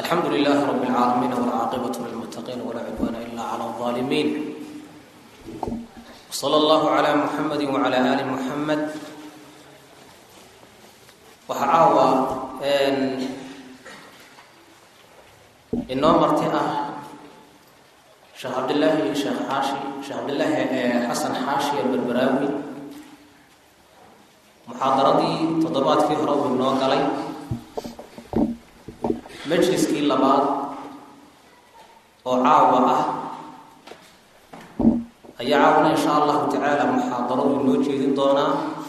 alxamdu lilahi rab اlcaalamiin wlcaaqibaة lilmutaqiin walaa cudwaana ila clى الظaalimiin wslى اllahu عlى muxamadi wعlى ali muxamed waxaa caawa inoo marti ah sheekh cabdillaahi sheekh xaashi sheekh cabdillaahi xasan xaashi alberberaawi muxaadaradii toddobaadkii hore uu inoo galay majliskii labaad oo caawa ah ayaa caawna insha allahu tacaala muxaadaradu inoo jeedin doonaa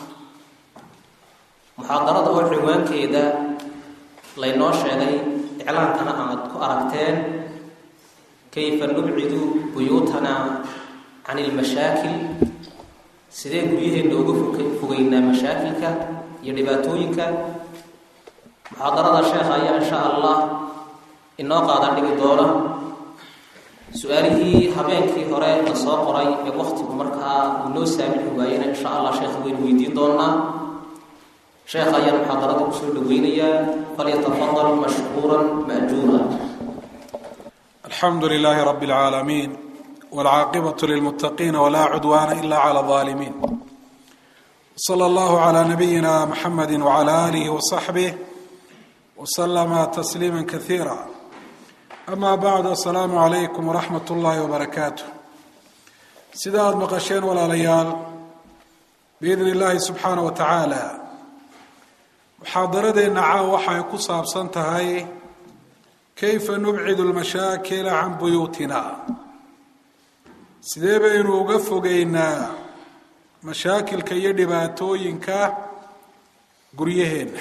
muxaadarada oo cinwaankeeda laynoo sheegay iclaankana aad ku aragteen kayfa nubcidu buyuutana can ilmashaakil sidee guryaheenna uga fogeynaa mashaakilka iyo dhibaatooyinka muxaadarada sheekha ayaa insha allah inoo qaadan dhigi doona su-aalihii habeenkii hore la soo qoray ee waktigu markaa uu noo saamixi waayena insha allah sheekha waynu weydiin doonaa sheekha ayaan muxaadarada kusoo dhaweynayaa falyatafadal mashkuura maajuura alxamdu lilaahi rabi اlcaalamiin wاlcaaqibaة lilmutaqiina wla cudwaana ila clى الظaalimiin slى اllahu عlى nabiyina mxamedi wعlى alih وصaxbih wslama tasliima kaiira ama bacd asalaamu calaykum waraxmat ullaahi wabarakaatu sida aada maqasheen walaalayaal biidni illaahi subxaana wa tacaala muxaadaradeenna caaw waxay ku saabsan tahay kayfa nubcidu lmashaakila can buyuutina sidee baynu uga fogeynaa mashaakilka iyo dhibaatooyinka guryaheenna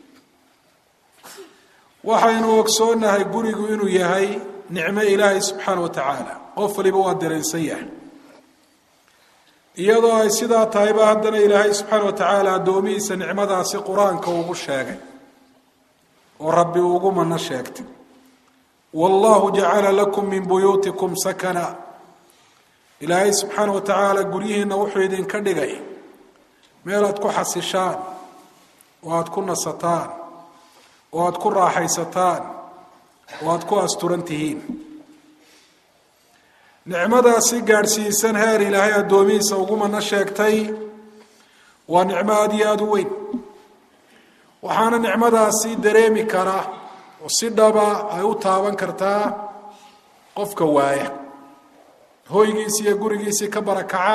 waxaynu ogsoonnahay gurigu inuu yahay nicmo ilaahay subxaana wa tacaala qof waliba waa dareensan yahay iyadoo ay sidaa tahayba haddana ilaahay subxaana wa tacaala addoomihiisa nicmadaasi qur-aanka ugu sheegay oo rabbi ugu mano sheegtay wallahu jacala lakum min buyuutikum sakana ilaahay subxaana wa tacaala guryihiina wuxuu idinka dhigay meel aad ku xasishaan oo aada ku nasataan oo aada ku raaxaysataan oo aada ku asturan tihiin nicmadaasi gaadhsiisan heer ilaahay addoomihiisa ugumana sheegtay waa nicmo aada iyo aada u weyn waxaana nicmadaasi dareemi kara oo si dhaba ay u taaban kartaa qofka waaya hoygiisii iyo gurigiisii ka barakaca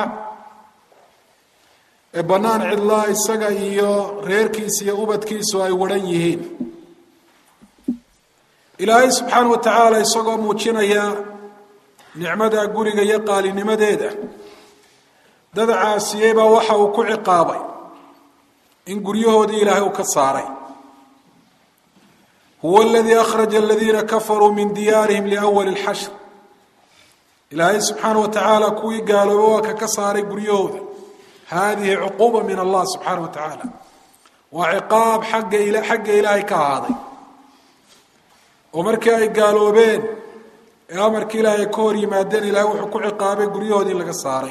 ee bannaan cidlaa isaga iyo reerkiisa iyo ubadkiisu ay wadhan yihiin ilaahay subxaana wa tacaala isagoo muujinaya nicmada guriga iyo qaalinimadeeda dad caasiyey baa waxa uu ku ciqaabay in guryahoodii ilaahay uu ka saaray huwa aladii akhraja aladiina kafaruu min diyaarihim liawali lxashr ilaahay subxaana wa tacaala kuwii gaalooba waa ka ka saaray guryahooda haadihi cuquuba min allah subxaana wa tacaala waa ciqaab xagga xagga ilaahay ka ahaaday oo markii ay gaaloobeen ee amarkii ilaahay ay ka hor yimaadeen ilaahay wuxuu ku ciqaabay guryahoodii laga saaray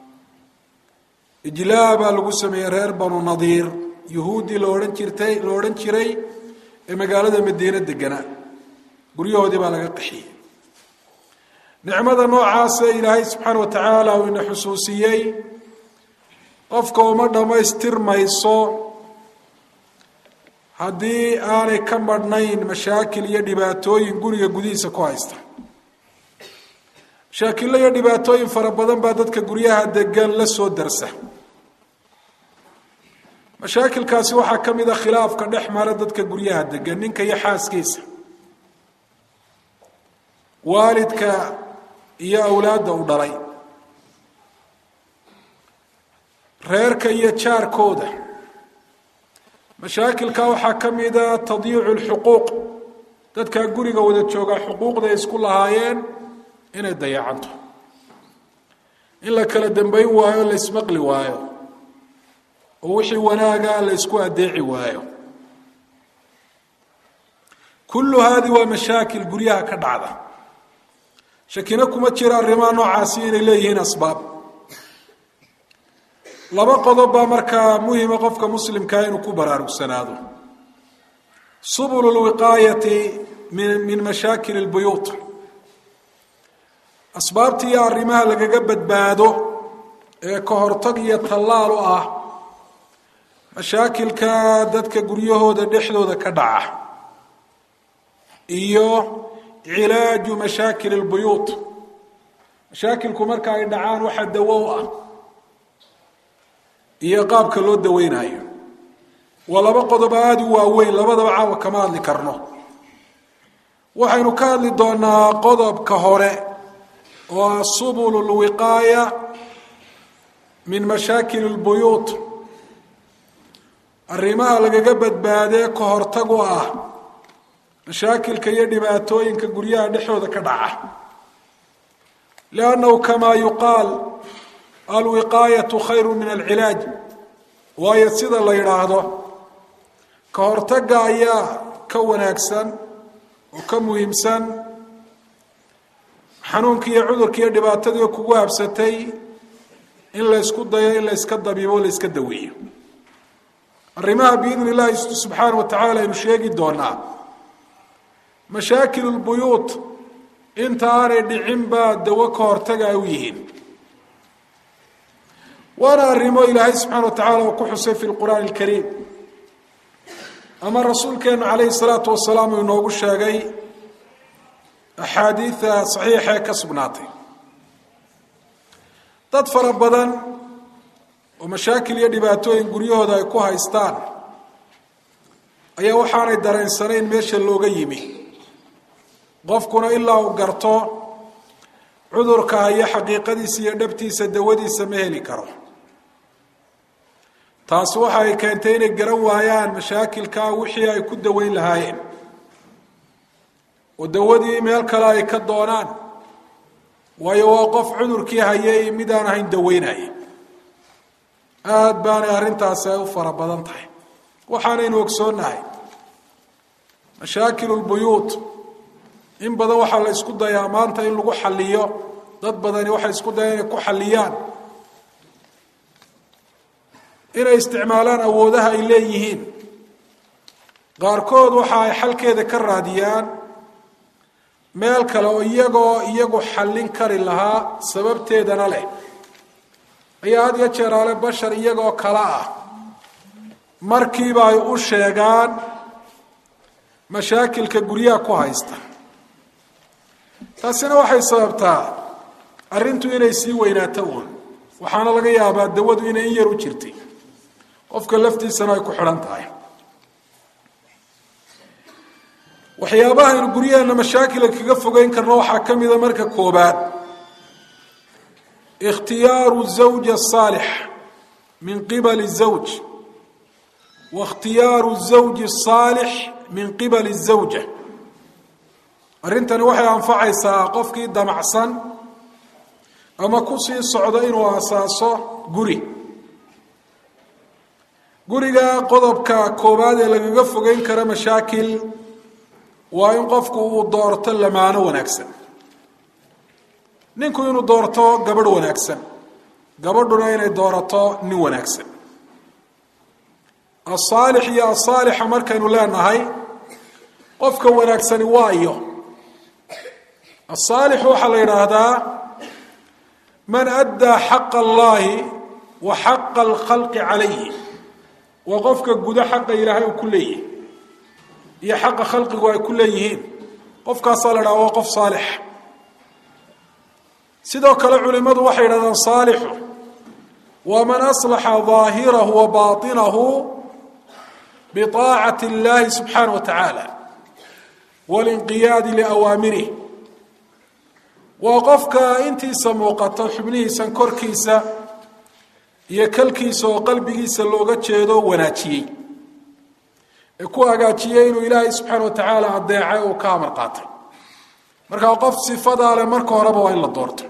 ijlaa baa lagu sameeyey reer banu nadiir yuhuuddii la odhan jirtay la odhan jiray ee magaalada madiine deganaa guryahoodii baa laga qaxiyey nicmada noocaasa ilaahay subxaana wa tacaala uu ina xusuusiyey qofka uma dhammaystirmayso haddii aanay ka madhnayn mashaakil iyo dhibaatooyin guriga gudihiisa ku haysta mashaakillo iyo dhibaatooyin fara badan baa dadka guryaha degan la soo darsa mashaakilkaasi waxaa ka mid a khilaafka dhex mara dadka guryaha degan ninka iyo xaaskiisa waalidka iyo awlaadda u dhalay reerka iyo jaarkooda mashaakilka waxaa ka mida tadyiicu lxuquuq dadkaa guriga wada joogaa xuquuqday isku lahaayeen inay dayacanto in la kala dambayn waayo la ismaqli waayo oo wixii wanaaga la ysku adeeci waayo kullu haadi waa mashaakil guryaha ka dhacda shakina kuma jira arrimaha noocaasi inay leeyihiin asbaab laba qodob baa markaa muhima qofka muslimkaa inuu ku baraarugsanaado subulu lwiqaayati min mashaakil اlbuyuut asbaabta iyo arrimaha lagaga badbaado ee ka hortag iyo tallaal u ah mashaakilka dadka guryahooda dhexdooda ka dhaca iyo cilaaju mashaakil اlbuyuut mashaakilku marka ay dhacaan waxa dawo u ah iyo qaabka loo daweynayo waa laba qodob aada u waaweyn labadaba caawa kama hadli karno waxaynu ka hadli doonaa qodobka hore oo ah subul اlwiqaaya min mashaakil اlbuyuut arrimaha lagaga badbaadee ka hortag u ah mashaakilka iyo dhibaatooyinka guryaha dhexdooda ka dhaca liannahu kamaa yuqaal alwiqaayatu khayru min alcilaaj waayo sida la yidhaahdo ka hortagga ayaa ka wanaagsan oo ka muhiimsan xanuunki iyo cudurki iyo dhibaatadii kugu habsatay in laysku dayo in layska dabiibo o layska daweeyo arrimaha biidni illaahi subxaana wa tacaala aynu sheegi doonaa mashaakil lbuyuut inta aanay dhicin baa dawo ka hortaga ay u yihiin waana arrimo ilaahay subxaana wa tacaala uu ku xusay fi lqur'aani alkariim ama rasuulkeenu calayhi salaatu wasalaam uu inoogu sheegay axaadiida saxiixa ee ka sugnaatay dad fara badan oo mashaakil iyo dhibaatooyin guryahooda ay ku haystaan ayaa waxaanay dareensanayn meesha looga yimi qofkuna ilaa uu garto cudurka iyo xaqiiqadiisa iyo dhabtiisa dawadiisa ma heli karo taasi waxa ay keentay inay garan waayaan mashaakilkaa wixii ay ku daweyn lahaayeen oo dawadii meel kale ay ka doonaan waayo waa qof cudurkii hayay mid aan ahayn daweynaya aada baanay arrintaasi ay u fara badan tahay waxaanaynu ogsoonnahay mashaakil lbuyuut in badan waxaa la isku dayaa maanta in lagu xaliyo dad badani waxay isku dayaan inay ku xaliyaan inay isticmaalaan awoodaha ay leeyihiin qaarkood waxa ay xalkeeda ka raadiyaan meel kale oo iyagoo iyagu xallin kari lahaa sababteedana leh ayaa had iyo jeeraale bashar iyagoo kale ah markiiba ay u sheegaan mashaakilka guryaha ku haysta taasina waxay sababtaa arrintu inay sii weynaato uun waxaana laga yaabaa dawadu inay in yar u jirtay qofka laftiisana ay ku xidhan tahay waxyaabaha aynu guryaheena mashaakila kaga fogeyn karno waxaa ka mida marka koobaad ikhtiyaaru zawja asaalix min qibali zawj wa ikhtiyaaru zawji asaalix min qibali zawja arrintani waxay anfacaysaa qofkii damacsan ama kusii socdo inuu asaaso guri guriga qodobka koowaad ee lagaga fogeyn karo mashaakil waa in qofku uu doorto lamaano wanaagsan ninku inuu doorto gabadh wanaagsan gabadhuna inay doorato nin wanaagsan asaalix iyo asaalixa markaynu leenahay qofka wanaagsani waa iyo asaalix waxaa la yidhaahdaa man addaa xaqa allahi wa xaqa alkhalqi calayhi waa qofka gudo xaqa ilaahay uu ku leeyahy iyo xaqa khalqigu ay ku leeyihiin qofkaasaa la dhaha waa qof saalix sidoo kale culimmadu waxay yidhahdaan saalixu waa man aslaxa daahirahu wa baatinahu biطaacati اllahi subxaana wa tacaala walinqiyaadi liawaamirih waa qofka intiisa muuqato xubnihiisan korkiisa iyo kalkiisa oo qalbigiisa looga jeedo wanaajiyey ee ku hagaajiyey inuu ilaahay subxaana wa tacaala adeecay uu ka amar qaatay markaa qof sifadaa leh marka horeba waa in la doorto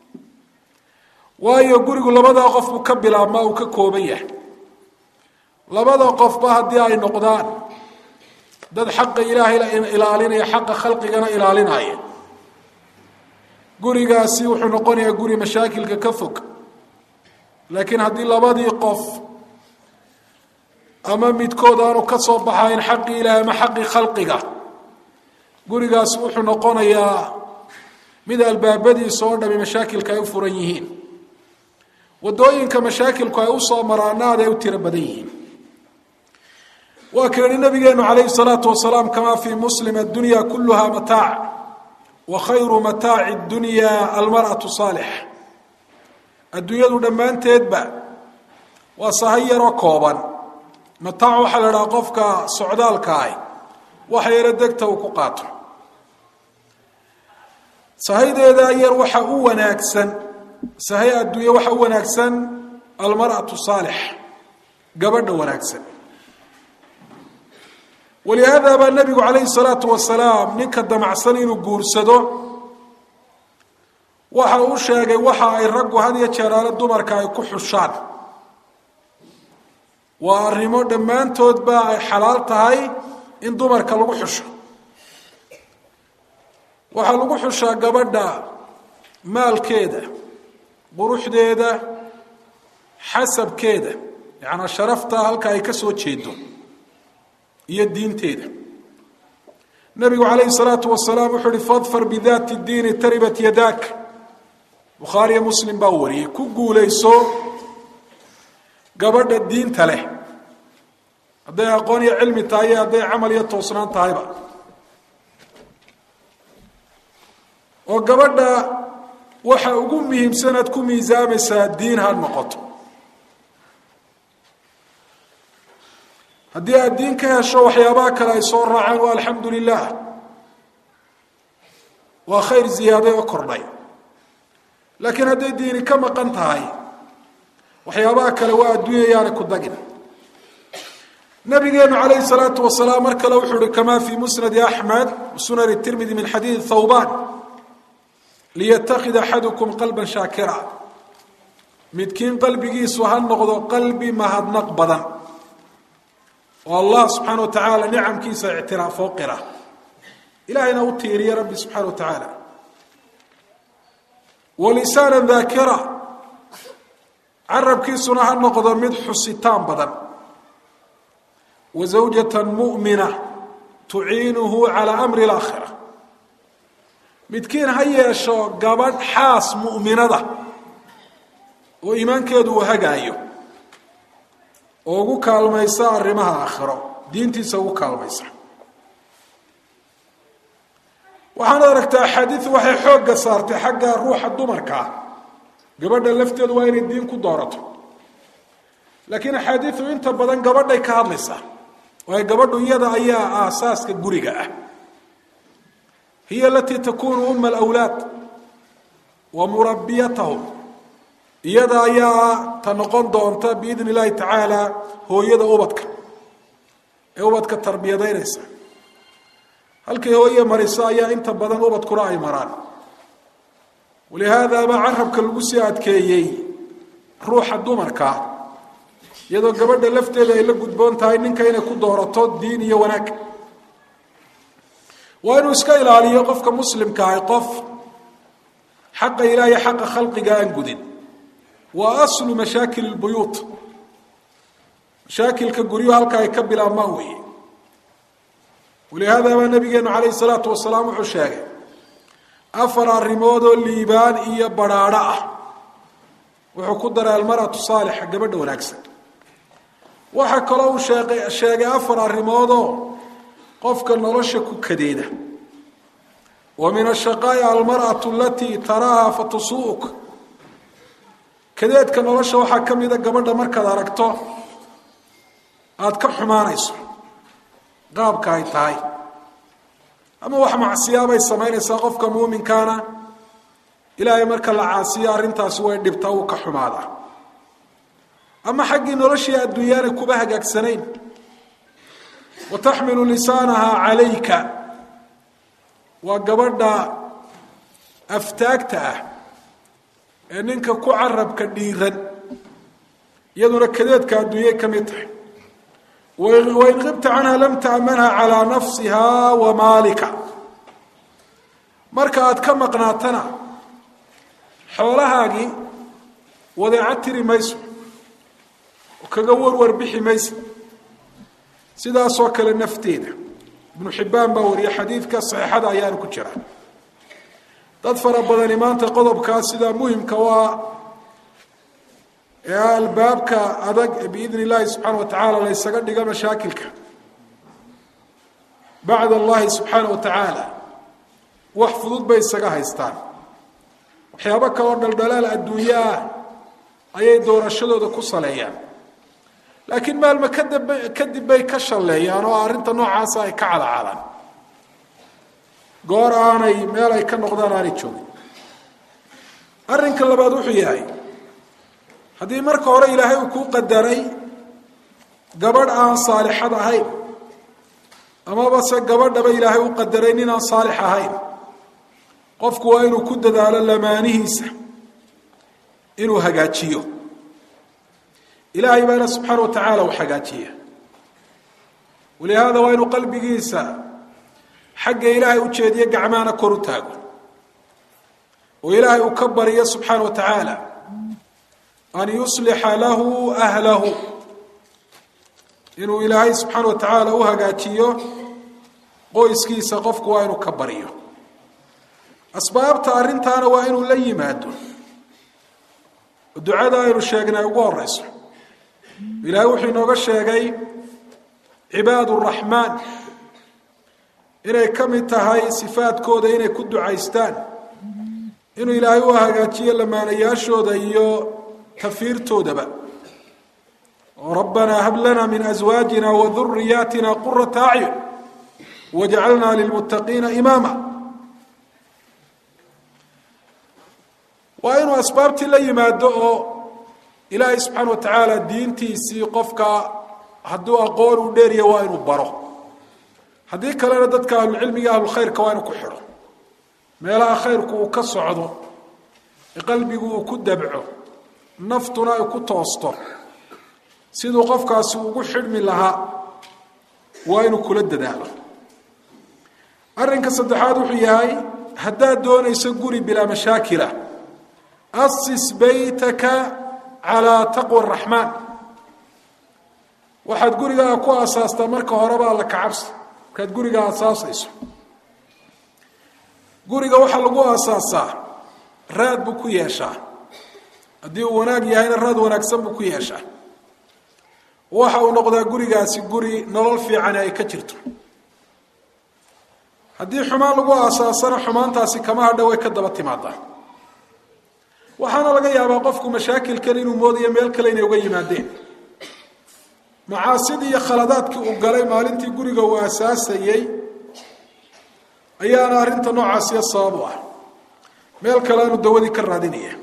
waayo gurigu labadaa qof buu ka bilaabmaa uu ka kooban yahay labada qofba haddii ay noqdaan dad xaqa ilaahay ilaalinaya xaqa khalqigana ilaalinaya gurigaasi wuxuu noqonayaa guri mashaakilka ka fog laakiin haddii labadii qof ama midkood aanu ka soo baxayn xaqii ilaahay ama xaqii khalqiga gurigaas wuxuu noqonayaa mid albaabadiisa oo dhami mashaakilka ay u furan yihiin wadooyinka mashaakilku ay usoo maraana aad ay u tiro badan yihiin waa ka yihi nabigeenu calayhi salaatu wasalaam kamaa fii muslim addunya kuluha mataac wa khayru mataaci dunya almar'atu saalix adduunyadu dhammaanteedba waa sahay yaroo kooban mataac waxaa la idhaha qofka socdaalka ah waxa yaro degta uu ku qaato sahaydeeda yar waxa u wanaagsan sahay adduunye waxa u wanaagsan almar'atu saalix gabadha wanaagsan walihaada baa nabigu calayhi salaatu wasalaam ninka damacsan inuu guursado waxa uu sheegay waxa ay raggu had iyo jeeraale dumarka ay ku xushaan waa arrimo dhammaantoodba ay xalaal tahay in dumarka lagu xusho waxaa lagu xushaa gabadha maalkeeda quruxdeeda xasabkeeda yacnaa sharafta halka ay ka soo jeedo iyo diinteeda nabigu calayhi salaatu wasalaam wuxuu uhi fadfar bidaati diini taribat yadaak bukhaariyo muslim baa wariyey ku guulayso gabadha diinta leh hadday aqoon iyo cilmi tahay iyo hadday camal iyo toosnaan tahayba oo gabadha waxa ugu muhiimsan aad ku miisaamaysaa diin ha noqoto haddii aad diin ka hesho waxyaabaha kale ay soo raaceen waa alxamdu lilah waa khayr ziyaaday oo kordhay laakiin hadday diini ka maqan tahay waxyaabaha kale waa adduunya yaana ku dagin nabigeenu calayhi salaatu wasalaam mar kale wuxuu uhi kamaa fii musnadi axmed sunani tirmidi min xadiidi thawban liyatakid axadukum qalban shaakira midkiin qalbigiisu ha noqdo qalbi mahadnaq badan oo allah subxaana wa tacaala nicamkiisa ictiraafoo qira ilahayna u tiiriya rabbi subxaana wa tacaala walisaana daakira carabkiisuna ha noqdo mid xusitaan badan wa zawjatan mu'mina tuciinuhu calaa amri alaakhira midkiin ha yeesho gabadh xaas mu'minada oo iimaankeedu uu hagaayo oo ugu kaalmaysa arrimaha aakhiro diintiisa ugu kaalmaysa waxaana aragtaa axaadiidu waxay xoogga saartay xagga ruuxa dumarkaa gabadha lafteedu waa inay diin ku doorato laakiin axaadiidu inta badan gabadhay ka hadlaysaa waayo gabadhu iyada ayaa aasaaska guriga ah hiya alatii takunu uma alawlaad wa murabbiyatahum iyada ayaa ta noqon doonta biidn illaahi tacaala hooyada ubadka ee ubadka tarbiyadaynaysa halkay hooye mariso ayaa inta badan ubadkuna ay maraan walihaadaaba carabka lagu sii adkeeyey ruuxa dumarka iyadoo gabadha lafteeda ay la gudboon tahay ninka inay ku doorato diin iyo wanaag waa inuu iska ilaaliyo qofka muslimka ahi qof xaqa ilaah iyo xaqa khalqiga aan gudin waa aslu mashaakil lbuyuut mashaakilka guryu halka ay ka bilaabmaan weeye walihaada baa nabigeenu calayhi salaatu wasalaam wuxuu sheegay afar arrimood oo liibaan iyo badrhaadho ah wuxuu ku daray almaratu saalixa gabadha wanaagsan waxaa kaloo uu sheeqay sheegay afar arrimoodoo qofka nolosha ku kadeeda wa min ashaqaa'i almar'atu alatii taraaha fatusuuk kadeedka nolosha waxaa ka mida gabadha markaad aragto aada ka xumaanayso qaabka ay tahay ama wax macsiyaabay samaynaysaa qofka muuminkaana ilaahay marka la caasiyo arrintaasi way dhibtaa uu ka xumaadaa ama xaggii noloshii adduunyaana kuba hagaagsanayn wa taxmilu lisaanaha calayka waa gabadha aftaagta ah ee ninka ku carabka dhiiran iyaduna kadeedka adduunyay ka mid tahay wain qibta canha lam ta'manha calaa nafsiha wa maalika marka aad ka maqnaatana xoolahaagii wadeeco tiri mayso oo kaga warwar bixi mayso sidaasoo kale nafteeda ibnu xibbaan baa wariyay xadiidka saxiixada ayaanu ku jira dad fara badani maanta qodobkaas sidaa muhimka u ah ee albaabka adag ee biidn illaahi subxaana wa tacaala la ysaga dhigo mashaakilka bacd allahi subxaana wa tacaala wax fudud bay isaga haystaan waxyaabo kaloo dhaldhalaal adduunyo ah ayay doorashadooda ku saleeyaan laakiin maalma kadib kadib bay ka shalleeyaan oo arrinta noocaasa ay ka calacaalaan goor aanay meel ay ka noqdaan aanay joogin arrinka labaad wuxuu yahay haddii marka hore ilaahay uu kuu qadaray gabadh aan saalixad ahayn amaba se gabadhaba ilaahay u qadaray nin aan saalix ahayn qofku waa inuu ku dadaalo lamaanihiisa inuu hagaajiyo ilaahay baana subxaana wa tacaala u hagaajiya walihaada waa inuu qalbigiisa xagga ilaahay u jeediyo gacmahana kor u taago oo ilaahay uu ka baryo subxaana wa tacaala an yuslixa lahu ahlahu inuu ilaahay subxaana wa tacaala u hagaajiyo qoyskiisa qofku waa inuu ka baryo asbaabta arrintaana waa inuu la yimaado oo ducada aynu sheegnay ugu horeyso ilaahay wuxuu inooga sheegay cibaad raxmaan inay ka mid tahay sifaadkooda inay ku ducaystaan inuu ilaahay u hagaajiyo lamaanayaashooda iyo tafiirtoodaba rabbanaa hab lana min aswaajina wa duriyaatina qurata acyun wajcalnaa lilmuttaqiina imaama waa inuu asbaabtii la yimaado oo ilaahay subxaana wa tacaala diintiisii qofka hadduu aqoon u dheeriya waa inuu baro haddii kalena dadka ahlucilmiga ahlulkhayrka waa inuu ku xidho meelaha khayrku uu ka socdo ee qalbigu uu ku dabco naftuna ay ku toosto siduu qofkaasi ugu xidhmi lahaa waa inuu kula dadaalo arrinka saddexaad wuxuu yahay haddaad doonayso guri bilaa mashaakila asis baytaka calaa taqwa araxmaan waxaad gurigaa ku asaastaa marka horeba alla kacabsi markaad guriga asaasayso guriga waxaa lagu asaasaa raad buu ku yeeshaa haddii uu wanaag yahayna raad wanaagsan buu ku yeeshaa waxa uu noqdaa gurigaasi guri nolol fiicani ay ka jirto haddii xumaan lagu aasaasana xumaantaasi kama hadha way ka daba timaadaa waxaana laga yaabaa qofku mashaakilkan inuu moodayo meel kale inay uga yimaadeen macaasidii iyo khaladaadkii uu galay maalintii guriga uu asaasayey ayaana arrinta noocaasiyo sabab u ah meel kale aanu dawadii ka raadinaya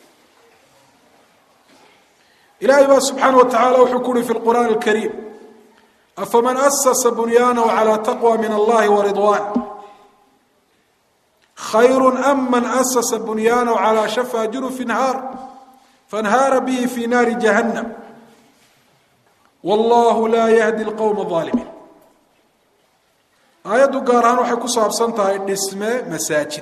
ilaahay baa subxaana wa tacaala wuxuu ku uhi fi lqur'aan alkariim afaman asasa bunyaanahu calaa taqwa min allahi wa ridwan khayru am man asasa bunyaanahu calaa shafa jurufi nhaar fanhaara bihi fi naari jahannam wallahu laa yahdi lqowma aalimiin aayaddu gaar ahaan waxay ku saabsan tahay dhisme masaajid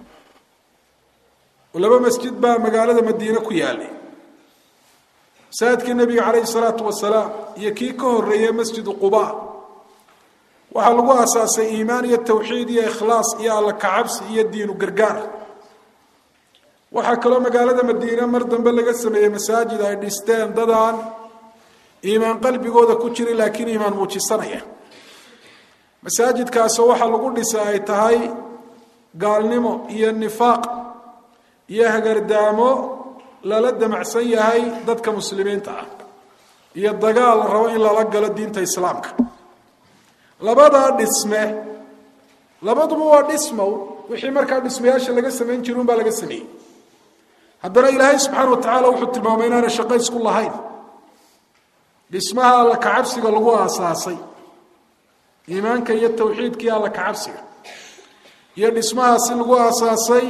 oo laba masjid baa magaalada madiine ku yaalay masaajidkii nebiga calayhi salaatu wasalaam iyo kii ka horeeyey masjidu quba waxaa lagu aasaasay iimaan iyo tawxiid iyo ikhlaas iyo alla kacabsi iyo diinu gargaar waxaa kaloo magaalada madiine mar dambe laga sameeyey masaajid ay dhisteen dadaan iimaan qalbigooda ku jiri laakiin iimaan muujisanaya masaajidkaasoo waxaa lagu dhisay ay tahay gaalnimo iyo nifaaq iyo hagardaamo lala damacsan yahay dadka muslimiinta ah iyo dagaal la rabo in lala galo diinta islaamka labadaa dhisme labaduba waa dhismow wixii markaa dhismayaasha laga samayn jiri un baa laga sameeyey haddana ilaahay subxaana wa tacaala wuxuu tilmaamay inaana shaqo isku lahayn dhismaha alla kacabsiga lagu aasaasay iimaanka iyo tawxiidkii alla kacabsiga iyo dhismahaasi lagu aasaasay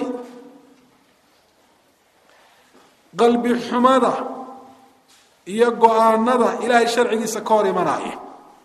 qalbi xumada iyo go-aanada ilaahay sharcigiisa ka hor imanaya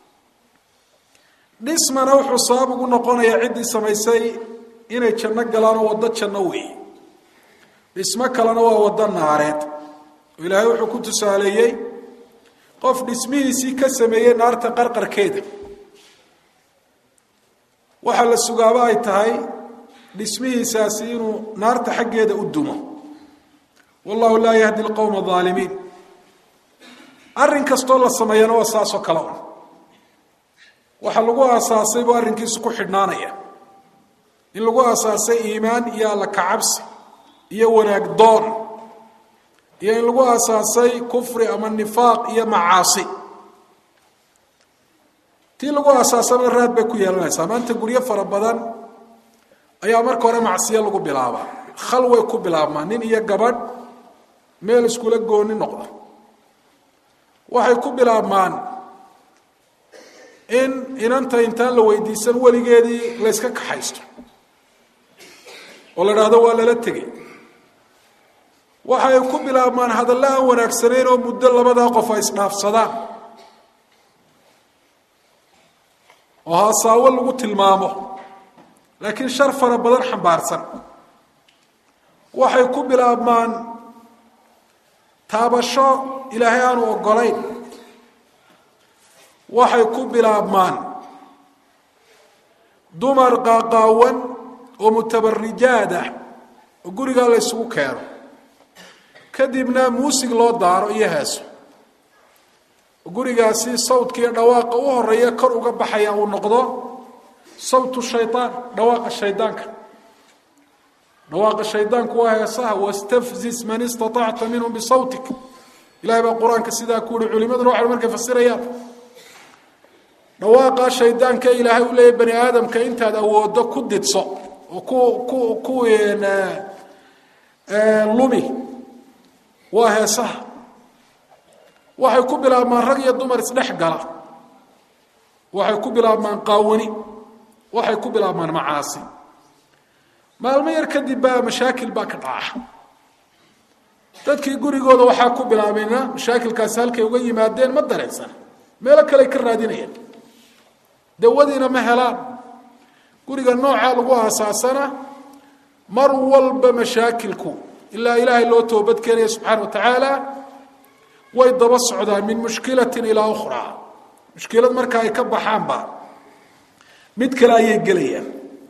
dhismana wuxuu sabab ugu noqonayaa ciddii samaysay inay janno galaan oo waddo janno weeye dhismo kalena waa waddo naareed oo ilaahay wuxuu ku tusaaleeyey qof dhismihiisii ka sameeyey naarta qarqarkeeda waxaa la sugaaba ay tahay dhismihiisaasi inuu naarta xaggeeda u dumo wallahu laa yahdi lqowma aalimiin arrin kastoo la sameeyana waa saasoo kale un waxaa lagu aasaasay buu arrinkiisu ku xidhnaanaya in lagu aasaasay iimaan iyo alla kacabsi iyo wanaag doon iyo in lagu aasaasay kufri ama nifaaq iyo macaasi tii lagu aasaasana raad bay ku yeelanaysaa maanta guryo fara badan ayaa marka hore macsiyo lagu bilaabaa khalway ku bilaabmaa nin iyo gabadh meel iskula gooni noqda waxay ku bilaabmaan in inanta intaan la weydiisan weligeedii layska kaxaysto oo la dhahdo waa lala tegey waxay ku bilaabmaan hadallo aan wanaagsanayn oo muddo labadaa qof ay isdhaafsadaan oo haasaawo lagu tilmaamo laakiin shar fara badan xambaarsan waxay ku bilaabmaan taabasho ilaahay aanu oggolayn waxay ku bilaabmaan dumar qaaqaawan oo mutabarijaad ah oo gurigaa la ysugu keeno kadibna muusig loo daaro iyo heeso gurigaasi sawdka iyo dhawaaqa u horeeya kor uga baxaya uu noqdo sawtu shayaan dhawaaqa shaydaanka dhawaaqa shaydaanku waa heesaha wastafzis man istaطacta minhum bisawtik ilahay baa qur-aanka sidaa ku yihi culimaduna waxay markay fasirayaan dhawaaqa shaydaanka ilaahay u leeyahy bani aadamka intaad awoodo ku didso oo ku ku ku lumi waa heesaha waxay ku bilaabmaan rag iyo dumar isdhex gala waxay ku bilaabmaan qaawani waxay ku bilaabmaan macaasi maalmo yar kadib baa mashaakil baa ka dhaca dadkii gurigooda waxaa ku bilaabayna mashaakilkaasi halkay uga yimaadeen ma dareensan meelo kale ka raadinayaan dawadiina ma helaan guriga noocaa lagu aasaasana mar walba mashaakilku ilaa ilaahay loo toobadkeenaya subxaana wa tacaala way daba socdaan min mushkilatin ilaa ukhraa mushkilad marka ay ka baxaanba mid kale ayay gelayaan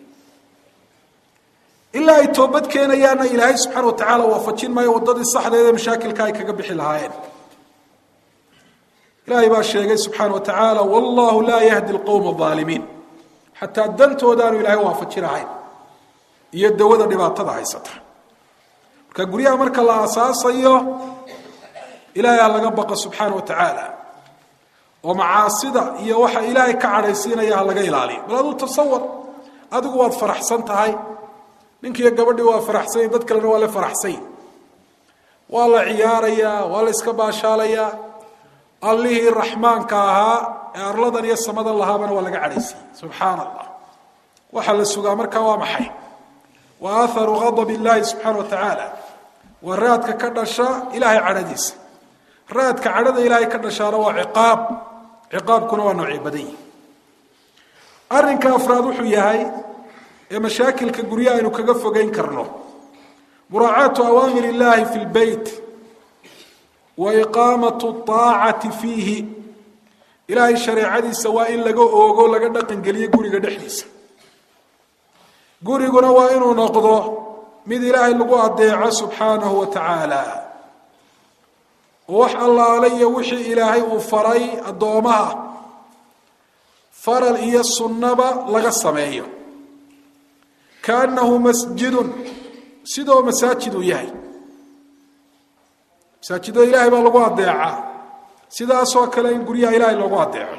ilaa ay toobad keenayaanna ilaahay subxaana wa tacaala waafajin maayo waddadii saxdeeda mashaakilka ay kaga bixi lahaayeen ilaahay baa sheegay subxaana wa tacaala wallahu laa yahdi lqowma aalimiin xataa dantoodaanu ilaahay waafajinahayn iyo dawada dhibaatada haysata marka guryaha marka la aasaasayo ilaahay ha laga baqo subxaana wa tacaala oo macaasida iyo waxa ilaahay ka cadhaysiinaya ha laga ilaaliyo bal aduu tasawar adigu waad faraxsan tahay ninkiiyo gabadhii waa faraxsany dad kalena waa la faraxsany waa la ciyaarayaa waa la iska baashaalayaa allihii raxmaanka ahaa ee arladan iyo samadan lahaabana waa laga cadhaysiiyey subxaana allah waxaa la sugaa markaa waa maxay wa aharu gadab illaahi subxaana wa tacaala waa raadka ka dhasha ilaahay cadhadiisa raadka cadhada ilaahay ka dhashaana waa ciqaab ciqaabkuna waa noocyo badan yihi arrinka afraad wuxuu yahay ee mashaakilka guryaha aynu kaga fogeyn karno muraacaatu awaamir illaahi fi lbeyt wa iqaamatu aacati fiihi ilaahay shareecadiisa waa in laga oogo laga dhaqangeliyo guriga dhexdiisa guriguna waa inuu noqdo mid ilaahay lagu adeeco subxaanahu wa tacaala oo wax allaale iyo wixii ilaahay uu faray addoomaha faral iyo sunnaba laga sameeyo kaannahu masjidun sidoo masaajid uu yahay masaajidada ilaahay baa lagu adeecaa sidaasoo kale in guryaha ilaahay loogu adeeco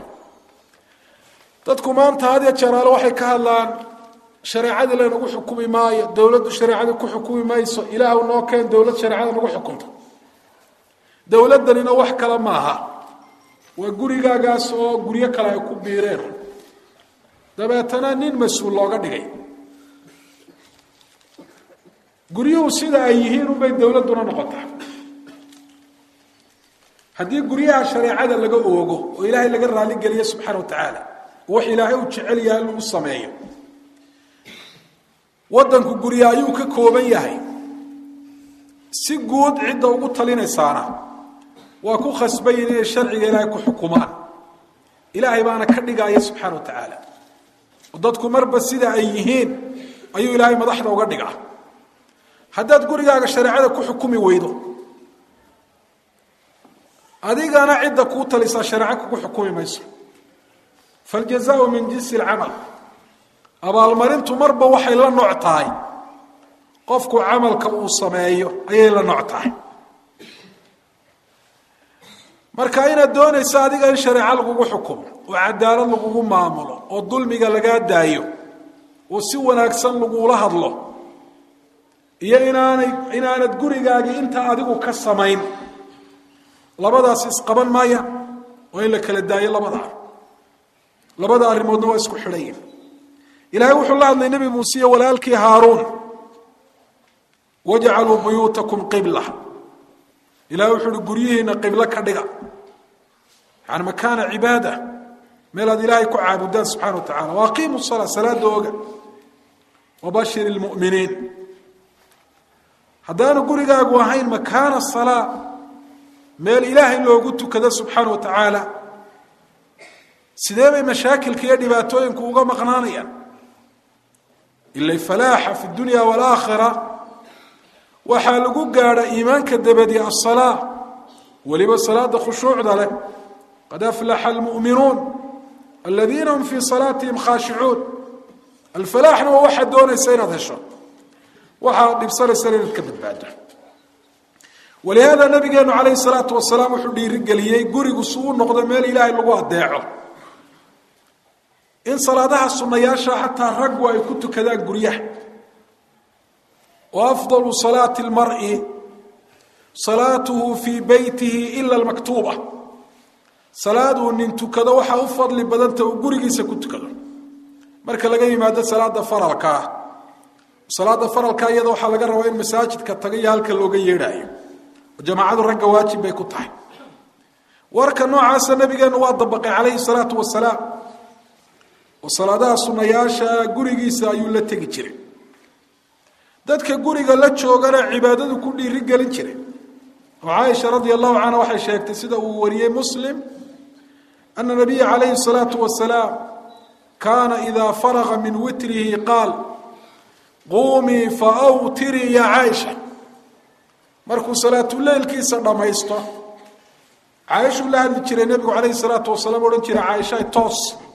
dadku maanta had ya jeeraale waxay ka hadlaan shareecadii laynagu xukumi maayo dowladdu shareecadii ku xukumi mayso ilaahw noo keen dowlad shareecada nagu xukunto dowladdanina wax kale maaha waa gurigaagaas oo guryo kale ay ku biireen dabeetana nin mas-uul looga dhigay guryuhu sida ay yihiin unbay dowladduna noqotaa haddii guryaha shareecada laga oogo oo ilaahay laga raaligeliyo subxaana wa tacaala wax ilaahay uu jecel yahay lagu sameeyo waddanku gurya ayuu ka kooban yahay si guud cidda ugu talinaysaana waa ku khasbayin inay sharciga ilaahay ku xukumaan ilaahay baana ka dhigaya subxaana wa tacaala oo dadku marba sida ay yihiin ayuu ilaahay madaxda uga dhigaa haddaad gurigaaga shareecada ku xukumi weydo adigana cidda kuu talisaa shareeco kugu xukumi mayso faljazaau min jinsi alcamal abaalmarintu marba waxay la nooc tahay qofku camalka uu sameeyo ayay la nooc tahay marka inaad doonayso adiga in shareeco lagugu xukumo oo cadaalad lagugu maamulo oo dulmiga lagaa daayo oo si wanaagsan lagula hadlo iyo inaanay inaanad gurigaagii intaa adigu ka samayn labadaas isqaban maaya waa in la kala daayo labadaa labada arrimoodna waa isku xidhayin ilaahay wuxuu la hadlay nebi muuse iyo walaalkii haaruun wajcaluu buyuutakum qibla ilahay wuxuu uhi guryihiina qiblo ka dhiga yani makaana cibaada meel aad ilaahay ku caabudaan subxana wa tacala waaqiimu salaa salaada oga wabashir lmuminiin haddaanu gurigaagu ahayn makaana salaa meel ilaahay loogu tukado subxaana wa tacaala sidee bay mashaakilka iyo dhibaatooyinku uga maqnaanayaan ila falaaxa fi dunya waalaakhira waxaa lagu gaadha iimaanka dabadi asalaa weliba salaada khushuucda leh qad aflaxa almu'minuun aladiina hum fii salaatihim khaashicuun alfalaaxna waa waxaad doonaysa inaad hesho waxaad dhibsanaysana inaad ka badbaado walihaada nabigeenu calayhi salaatu wasalaam wuxuu dhiirigeliyey gurigu si u noqdo meel ilaahay lagu adeeco in salaadaha sunayaasha xataa raggu ay ku tukadaan guryaha wa afdalu salaati lmari salaatuhu fii beytihi ila almaktuuba salaaduu nin tukado waxaa u fadli badanta uu gurigiisa ku tukado marka laga yimaado salaada faralka ah salaada faralka iyada waxaa laga rabaa in masaajidka taga iyo halka looga yeedhaayo jamaacadu ragga waajib bay ku tahay warka noocaasa nabigeenu waa dabaqay calayhi salaatu wasalaam oo salaadaha sunayaasha gurigiisa ayuu la tegi jiray dadka guriga la joogana cibaadadu ku dhiiri gelin jiray oo caaisha radia allahu canha waxay sheegtay sida uu wariyey muslim ana nabiya calayhi salaatu wasalaam kaana idaa faraga min witrihi qaal quumii faawtirii ya caaisha markuu salaatuleylkiisa dhammaysto caaishuu la hadli jiray nebigu calayhi salaatu wasalaam odhan jiray caaisha toos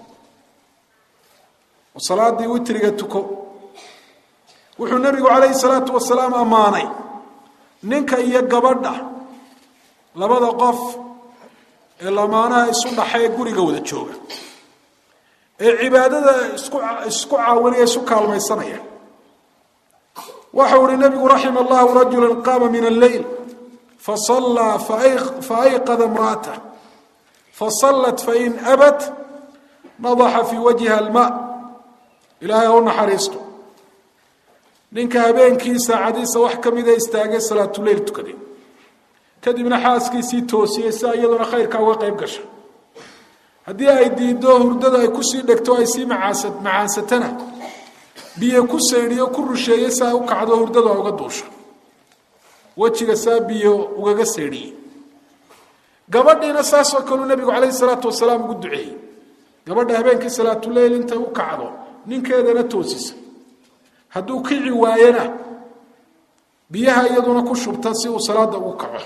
oo salaadii witriga tuko wuxuu nebigu calayhi salaatu wasalaam ammaanay ninka iyo gabadha labada qof ee lamaanaha isu dhaxee guriga wada jooga ee cibaadada isku isku caawinaya isu kaalmaysanaya waxau ihi nabigu raxima allahu rajula qaama min alleyl fasallaa faayqada imra'atah fasallat fain abat nadaxa fii wajhiha alma ilaahay ha u naxariisto ninka habeenkii saacadiisa wax ka mida istaagay salaatuleyl tukaday kadibna xaaskiisii toosiyey si iyaduna khayrkaa uga qayb gasha haddii ay diiddo hurdada ay kusii dhegto ay sii macaasa macaansatana biyo ku saydhiyo ku rusheeye si ay u kacdo hurdadu ay uga duusho wejiga saa biyo ugaga saydhiyey gabadhiina saasoo kaleu nebigu calayhi salaatu wasalaam ugu duceeyey gabadha habeenkii salaatuleyl intay u kacdo ninkeedana toosisa hadduu kici waayena biyaha iyaduna ku shubta si uu salaada ugu kaco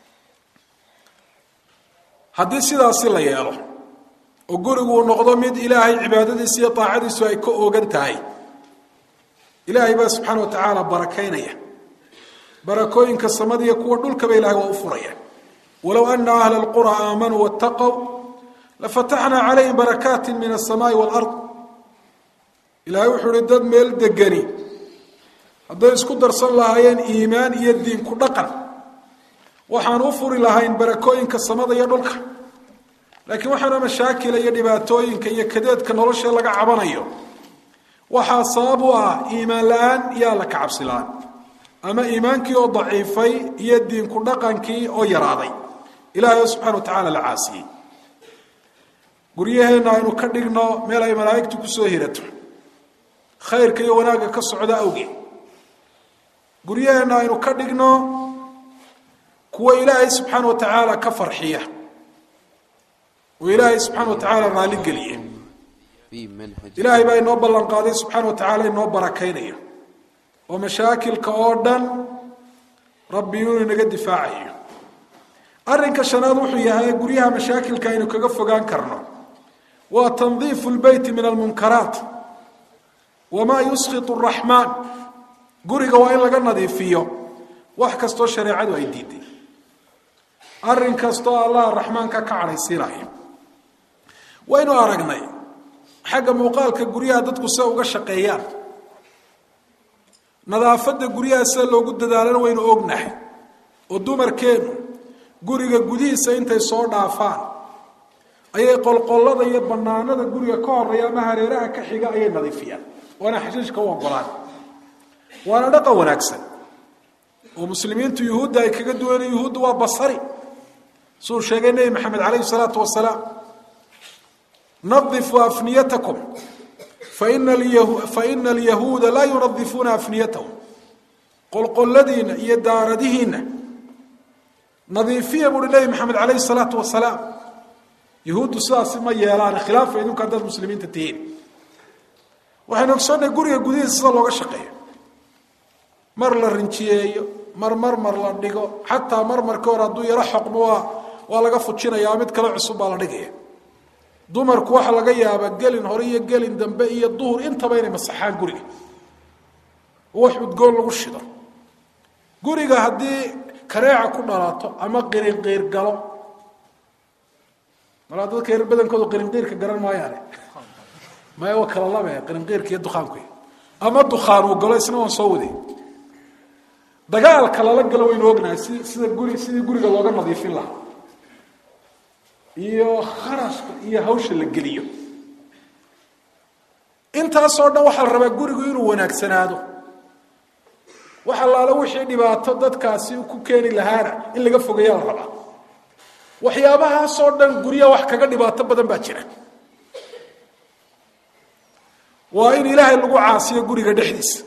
haddii sidaasi la yeelo oo gurigu uu noqdo mid ilaahay cibaadadiisa iyo daacadiisu ay ka oogan tahay ilaahay baa subxaana wa tacaala barakaynaya barakooyinka samada iyo kuwa dhulkaba ilahay waa u furaya walow ana ahla alqura aamanuu waataqow lafataxnaa calayhim barakaati min alsamaai waalard ilaahay wuxuu uhi dad meel degani hadday isku darsan lahaayeen iimaan iyo diin ku dhaqan waxaan u furi lahayn barakooyinka samada iyo dhulka laakiin waxaana mashaakila iyo dhibaatooyinka iyo kadeedka nolosha laga cabanayo waxaa sabab u ah iimaan la-aan iyo alla ka cabsi la-aan ama iimaankii oo daciifay iyo diinku dhaqankii oo yaraaday ilaahay oo subxana wa tacaala la caasiyey guryaheenna aynu ka dhigno meel ay malaa'igtu kusoo hirato khayrka iyo wanaagga ka socda awgeed guryaheenna aynu ka dhigno kuwa ilaahay subxaana wa tacaala ka farxiya oo ilaahay subxaana wa tacaala raalligeliye في منهج ilaahay baa inoo ballan qaaday subxaana wa tacaala inoo barakaynaya oo mashaakilka oo dhan rabbi inuu inaga difaacayo arrinka shanaad wuxuu yahay guryaha mashaakilka aynu kaga fogaan karno waa tandiifu lbeyti min almunkaraat wamaa yuskhitu araxmaan guriga waa in laga nadiifiyo wax kastoo shareecadu ay diiday arrin kastoo allah raxmaanka ka cadhaysiinaya waynu aragnay xagga muuqaalka guryaha dadku se uga shaqeeyaan nadaafadda guryaha sida loogu dadaalana waynu ognahay oo dumarkeennu guriga gudihiisa intay soo dhaafaan ayay qolqollada iyo bannaanada guriga ka horeeya ama hareeraha ka xiga ayay nadiifiyaan waana xashiishka u ogolaan waana dhaqan wanaagsan oo muslimiintu yuhuudda ay kaga duwana yuhuudda waa basari suu sheegay nebi maxamed calayhi salaatu wasalaam nadifuu afniyatakum faina faina alyahuuda laa yunadifuuna afniyatahum qolqolladiinna iyo daaradihiinna nadiifiya buuhi nebi maxamed calayhi salaatu wasalaam yuhuuddu sidaasi ma yeelaan khilaafa idinku haddaad muslimiinta tihiin waxaynu ogsoonnay guriga gudihiisa sida looga shaqeeyo mar la rinjiyeeyo mar marmar la dhigo xataa marmarka hore hadduu yaro xoqmo waa waa laga fujinaya mid kale cusub baa la dhigaya dumarku waxaa laga yaabaa gelin hore iyo gelin dambe iyo duhur intaba inay masaxaan guriga wax udgoon lagu shido guriga haddii kareeca ku dhalato ama qirinqiir galo malaa dadka reer badankoodu qirinqiirka garan maayaane maya waa kala labe qirinqiirka iyo dukaanku ama dukaan uu galo isna waan soo waday dagaalka lala galo waynu ognahay si sida guri sidii guriga looga nadiifin lahaa iyo kharashka iyo hawsha la geliyo intaasoo dhan waxaa la rabaa gurigu inuu wanaagsanaado wax allaale wixii dhibaato dadkaasi ku keeni lahaana in laga fogeeyaa la rabaa waxyaabahaasoo dhan guryaha wax kaga dhibaato badan baa jira waa in ilaahay lagu caasiyo guriga dhexdiisa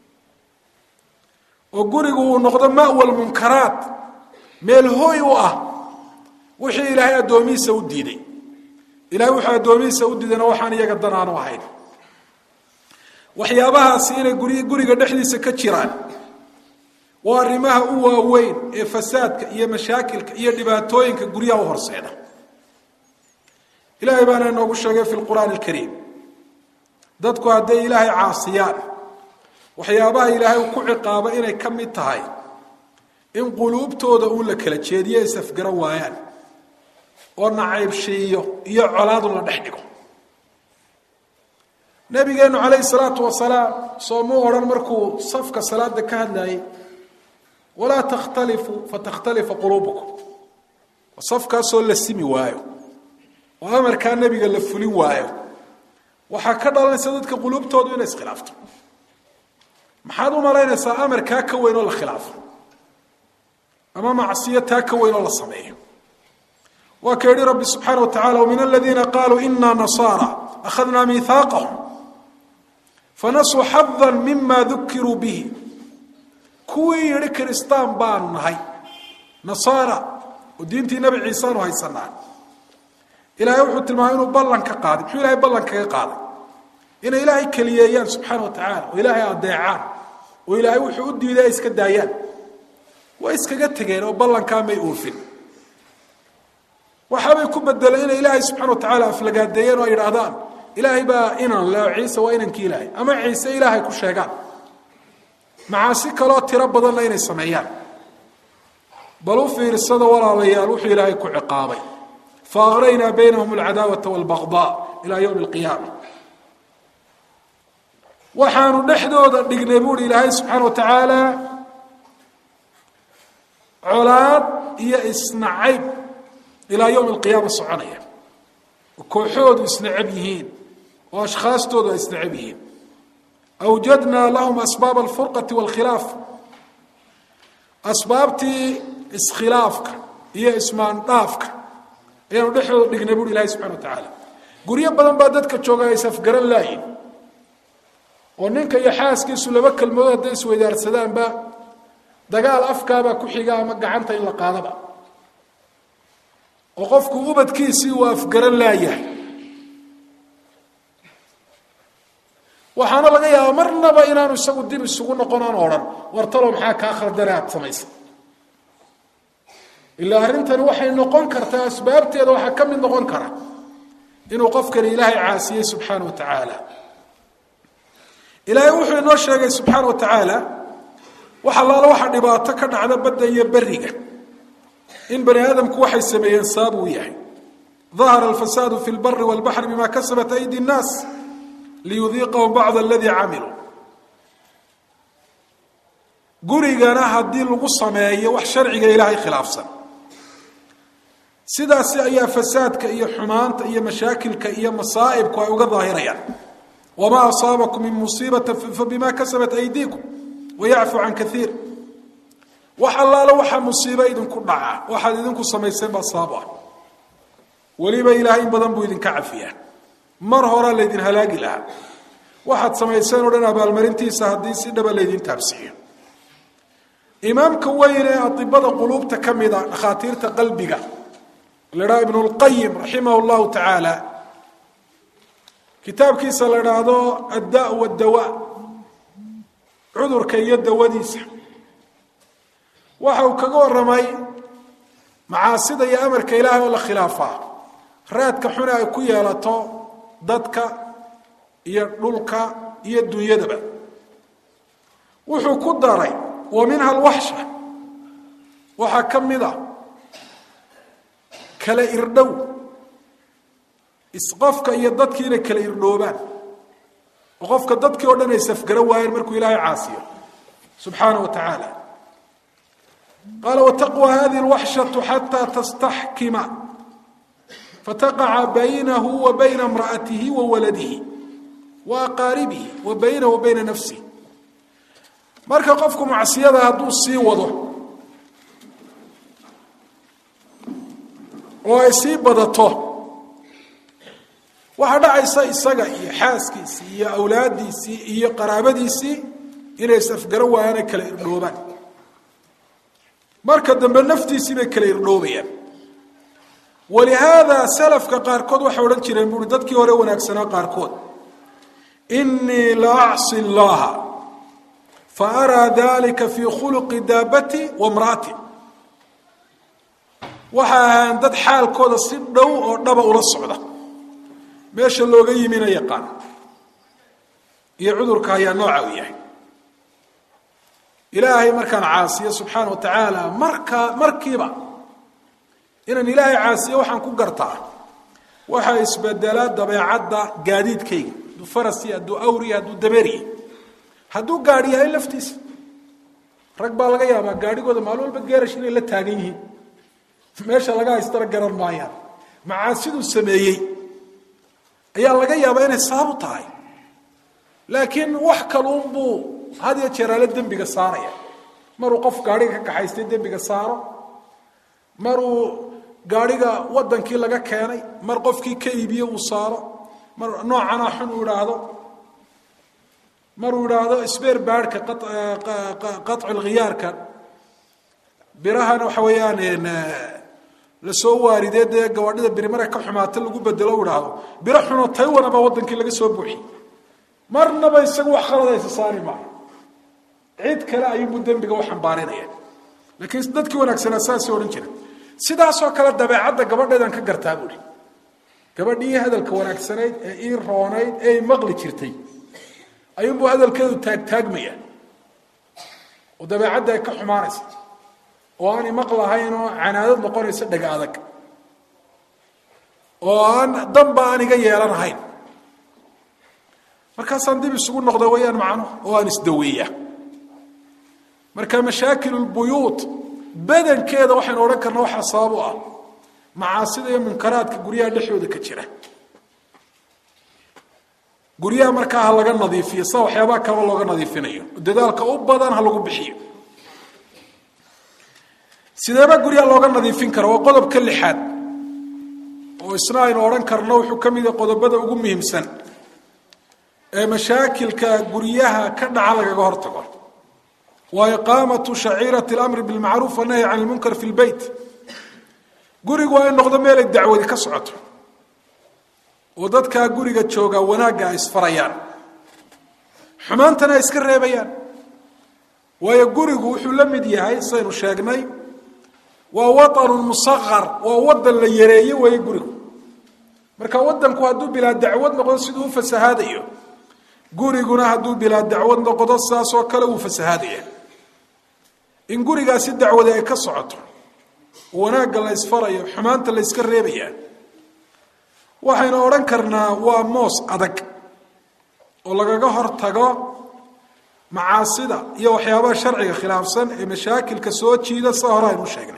oo gurigu uu noqdo ma'wal munkaraat meel hooy u ah wixii ilaahay addoomihiisa u diiday ilahay wuxuu addoomihiisa u diidayna waxaan iyaga dan aanu ahayn waxyaabahaasi inay guri guriga dhexdiisa ka jiraan waa arrimaha u waaweyn ee fasaadka iyo mashaakilka iyo dhibaatooyinka guryaha u horseeda ilaahay baana inoogu sheegay fi lqur'aani alkariim dadku hadday ilaahay caasiyaan waxyaabaha ilaahay uu ku ciqaabo inay ka mid tahay in quluubtooda uu la kala jeediyo isafgara waayaan oo nacaybshiiyo iyo colaadu la dhex dhigo nabigeenu calayhi salaatu wasalaam soomuu odhan markuu safka salaada ka hadlayay walaa takhtalifuu fatakhtalifa quluubukum safkaasoo la simi waayo oo amarkaa nebiga la fulin waayo waxaa ka dhalanaysa dadka quluubtoodu inay iskhilaafto maxaad u malaynaysaa amarkaa ka weyn oo la khilaafo ama macsiyo taa ka weyn oo la sameeyo waa ka yihi rabbi subxaana wa tacala wmin aladiina qaluu ina nasaara akhadna miihaaqahum fanasuu xada mima dukiruu bihi kuwii yihi kiristaan baanu nahay nasaara oo diintii nebi ciiseanu haysanaa ilaahay wuxuu tilmaamay inuu ballan ka qaaday muxuu ilahay ballan kaga qaaday inay ilaahay keliyeeyaan subxaana wa tacaala oo ilaahay adeecaan oo ilaahay wuxuu u diiday ay iska daayaan way iskaga tegeen oo ballankaa may oofin waxaabay ku bedeleen inay ilaahay subxana wa tacaala aflagaadeeyeen oo ay yidhaahdaan ilaahay baa inan leo ciise waa inankii ilaahay ama ciise ilaahay ku sheegaan macaasi kaloo tiro badanna inay sameeyaan bal u fiirsada walaalayaal wuxuu ilaahay ku ciqaabay fa aqraynaa baynahum alcadaawata walbaqdaa ilaa yowmi alqiyaama waxaanu dhexdooda dhignay buuhi ilaahay subxaana wa tacaala colaad iyo isnacayb ilaa yowmi alqiyaama soconaya oo kooxoodu isnacab yihiin oo ashkhaastoodu ay isnacab yihiin awjadnaa lahum asbaab alfurqati walkhilaaf asbaabtii iskhilaafka iyo ismaandhaafka ayaanu dhexdooda dhignay buuhi ilahay subxana wa tacaala guryo badan baa dadka jooga ay safgaran laayiin oo ninka iyo xaaskiisu laba kelmadood hadday isweydaarsadaanba dagaal afkaabaa ku xiga ama gacanta in la qaadaba oo qofku ubadkiisii uu afgaran laayahay waxaana laga yaabaa marnaba inaanu isagu dib isugu noqon aan odhan war talow maxaa kaa khaldane aada samaysa ilaa arrintani waxay noqon kartaa asbaabteeda waxaa ka mid noqon kara inuu qofkani ilaahay caasiyey subxaana wa tacaala ilaahay wuxuu inoo sheegay subxaana wa tacaala wax allaala waxa dhibaato ka dhacda badda iyo beriga in bani aadamku waxay sameeyeen sabab uu yahay dahara alfasaadu fi lbari walbaxri bima kasabat aydi nnaas liyudiiqahum bacd aladii camiluu gurigana haddii lagu sameeyo wax sharciga ilaahay khilaafsan sidaasi ayaa fasaadka iyo xumaanta iyo mashaakilka iyo masaa'ibku ay uga daahirayaan wamaa asaabakum min musiibata fabima kasabat aydiikum wayacfu can kaiir wax allaalo waxaa musiibo idinku dhaca waxaad idinku samayseen baa sabab ah weliba ilaahay in badan buu idinka cafiyaa mar horaa laydin halaagi lahaa waxaad samayseen o dhan abaalmarintiisa haddii si dhaba laydin taabsiiyo imaamka weyn ee adibada quluubta ka mida dhakhaatiirta qalbiga la dhaha ibnu lqayim raximah llahu tacaala kitaabkiisa la dhaahdo adda wadawa cudurka iyo dawadiisa waxa uu kaga waramay macaasida iyo amarka ilaahay oo la khilaafaa raadka xune ay ku yeelato dadka iyo dhulka iyo dunyadaba wuxuu ku daray wa minha alwaxsha waxaa ka mid a kala irdhow isqofka iyo dadkii inay kala irdhoobaan oo qofka dadkii oo dhan ay safgaro waayeen markuu ilaahay caasiyo subxaana wa tacaala qaala wataqwa hadihi alwaxshatu xataa tastaxkima fataqaca baynahu wa bayna imra'atihi wa waladihi wa aqaaribihi wa baynahu wa bayna nafsihi marka qofku macsiyada hadduu sii wado oo ay sii badato waxaa dhacaysa isaga iyo xaaskiisii iyo awlaaddiisii iyo qaraabadiisii inay isafgaro waayaan ay kala irdhoobaan marka dambe naftiisii bay kala irdhoobayaan walihaada salafka qaarkood waxay odhan jireen buui dadkii hore wanaagsanaa qaarkood inii la acsi llaha fa araa dalika fii khuluqi daabati wa mraati waxay ahaan dad xaalkooda si dhow oo dhaba ula socda meesha looga yimina yaqaan iyo cudurka ayaa nooca u yahay ilaahay markaan caasiyo subxaana wa tacaala markaa markiiba inaan ilaahay caasiyo waxaan ku gartaa waxaa isbedelaa dabeecadda gaadiidkayga hadduu farasi hadduu awriya hadduu dabeeriya hadduu gaadhi yahay laftiisa rag baa laga yaabaa gaadhigooda maalin walba geerash inay la taagan yihiin meesha laga haystana garan maayaan macaasiduu sameeyey ayaa laga yaabaa inay sabab u tahay laakiin wax kaluunbuu had iyo jeeraale dembiga saaraya maruu qof gaadhiga ka kaxaystay dembiga saaro maruu gaadhiga wadankii laga keenay mar qofkii ka iibiye uu saaro mar noocanaa xun uu idhaahdo maruu idhaahdo sbeer baadhka qaطcu lkhiyaarka birahana waxa weeyaan lasoo waaridee dee gabaadhida biri marka ka xumaata lagu bedelo u idhaahdo biro xunoo taywana baa wadankii laga soo buuxiyey marnaba isagu wax khaladaysa saari maayo cid kale ayuunbuu dembiga u xambaarinaya laakiin dadkii wanaagsanaa saasay odhan jira sidaasoo kale dabeecadda gabadheedaan ka gartaa buuhi gabadhii hadalka wanaagsanayd ee ii roonayd ee i maqli jirtay ayuunbuu hadalkeedu taagtaagmaya oo dabeecadda ay ka xumaanaysa oo aan imaqlahayn oo canaadad noqonaysa dhega adag oo aan danba aan iga yeelanahayn markaasaan dib isugu noqda wayaan macno oo aan isdaweeya marka mashaakil lbuyuut badankeeda waxaynu odhan karna waxaa sabab u ah macaasida iyo munkaraadka guryaha dhexdooda ka jira guryaha markaa ha laga nadiifiyo sida waxyaabaha kaleba looga nadiifinayo dadaalka u badan ha lagu bixiyo sideeba guryaha looga nadiifin kara waa qodobka lixaad oo isna aynu odhan karno wuxuu ka mid yahay qodobada ugu muhiimsan ee mashaakilka guryaha ka dhaca lagaga hortago waa iqaamatu shaciirati اlamri bilmacruuf wanahyi can lmunkar fi lbeyt gurigu waa in noqdo meelay dacwadi ka socoto oo dadkaa guriga jooga wanaagga ay isfarayaan xumaantana ay iska reebayaan waayo gurigu wuxuu la mid yahay saynu sheegnay waa waطanu musaqar waa wadan la yareeye weeye gurigu marka wadanku hadduu bilaa dacwad noqdo siduu u fasahaadayo guriguna hadduu bilaa dacwad noqdo saasoo kale uu fasahaadaya in gurigaasi dacwadi ay ka socoto wanaagga la ysfarayo xumaanta la yska reebaya waxaynu odhan karnaa waa moos adag oo lagaga hor tago macaasida iyo waxyaabaha sharciga khilaafsan ee mashaakilka soo jiida sida hore aynu sheegnay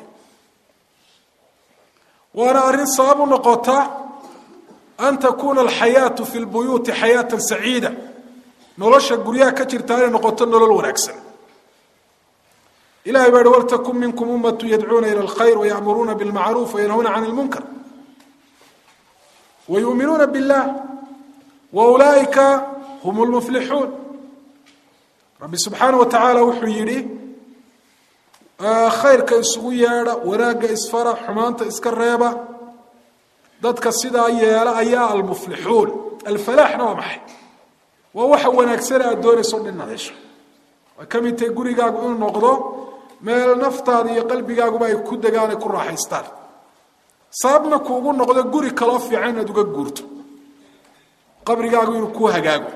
waana arrin sabab u noqota an takuuna alxayaatu fi lbuyuuti xayaatan saciida nolosha guryaha ka jirta inay noqoto nolol wanaagsan ilahay baa hi waltakun minkum ummatu yadcuuna ila alkhayr wayamuruuna bilmacruuf wayanhuna can lmunkar wayuuminuuna billah wa ulaa'ika hum lmuflixuun rabbi subxaana wa tacaala wuxuu yidhi khayrka isugu yeedha wanaagga isfara xumaanta iska reeba dadka sidaa yeela ayaa almuflixuun alfalaaxna waa maxay waa waxa wanaagsane aad doonayso dhin nadesho way ka mid tahay gurigaagu inuu noqdo meel naftaada iyo qalbigaaguba ay ku degaan ay ku raaxaystaan sababna kuugu noqdo guri kaloo fiican inaad uga guurto qabrigaagu inuu kuu hagaago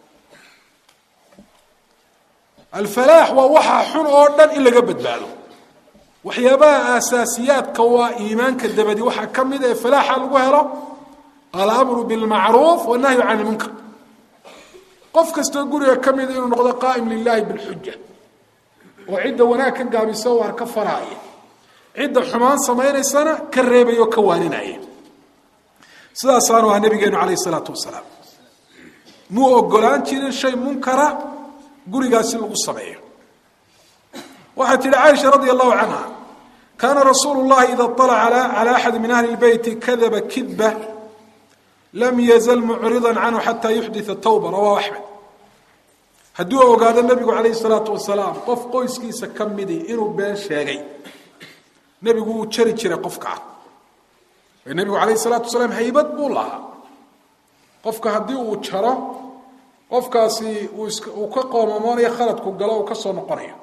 alfalaax waa waxa xun oo dhan in laga badbaado waxyaabaha aasaasiyaadka waa iimaanka dabadi waxaa ka mid ee falaaxa lagu helo alamru bilmacruuf wanahyu can ilmunkar qof kastoo guriga ka mida inuu noqdo qaa'im lilahi bilxuja oo cidda wanaag ka gaabisa waar ka faraaya cidda xumaan samaynaysana ka reebaya oo ka waaninaya sidaasaanu ahaa nabigeenu calayh isalaatu wasalaam muu ogolaan jirin shay munkara gurigaasi lagu sameeyo waxay tihi caaisha radi allahu canha kaana rasuulu llahi ida alaca cala axadi min ahli lbeyti kadaba kidba lam yazal mucridan canhu xataa yuxdita tawba rawahu axmed hadduu ogaado nebigu calayhi salaatu wasalaam qof qoyskiisa ka midi inuu been sheegay nebigu wuu jari jiray qofkaa nebigu calayhi salaatu wasalaam haybad buu lahaa qofka haddii uu jaro qofkaasi uu ka qoomamoonayo khaladku galo uu ka soo noqonayo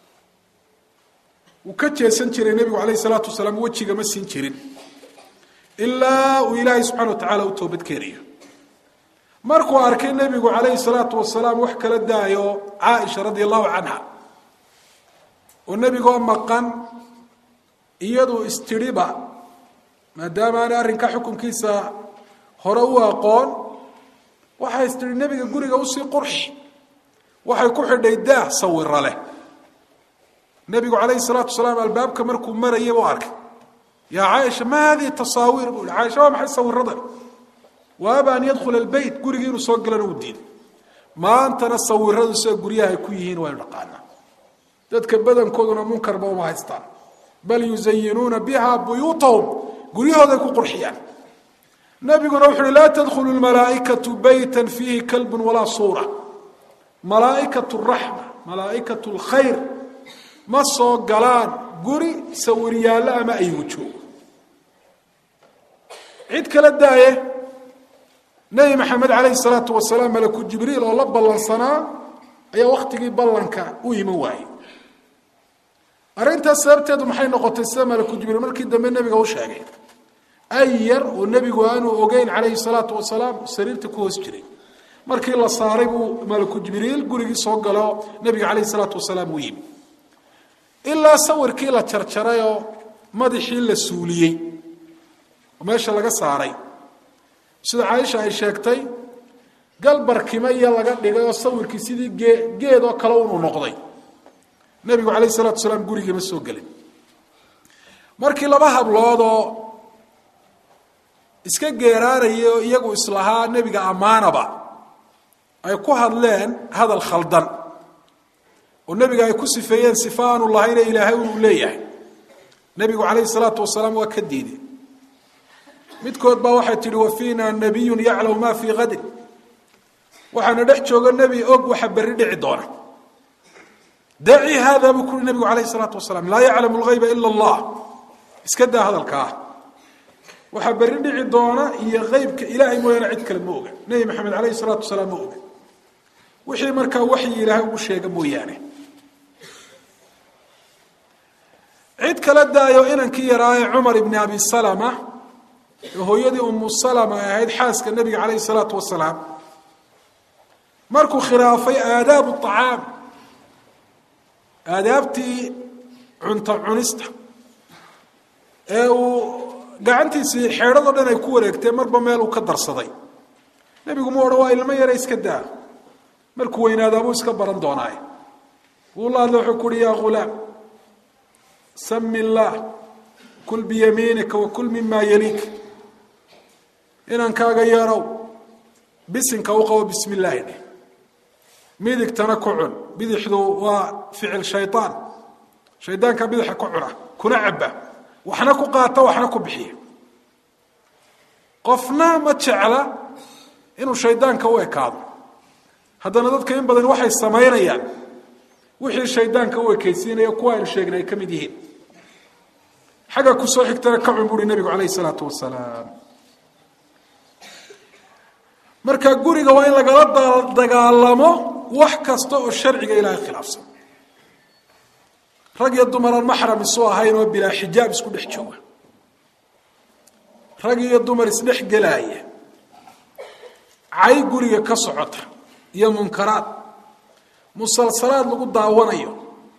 wuu ka jeesan jiray nebigu calayhi salaatu wasalaam wejiga ma siin jirin ilaa uu ilaahay subxana wa tacaala u toobadkeenayo markuu arkay nebigu calayhi salaatu wasalaam wax kala daayo caaisha radia allahu canha oo nebigoo maqan iyadu istidhiba maadaama aanay arrinka xukunkiisa hore u aqoon waxay istidhi nebiga guriga usii qurxi waxay ku xidhay daah sawiro leh nebigu calayhi salaatu wasalaam albaabka markuu marayay buu arkay yaa caaisha ma hadihi tasaawiir buu caaisha waa maxay sawiradan waaba an yadkhula albeyt gurigii inuu soo galana uu diiday maantana sawiradu sida guryaha ay ku yihiin waynu dhaqaanaa dadka badankooduna munkarba uma haystaan bal yuzayinuuna biha buyuutahum guryahooday ku qurxiyaan nabiguna wuxu uhi laa tadkhulu lmalaaikatu beyta fiihi kalbun walaa suura malaaikatu raxma malaaikatu lkhayr ma soo galaan guri sawiryaalla ama aygu joogo cid kala daaye nebi maxamed calayhi salaatu wasalaam malaku jibriil oo la ballansanaa ayaa wakhtigii ballanka u iman waayey arrintaas sababteedu maxay noqotay sida malaku jibriil markii dambe nebiga u sheegay ay yar oo nebigu aanu ogeyn calayhi salaatu wasalaam sariirta ku hoos jiray markii la saaray buu malaku jibriil gurigii soo galo nebiga calayhi salaatu wasalaam u yimi ilaa sawirkii la jarjaray oo madaxii la suuliyey oo meesha laga saaray sida caaisha ay sheegtay galbarkima iyo laga dhigay oo sawirkii sidii gee geed oo kale unuu noqday nebigu calayhi salatu wasalaam gurigii ma soo gelin markii laba habloodoo iska geeraaraya oo iyagu islahaa nebiga ammaanaba ay ku hadleen hadal khaldan oo nebiga ay ku sifeeyeen sifa aanu lahayne ilaahay inuu leeyahay nebigu calayhi salaatu wasalaam waa ka diiday midkood baa waxay tihi wa fiina nabiyun yaclamu ma fii kadin waxaana dhex jooga nebi og waxa berri dhici doona daci haada buu kuuri nebigu calayhi salaatu wasalaam laa yaclamu lgayba ila allah iska daa hadalkaa waxaa berri dhici doona iyo qeybka ilaahay mooyaane cid kale ma oga nebi maxamed calayhi salaatu wasalaam ma oga wixii markaa waxyi ilaahay ugu sheega mooyaane cid kala daayo inankii yaraaye cumar ibni abi salama ee hooyadii umu salama ay ahayd xaaska nebiga calayhi salaatu wasalaam markuu khilaafay aadaabu acaam aadaabtii cunto cunista ee uu gacantiisii xeedhadoo dhan ay ku wareegtee marba meel uu ka darsaday nebigu mu odhan waa ilmo yare iska daa markuu weynaadaabuu iska baran doonaaye wuu la hadla wuxuu ku uhi yaa ghulaam sami illaah kul biyamiinika wa kul mima yaliik inankaaga yarow bisinka u qabo bismi illaahi dheh midigtana ku cun bidixdu waa ficil shayaan shaydaanka bidixa ku cuna kuna caba waxna ku qaata waxna ku bixiya qofna ma jecla inuu shaydaanka u ekaado haddana dadka in badan waxay samaynayaan wixii shaydaanka u ekaysiinaya kuwa aynu sheegnay ay ka mid yihiin xagga kusoo xigtana ka cun buuhi nebigu calayh isalaatu wasalaam marka guriga waa in lagala dagaalamo wax kasta oo sharciga ilaahay khilaafsan rag iyo dumar aan maxram isu ahayn oo bilaa xijaab isku dhex jooga rag iyo dumar isdhex gelaaya cay guriga ka socota iyo munkaraad musalsalaad lagu daawanayo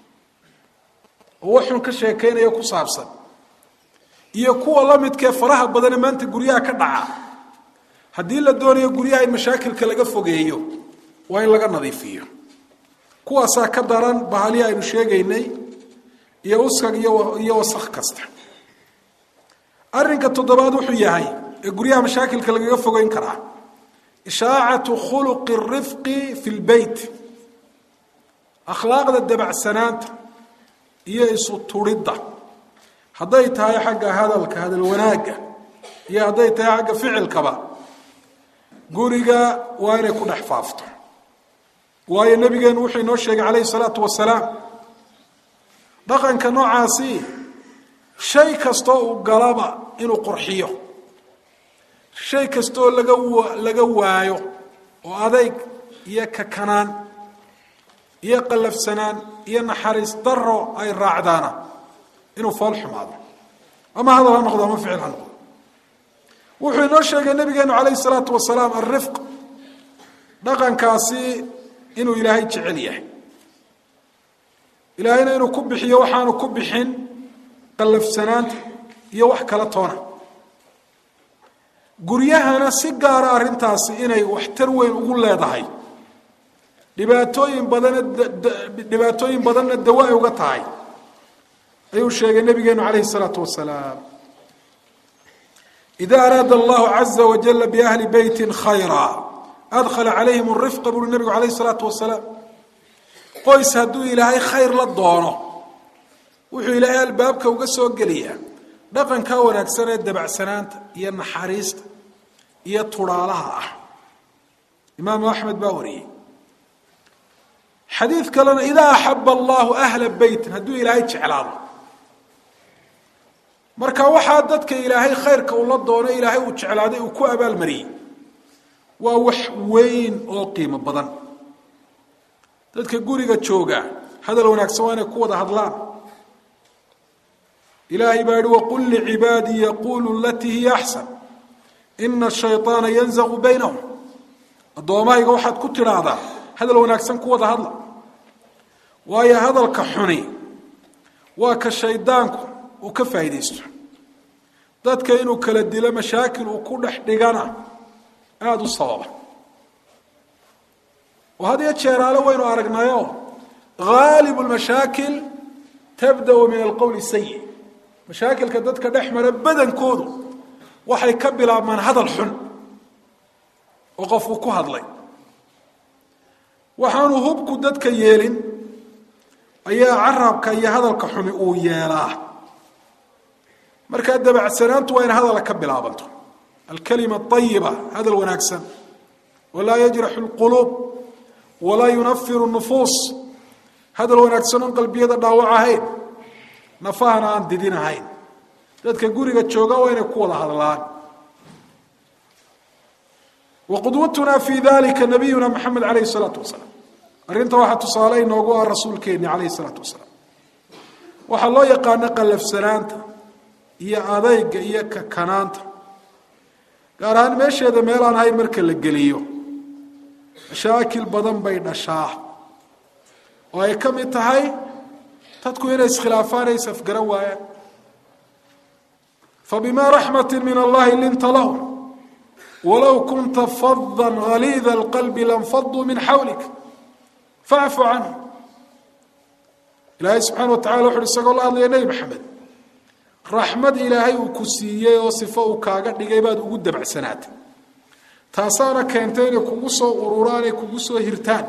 oo waxun ka sheekaynayo ku saabsan iyo kuwa la midkee faraha badane maanta guryaha ka dhaca haddii la doonayo guryaha in mashaakilka laga fogeeyo waa in laga nadiifiyo kuwaasaa ka daran bahalihi aynu sheegaynay iyo uskag iyo wasakh kasta arrinka toddobaad wuxuu yahay ee guryaha mashaakilka lagaga fogeyn karaa ishaacatu khuluqi rifqi fi lbeyt akhlaaqda dabacsanaanta iyo isu turidda hadday tahay xagga hadalka hadal wanaagga iyo hadday tahay xagga ficilkaba guriga waa inay ku dhex faafto waayo nabigeenu wuxuu inoo sheegay calayhi salaatu wasalaam dhaqanka noocaasi shay kastoo uu galaba inuu qurxiyo shay kastooo laga laga waayo oo adayg iyo kakanaan iyo qallafsanaan iyo naxariis daro ay raacdaana inuu fool xumaado ama hadal ha noqdo ama ficil ha noqdo wuxuu inoo sheegay nabigeenu calayhi salaatu wasalaam alrifq dhaqankaasi inuu ilaahay jecel yahay ilaahayna inuu ku bixiyo waxaanu ku bixin qallafsanaanta iyo wax kala toona guryahana si gaara arrintaasi inay waxtar weyn ugu leedahay dhibaatooyin badana dhibaatooyin badanna dawa ay uga tahay ayuu sheegay nabigeenu calayhi salaatu wasalaam ida araada allahu caza wajala biahli beyti khayra adkhala calayhim rifqa buuri nabigu calayhi salaatu wasalaam qoys hadduu ilaahay khayr la doono wuxuu ilaahay albaabka uga soo geliyaa dhaqanka wanaagsan ee dabacsanaanta iyo naxariista iyo tudhaalaha ah imaamu axmed baa wariyey xadiid kalena idaa axaba allahu ahla beytin hadduu ilaahay jeclaado marka waxaa dadka ilaahay khayrka ula doono ilaahay uu jeclaaday uu ku abaalmariyey waa wax weyn oo qiimo badan dadka guriga jooga hadal wanaagsan waa inay ku wada hadlaan ilaahay baa yihi waqul licibaadii yaqulu latii hiya axsan ina ashayطaana yanzaqu baynahum addoommahayga waxaad ku tidhaahdaa hadal wanaagsan ku wada hadla waayo hadalka xuni waa ka shaydaanku uu ka faa'iidaysto dadka inuu kala dilo mashaakil uu ku dhex dhigana aada u sababa oo had iyo jeeraale waynu aragnayo haalibu lmashaakil tabda-u min alqowli sayi mashaakilka dadka dhex mara badankoodu waxay ka bilaabmaan hadal xun oo qofku ku hadlay waxaanu hubku dadka yeelin ayaa carabka iyo hadalka xumi uu yeelaa markaa dabacsanaantu waa in hadala ka bilaabanto alkalima ayiba hadal wanaagsan walaa yajraxu lquluub walaa yunafiru nufuus hadal wanaagsan oon qalbiyada dhaawac ahayn nafahana aan didin ahayn dadka guriga jooga waa inay ku wada hadlaan waqudwatuna fi dalika nabiyuna maxamed alayh الsalaatu wasalaam arrinta waxaa tusaale inoogu ah rasuulkeeni calayhi isalaatu wasalaam waxaa loo yaqaano qallafsanaanta iyo adayga iyo kakanaanta gaar ahaan meesheeda meel aan ahayn marka la geliyo mashaakil badan bay dhashaa oo ay ka mid tahay dadku inay iskhilaafaan ay isafgaran waayaan fabima raxmati min allahi linta lahum walow kunta fada haliida alqalbi lanfaduu min xawlik facfu canhu ilaahay subxaana wa tacala wuxuuhi isagoo la hadlaya nebi maxamed raxmad ilaahay uu ku siiyey oo sifo uu kaaga dhigay baad ugu dabacsanaatay taasaana keentay inay kugu soo ururaan ay kugu soo hirtaan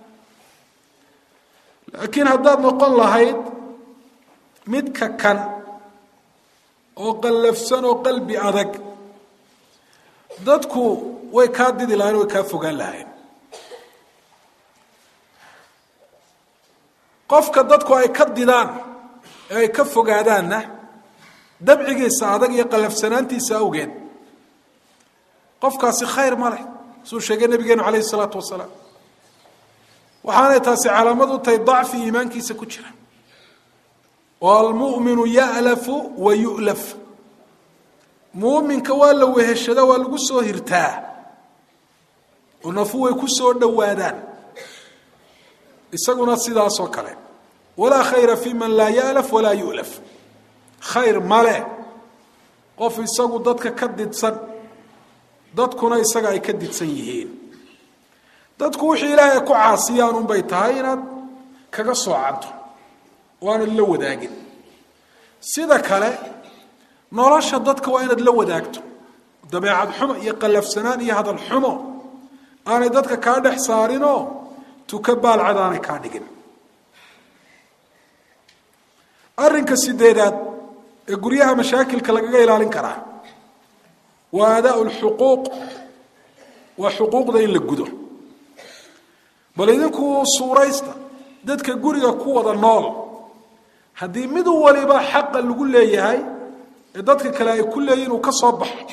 laakiin haddaad noqon lahayd midka kan oo qallafsan oo qalbi adag dadku way kaa didi lahayen way kaa fogaan lahayen qofka dadku ay ka didaan ee ay ka fogaadaanna dabcigiisa adag iyo qallafsanaantiisa awgeed qofkaasi khayr ma leh suu sheegay nabigeenu calayhi isalaatu wasalaam waxaanay taasi calaamad u tahay dacfi iimaankiisa ku jira oo almu'minu ya'lafu wa yu'laf muuminka waa la weheshada waa lagu soo hirtaa oo nafu way ku soo dhowaadaan isaguna sidaasoo kale walaa khayra fi man laa ya'laf walaa yu'laf khayr male qof isagu dadka ka didsan dadkuna isaga ay ka didsan yihiin dadku wixii ilaahay ku caasiyaan unbay tahay inaad kaga soocanto oo aanad la wadaagin sida kale nolosha dadka waa inaad la wadaagto dabeecad xumo iyo qallafsanaan iyo hadal xumo aanay dadka kaa dhex saarinoo tuka baalcad aanay kaa dhigin arrinka sideedaad ee guryaha mashaakilka lagaga ilaalin karaa waa adaa lxuquuq waa xuquuqda in la gudo bal idinku suuraysta dadka guriga ku wada nool haddii mid waliba xaqa lagu leeyahay ee dadka kale ay ku leeyihin uu ka soo baxo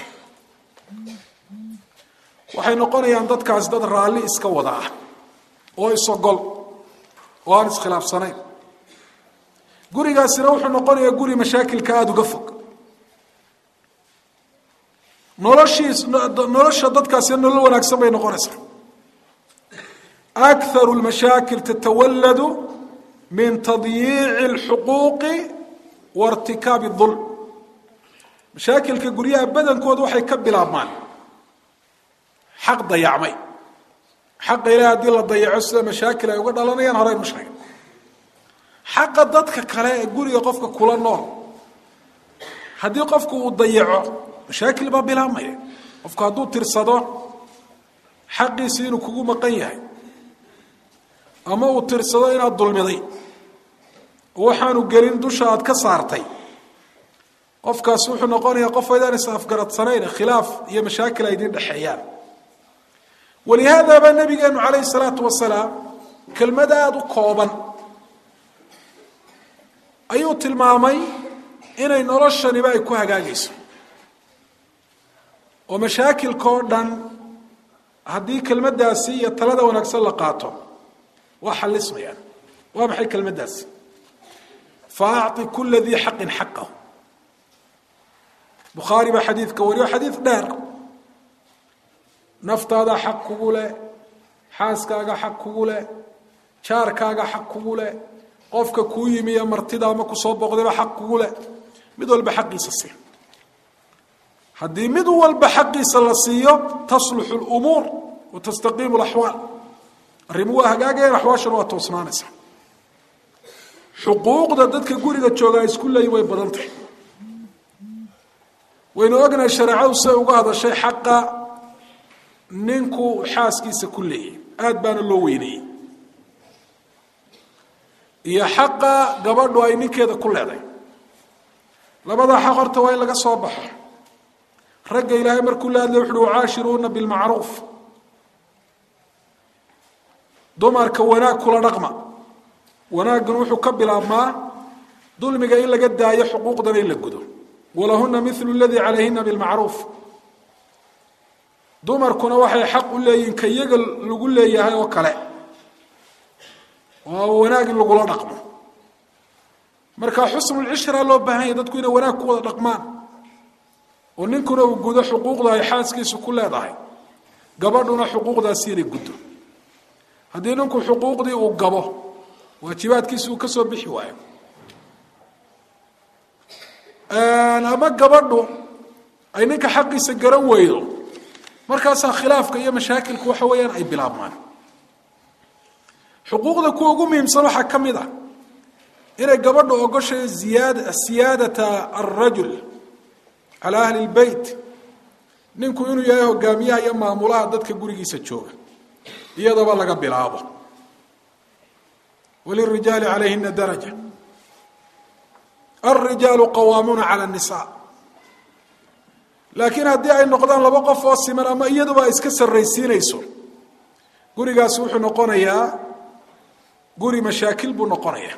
waxay noqonayaan dadkaasi dad raalli iska wada ah oo isogol oo aan iskhilaafsanayn gurigaasina wuxuu noqonayaa guri mashaakilka aada uga fog noloshiis nolosha dadkaasina nolol wanaagsan bay noqonaysaa akharu lmashaakil tatawalladu min tadyiici اlxuquuqi wa irtikaabi اdulm mashaakilka guryaha badankooda waxay ka bilaabmaan xaq dayacmay xaqa ilahi haddii la dayaco sida mashaakil ay uga dhalanayaan horeynu sheegay xaqa dadka kale ee guriga qofka kula nool haddii qofku uu dayaco mashaakil baa bilaabmaya qofku hadduu tirsado xaqiisi inuu kugu maqan yahay ama uu tirsado inaad dulmiday oo waxaanu gelin dusha aad ka saartay qofkaas wuxuu noqonayaa qof aydaan is afgaradsanayn khilaaf iyo mashaakil ay idin dhexeeyaan walihaada baa nabigeenu calayhi salaatu wasalaam kelmad aada u kooban ayuu tilmaamay inay noloshaniba ay ku hagaagayso oo mashaakilkao dhan haddii kelmaddaasi iyo talada wanaagsan la qaato waa xallismayaan waa maxay kelmaddaasi fa acطi kula dii xaqin xaqahu bukhaari baa xadiidka wariyo xadiid dheer naftaada xaq kugu leh xaaskaaga xaq kugu leh jaarkaaga xaq kugu leh qofka kuu yimi iyo martida ama kusoo booqdayba xaq kugu leh mid walba xaqiisa sii haddii mid walba xaqiisa la siiyo tasluxu lumuur wa tastaqiimu laxwaal arrimu waa hagaagayaan axwaashana waa toosnaanaysa xuquuqda dadka guriga joogaa isku leeyi way badan tahay waynu ognahay shareecadu siday uga hadashay xaqa ninku xaaskiisa ku leeyahy aada baana loo weynayey iyo xaqa gabadhu ay ninkeeda ku leeday labadaa xaq horta waa in laga soo baxo ragga ilaahay markuu la hadlay wuxuuhi wacaashiruuna bilmacruuf dumarka wanaag kula dhaqma wanaaggan wuxuu ka bilaabmaa dulmiga in laga daayo xuquuqdana in la gudo walahuna milu ladii calayhina bilmacruuf dumarkuna waxay xaq u leeyihin ka iyaga lagu leeyahay oo kale oo wanaag in lagula dhaqmo marka xusnulcishra loo baahan yahy dadku inay wanaag ku wada dhaqmaan oo ninkuna uu gudo xuquuqda ay xaaskiisu ku leedahay gabadhuna xuquuqdaasi inay guddo haddii ninku xuquuqdii uu gabo waajibaadkiisi uu ka soo bixi waayo ama gabadhu ay ninka xaqiisa garan weydo markaasaa khilaafka iyo mashaakilku waxa weeyaan ay bilaabmaan xuquuqda kuwa ugu muhiimsan waxaa ka mid ah inay gabadhu ogoshay ziyaad siyaadata alrajul calaa ahli lbeyt ninku inuu yahay hogaamiyaha iyo maamulaha dadka gurigiisa jooga iyadaba laga bilaabo walirijaali calayhina daraja alrijaalu qawaamuuna cala annisaa laakiin haddii ay noqdaan laba qof oo siman ama iyaduba ay iska sarraysiinayso gurigaasi wuxuu noqonayaa guri mashaakil buu noqonayaa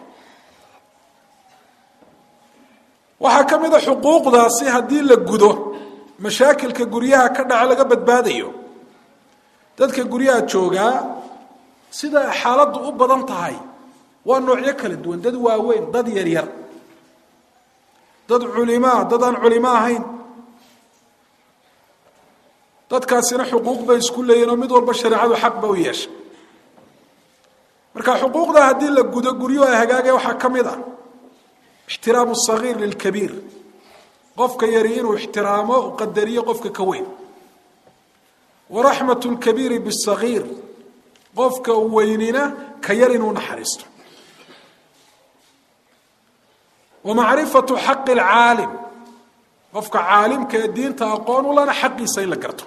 waxaa ka mid a xuquuqdaasi haddii la gudo mashaakilka guryaha ka dhaca laga badbaadayo dadka guryaha joogaa sida xaaladdu u badan tahay waa noocyo kala duwan dad waaweyn dad yaryar dad culimaa dad aan culimo ahayn dadkaasina xuquuq bay isku leeyihin oo mid walba shareecadu xaq ba u yeeshay marka xuquuqda haddii la gudo guryuhu ay hagaagaya waxaa ka mid ah ixtiraamu sagiir lilkabiir qofka yari inuu ixtiraamo u qadariyo qofka ka weyn wa raxmat lkabiiri bisagiir qofka weynina ka yar inuu naxariisto wa macrifatu xaqi lcaalim qofka caalimka ee diinta aqoon u lana xaqiisa in la garto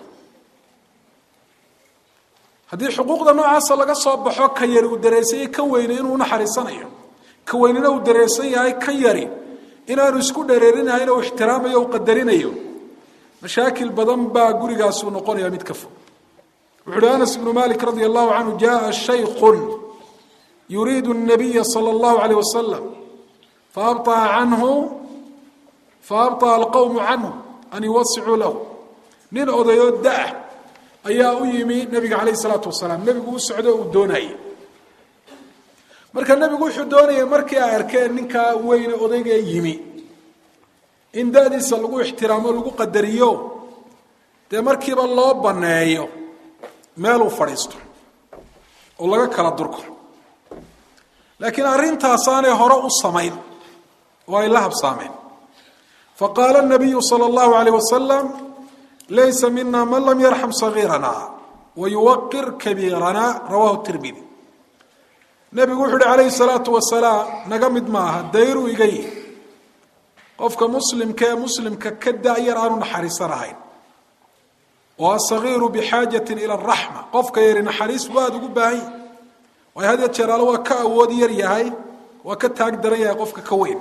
haddii xuquuqda noocaasa laga soo baxo ka yari uu dareensanyay kan weyne inuu naxariisanayo ka weynina uu dareersan yahay kan yari inaanu isku dhereerinahayn u ixtiraamayo u qadarinayo mashaakil badan baa gurigaasuu noqonaya mid ka fog wuxu uhi anas ibnu malik radia allahu canhu jaءa shaykun yuriidu الnabiya salى اllahu alayh wasalam faabطaa canhu faabطaa alqowmu canhu an yuwasicuu lahu nin odayoo da-ah ayaa u yimi nabiga calayh الsalaatu wasalaam nebigu u socdo uu doonayay marka nebigu wuxuu doonayay markii ay arkeen ninkaa weyne odaygee yimi in da-diisa lagu ixtiraamo lagu qadariyo dee markiiba loo banneeyo meeluu fadhiisto oo laga kala durko laakiin arrintaasaanay hore u samayn oo ay la habsaameen faqaala nabiyu sala allahu alayh wasalam laysa mina man lam yarxam sagiirana wayuwaqir kabiirana rawahu tirmidi nebigu wuxu uhi calayhi salaatu wasalaam naga mid maaha dayruu iga yihi qofka muslimka ee muslimka ka da-yar aanu naxariisanahayn oo asagiiru bixaajatin ila araxma qofka yari naxariis buu aada ugu baahan yahy waayo had ya jeer alle waa ka awood yar yahay waa ka taag daran yahay qofka ka weyn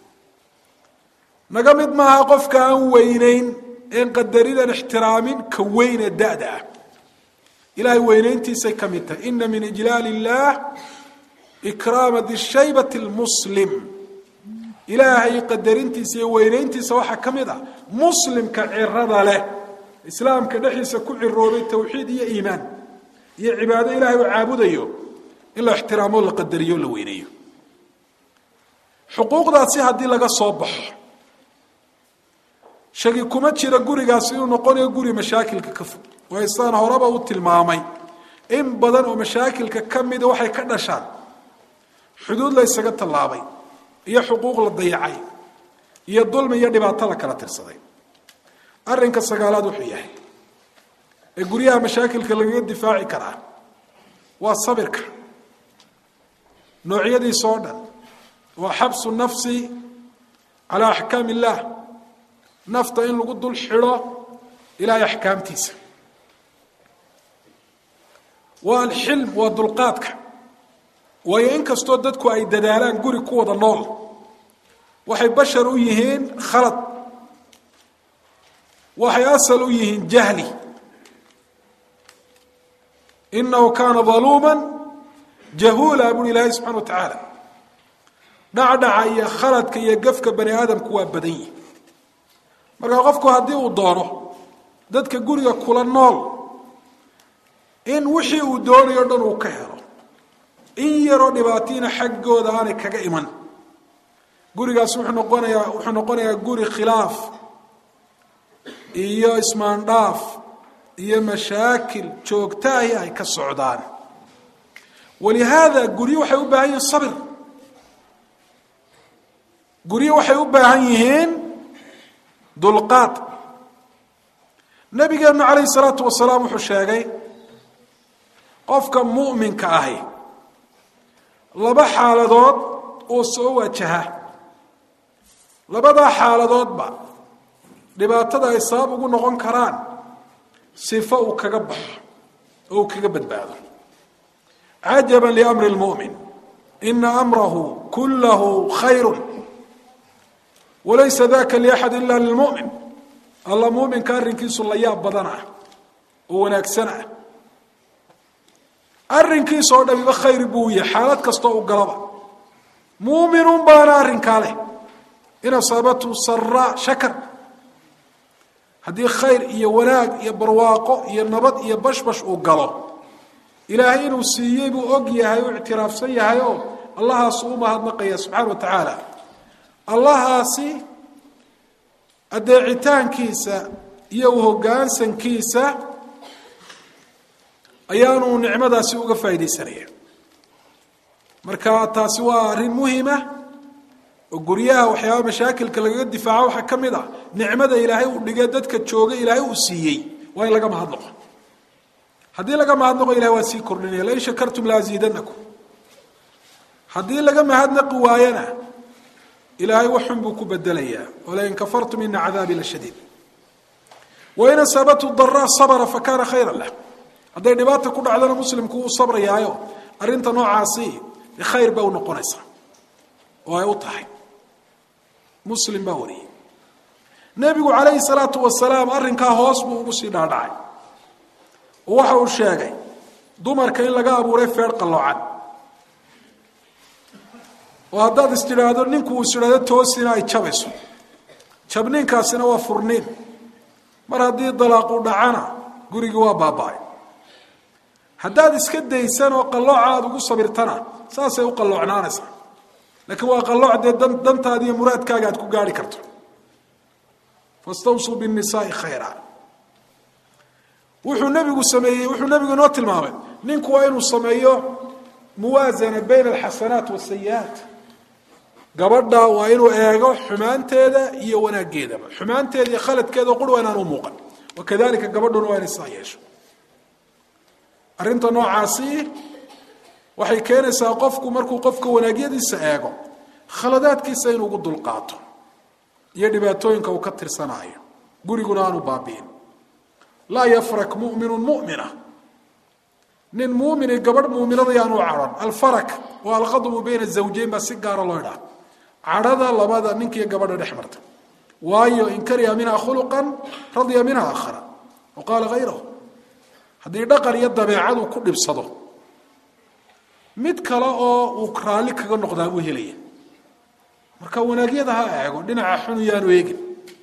naga mid maaha qofka aan weyneyn een qadarinan ixtiraamin ka weyn ee da-da ah ilahay weyneyntiisay ka mid tahay ina min ijlaal illah ikraama dishaybati lmuslim ilaahay qadarintiisa iyo weyneyntiisa waxaa ka mid ah muslimka cirada leh islaamka dhexdiisa ku ciroobay tawxiid iyo iimaan iyo cibaado ilaahay uu caabudayo in la ixtiraamo la qadariyo la weyneeyo xuquuqdaasi haddii laga soo baxo shagi kuma jira gurigaasi inuu noqonayo guri mashaakilka ka fog waayo sidaan horeba u tilmaamay in badan oo mashaakilka ka mida waxay ka dhashaan xuduud la ysaga tallaabay iyo xuquuq la dayacay iyo dulmi iyo dhibaato la kala tirsaday arrinka sagaalaad wuxuu yahay ee guryaha mashaakilka lagaga difaaci karaa waa sabirka noocyadiisa oo dhan waa xabsu nafsi calaa axkaam illaah nafta in lagu dul xidho ilaahay axkaamtiisa waa alxilm waa dulqaadka waayo in kastoo dadku ay dadaalaan guri ku wada nool waxay bashar u yihiin khalad waxay asal u yihiin jahli inahu kaana daluuma jahuula buui ilaahay subxana wa tacaala dhacdhaca iyo khaladka iyo gafka bani aadamku waa badan yihi marka qofku haddii uu doono dadka guriga kula nool in wixii uu doonayo dhan uu ka helo in yaroo dhibaatiina xaggooda aanay kaga iman gurigaas wuxuu noqonayaa wuxuu noqonayaa guri khilaaf iyo ismaandhaaf iyo mashaakil joogtaahi ay ka socdaan walihaada guryo waxay u baahan yihiin sabir guryo waxay u baahan yihiin dulqaad nabigeenu calayhi salaatu wasalaam wuxuu sheegay qofka mu'minka ahi laba xaaladood oo soo wajaha labadaa xaaladoodba dhibaatada ay sabab ugu noqon karaan sifo uu kaga baxo oo uu kaga badbaado cajaba liamri lmu'min ina amrahu kullahu khayru walaysa daka liaxad ila lilmu'min alla muuminka arrinkiisu la yaab badan ah oo wanaagsan ah arrinkiisa oo dhamiba khayr buu yahay xaalad kastoo u galaba muuminun baana arrinkaa leh in asaabatu saraa shakar haddii khayr iyo wanaag iyo barwaaqo iyo nabad iyo bashbash uu galo ilaahay inuu siiyey buu og yahay u ictiraafsan yahay oo allahaasu u mahadnaqaya subxaana wa tacaala allahaasi adeecitaankiisa iyo u hoggaansankiisa ayaanu nicmadaasi uga faaidaysanaya marka taasi waa arrin muhima oo guryaha waxyaaba mashaakilka lagaga difaaco waxaa ka mid a nicmada ilaahay uu dhigay dadka jooga ilaahay uu siiyey waa in laga mahadnaqo haddii laga mahadnaqo ilahay waa sii kordhinaya lain shakartum laaziidanakum haddii laga mahadnaqi waayana ilaahay waxun buu ku bedelayaa walain kafartum ina cadaabi la shadiid wain asaabathu daraa sabra fakana khayra lah hadday dhibaata ku dhacdana muslimku uu sabrayaayo arrinta noocaasi khayr ba u noqonaysa oo ay u tahay muslim baa wariyey nebigu calayhi salaatu wasalaam arrinkaa hoos buu ugu sii dhaadhacay oo waxa uu sheegay dumarka in laga abuuray feer qalloocan oo haddaad is tidhaahdo ninku uu is idhaahdo toosina ay jabayso jabniinkaasina waa furniin mar haddii dalaaqu dhacana gurigii waa baaba-ay haddaad iska daysan oo qallooca aada ugu sabirtana saasay u qalloocnaanaysaa laakiin waa qallooc dee dan dantaadi iyo muraadkaaga aad ku gaarhi karto fastawsuu binnisaai khayra wuxuu nebigu sameeyey wuxuu nebigu inoo tilmaamay ninku waa inuu sameeyo muwaasana bayna alxasanaat wasayi-aat gabadha waa inuu eego xumaanteeda iyo wanaaggeedaba xumaanteeda iyo khaladkeeda qur waa inaan u muuqan wakadalika gabadhuna waa inay saa yeesho arrinta noocaasi waxay keenaysaa qofku markuu qofka wanaagyadiisa eego khaladaadkiisa inuu ugu dulqaato iyo dhibaatooyinka uu ka tirsanaayo guriguna aanu baabi'in laa yafrak mu'minu mu'mina nin muumini gabadh muuminada yaanu cadhan alfarak waa alqadbu bayna zawjeyn baa si gaara loo idhaha cadhada labada ninkiiyo gabadha dhex marta waayo in kariha minha khuluqan radya minha aakhara wa qaala hayrahu haddii dhaqan iyo dabeecadu ku dhibsado mid kale oo uu raalli kaga noqdaa buu helaya marka wanaagyada ha eego dhinaca xunu yaanu eegin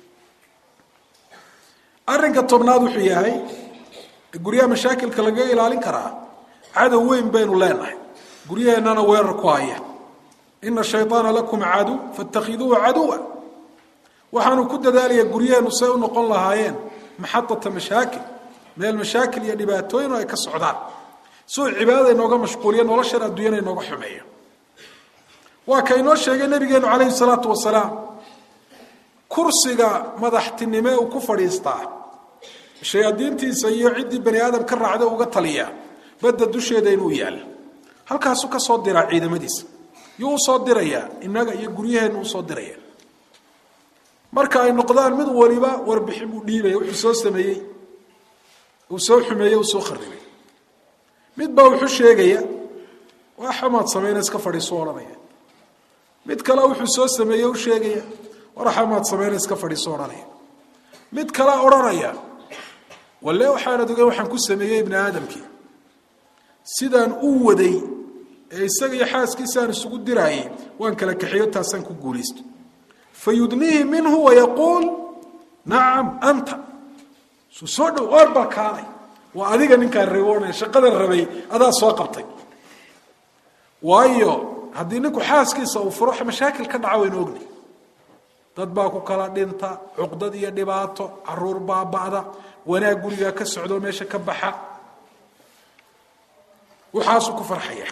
arrinka tobnaad wuxuu yahay guryaha mashaakilka lagaga ilaalin karaa cadow weyn baynu leenahay guryaheennana weerar ku haya ina shayطaana lakum caduw faاtakhiduuhu caduwa waxaanu ku dadaalayaa guryaheennu say u noqon lahaayeen maxadata mashaakil meel mashaakil iyo dhibaatooyin ay ka socdaan suu cibaadada inooga mashquuliya noloshan adduunyana inooga xumeeyo waa ka inoo sheegay nabigeenu calayhi salaatu wasalaam kursiga madaxtinime uu ku fadhiistaa shayaadiintiisa iyo ciddii bani aadam ka raacda uga taliya badda dusheeda inuu yaalla halkaasuu ka soo diraa ciidamadiisa yuu usoo dirayaa innaga iyo guryaheennu usoo diraya marka ay noqdaan mid waliba warbixin buu dhiibaya wuxuu soo sameeyey uu soo xumeeyey uu soo kharibay mid baa wuxuu sheegaya waa xamaad samayna iska fadhiiso odhanaya mid kale wuxuu soo sameeye u sheegaya war xamaad samayna iska fadhiiso odhanaya mid kale odhanaya walle waxaanad ogeyn waxaan ku sameeyey ibni aadamkii sidaan u waday ee isaga iyo xaaskiisaan isugu diraayay waan kala kaxiyo taasaan ku guulaysto fa yudniihi minhu wayaquul nacam anta su soo dhow oor baa kaalay waa adiga ninkaan riboonaya shaqadan rabay adaa soo qabtay waayo haddii ninku xaaskiisa uu furo mashaakil ka dhaca waynu ogni dad baa ku kala dhinta cuqdad iyo dhibaato caruur baaba'da wanaag gurigaa ka socdo meesha ka baxa waxaasuu ku farxaya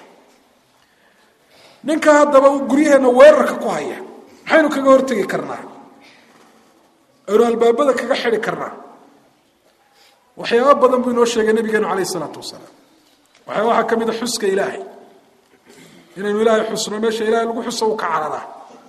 ninka haddaba uu guryaheenna weerarka ku haya maxaynu kaga hortegi karnaa aynu albaabada kaga xidi karnaa waxyaaba badan buu inoo sheegay nabigeenu calayh isalaatu wasalaam waxaa waxaa ka mid a xuska ilaahay inaynu ilaahay xusno meesha ilahay lagu xuso uu ka cararaa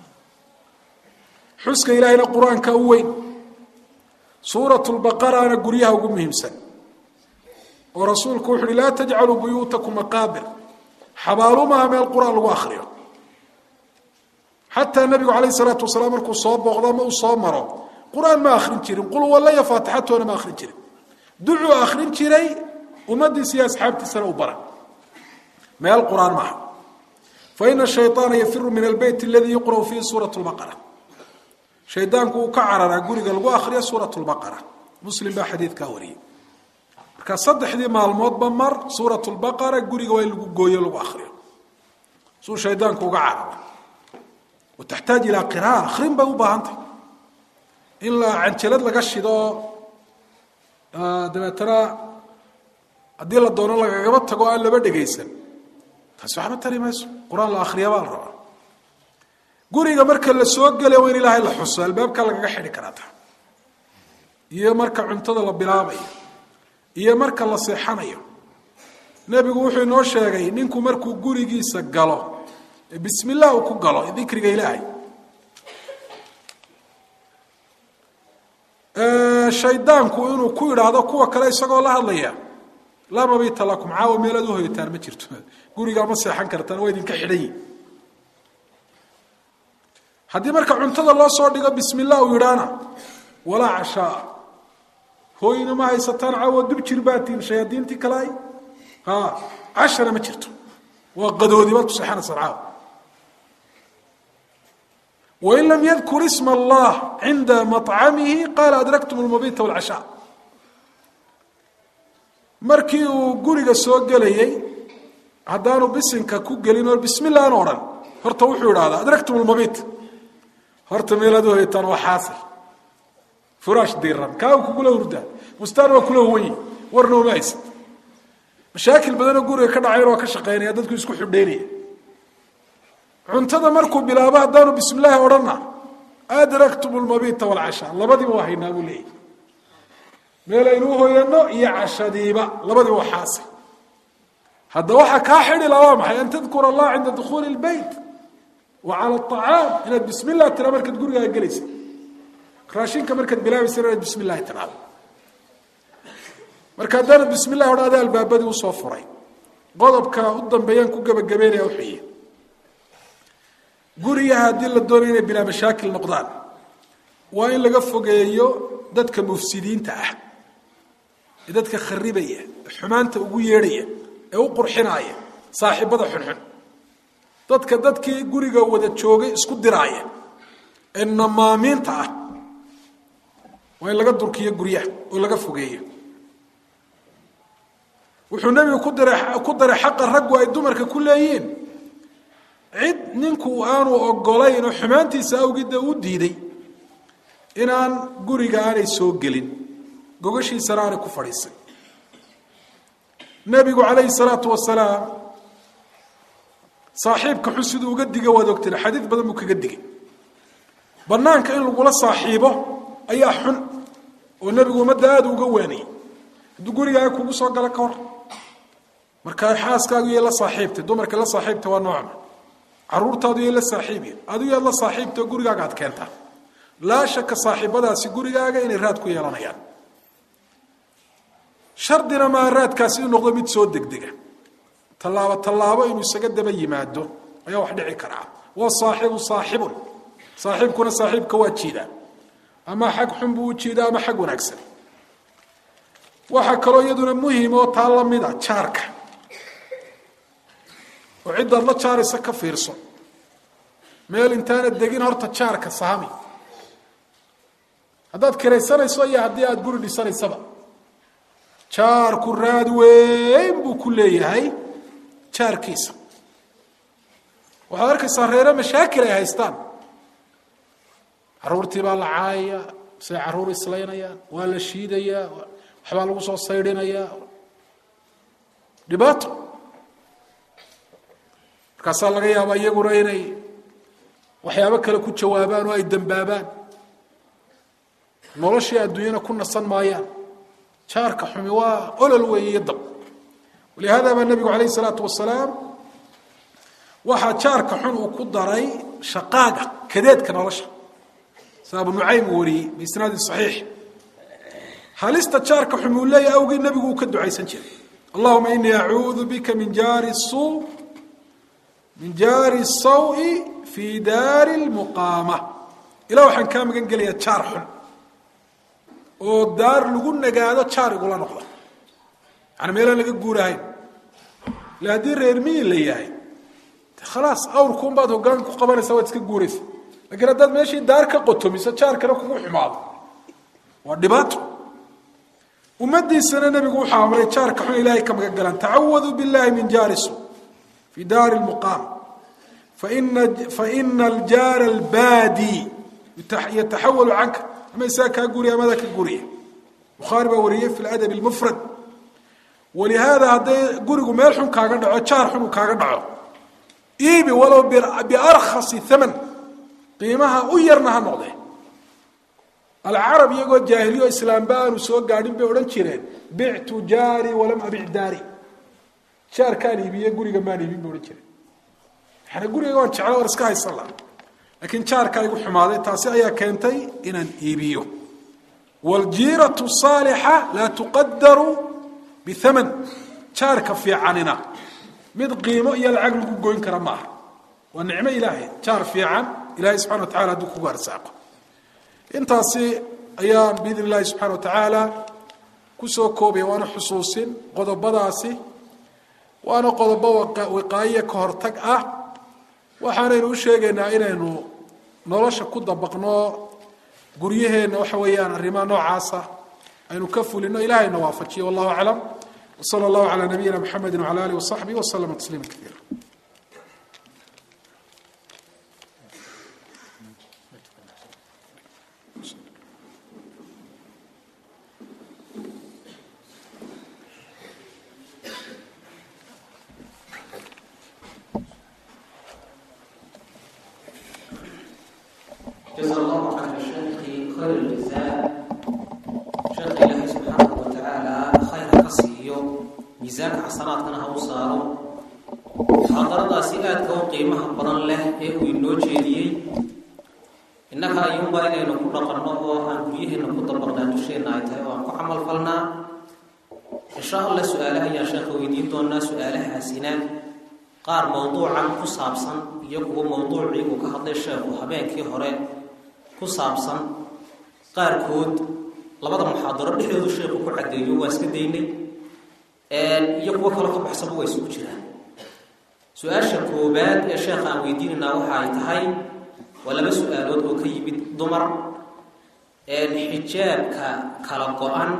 xuska ilaahayna qur-aanka u weyn suurat lbaqarana guryaha ugu muhiimsan oo rasuulku wuxu uhi laa tajcaluu buyuutakum maqaabir xabaalumaha meel qur-aan lagu akriyo xataa nabigu calayh isalaatu wasalaam markuu soo booqdo ama uu soo maro qur-aan ma akrin jirin qul walaya faatixatoona ma akrin jirin ducuu akrin jiray ummadiisa iyo asxaabtiisana u bara meel qur-aan maaha faina shayطaana yafiru min albeyt aladii yuqra'u fiihi suurat lbaqara shaydaanku uu ka cararaa guriga lagu akriyo suurat lbaqara muslim baa xadiidkaa wariyey marka saddexdii maalmoodba mar suurat lbaqara guriga waa in lagu gooyo lagu akriyo suu shaydaanku uga cararo wa taxtaaj ilaa qira'a akrin bay u baahantay in la canjalad laga shido dabeetana haddii la doono lagagaba tago aan laba dhegaysan taasi waxba tari mayso qur-aan la akriya baa la rabaa guriga marka la soo gelaya waa in ilaahay la xuso albaabka lagaga xidhi karaa ta iyo marka cuntada la bilaabayo iyo marka la seexanayo nebigu wuxuu inoo sheegay ninku markuu gurigiisa galo bismi llah uu ku galo dikriga ilaahay shaydaanku inuu ku idhaahdo kuwa kale isagoo la hadlaya laa mabita lakum caawa meelaad u hoyataan ma jirto gurigaa ma seexan kartaan waa idinka xidhanyi haddii marka cuntada loo soo dhigo bismi llah uu yidhaana walaa cashaa hooyna ma haysataan caawa dub jir baatiin shayaadiintii kale ha cashana ma jirto waa qadoodi baad ku seexanaysaan caawa wain lam yadkur isma allah cinda macamihi qaala adraktum lmabita wlcashaa markii uu guriga soo gelayey haddaanu bisinka ku gelin oo bismi llah an odhan horta wuxuu idhahdaa adraktum lmabit horta meelaad u hoyataan waa xaasil furaash diiran kaa kugula hurdaa bustaan waa kula huwanyi warna uma haysad mashaakil badanoo guriga ka dhacayn waa ka shaqaynaya dadku isku xidhaynaya cuntada markuu bilaabo haddaanu bismi llaahi odhanna adraktum lmabita wlcashaa labadiiba waa haynaa buu leeyahy meelaynu uhoyano iyo cashadiiba labadiiba waa xaasil hadda waxaa kaa xidhi la waa maxay an tadkura allah cinda dukuuli lbeyt wa cala acaam inaad bismi llah tiraa markaad gurigaaga gelaysa raashinka markaad bilaabaysa inaad bismi llahi tiraado marka haddaanad bismi llahi odhan ada albaabadii usoo furay qodobka u dambeeyaan ku gebagabeynaya wuxuuyi gurigaha haddii la doonaya inay bilaa mashaakil noqdaan waa in laga fogeeyo dadka mufsidiinta ah ee dadka kharibaya ee xumaanta ugu yeedhaya ee u qurxinaaya saaxiibada xunxun dadka dadkii guriga wada joogay isku diraaya ee namaamiinta ah waa in laga durkiyo guryaha oo laga fogeeyo wuxuu nebigu ku diray ku daray xaqa raggu ay dumarka ku leeyihiin cid ninku aanu ogolayn oo xumaantiisa awgidda u diiday inaan guriga aanay soo gelin gogashiisana aanay ku fadhiisan nebigu calayhi salaatu wasalaam saaxiibka xun siduu uga diga waad ogteen xadiid badan buu kaga digay banaanka in lagula saaxiibo ayaa xun oo nebigu ummadda aada uga waanayay hadduu gurigaaga kugu soo galo ka hor markaa xaaskaagu yay la saaxiibtay dumarka la saaxiibtay waa noocma caruurtaadu yay la saaxiibiya adigu yaad la saaxiibtay oo gurigaaga aad keentaa laa shaka saaxiibadaasi gurigaaga inay raad ku yeelanayaan shardina maa raadkaasi inuu noqdo mid soo degdega tallaabo tallaabo inuu isaga daba yimaado ayaa wax dhici karaa waa saaxibu saaxibun saaxiibkuna saaxiibka waa jiidaa ama xag xun buu u jiidaa ama xag wanaagsan waxaa kaloo iyaduna muhim oo taa la mid a jaarka oo ciddaad la jaaraysa ka fiirso meel intaana degin horta jaarka saami haddaad kiraysanayso iyo haddii aada guri dhisanaysaba jaarku raad weyn buu ku leeyahay jaarkiisa waxaad arkaysaa reere mashaakil ay haystaan caruurtii baa la caayaya say caruur islaynayaan waa la shiidayaa waxbaa lagu soo saydhinayaa dhibaato markaasaa laga yaabaa iyaguna inay waxyaabo kale ku jawaabaan oo ay dembaabaan noloshii adduunyana ku nasan maayaan jaarka xumi waa olol weeye iyo dab walihaada baa nebigu calayh isalaatu wasalaam waxaa jaarka xun uu ku daray shaqaaga kadeedka nolosha sa abu nucaym uu wariyey biisnaadin saxiix halista jaarka xun uu leeyahy awgii nebigu uu ka ducaysan jiray allahuma inii acuudu bika min jaari suu min jaari sawi fii daari lmuqaama ilah waxaan kaa magan gelayaa jaar xun oo daar lagu nagaado jaar igula noqda yani meelaan laga guurahayn ila haddii reer miyi la yahay khalaas awrkuunbaad hoggaan ku qabanaysa waad iska guuraysa lakiin haddaad meeshii daar ka qotomiso jaarkana kugu xumaado waa dhibaato ummadiisana nebigu wuxuu amray jaarka xun ilaahay ka magan galaan tacawaduu billahi min jaari su fi daari lmuqaam faina faina aljaara albaadi yataxawalu canka ama isaga kaa guriya amadaa ka guriya bukhaari baa wariyey fi ladabi lmufrad walihaada hadday gurigu meel xun kaaga dhaco jaar xun uu kaaga dhaco iibi walow biarkhasi thaman qiimaha u yarna ha noqdee alcarab iyagoo jaahiliyo islaamba aanu soo gaadhin bay odhan jireen bictu jaari walam abic daari jaarkaan iibiye guriga maan iibin bay odhan jireen yani guriga waan jecla waan iska haysan laha laakiin jaarkaa igu xumaaday taasi ayaa keentay inaan iibiyo wljiiratu saalixa laa tuqadaru bihaman jaarka fiicanina mid qiimo iyo lacag lagu goyn kara maaha waa nicmo ilaahay jaar fiican ilahay subxana wa tacala hadduu kugu arsaaqo intaasi ayaan biidn illahi subxana wa tacaala kusoo koobaya waana xusuusin qodobadaasi waana qodobo wiqaayiya ka hortag ah waxaanaynu u sheegaynaa inaynu nolosha ku dabaqno guryaheenna waxa weeyaan arrimaha noocaasa aynu ka fulino ilahayna waafajiyo wallahu aclam wsala allahu calaa nabiyina mxamedi wcala alih wasaxbih waslama tasliima kaiira جزا الله عن الشيخ خير الجزاء شيخ إلهي سبحانه وتعالى خير كسيو ميزان حسناتنا هو صاروا حضرنا سيئات كو قيمة بران له إيه وينو جيديي إنك أيوم باينة نكون قرنه وأن بيه نكون طبقنا نشينا عيتها وأن عمل فلنا إن شاء الله سؤالها يا شيخ ويدين دونا سؤالها سنان qaar mowduucan ku saabsan iyo kuwa mowduucii uu ka hadlay sheekhu habeenkii hore ku saabsan qaarkood labada muxaadaro dhexdoodu sheekhu ku caddeeyo waa iska daynay iyo kuwo kaloo ka baxsaba waa isugu jiraan su-aasha koobaad ee sheekha aan weydiinaynaa waxa ay tahay waa laba su-aalood oo ka yimid dumar xijaabka kala go-an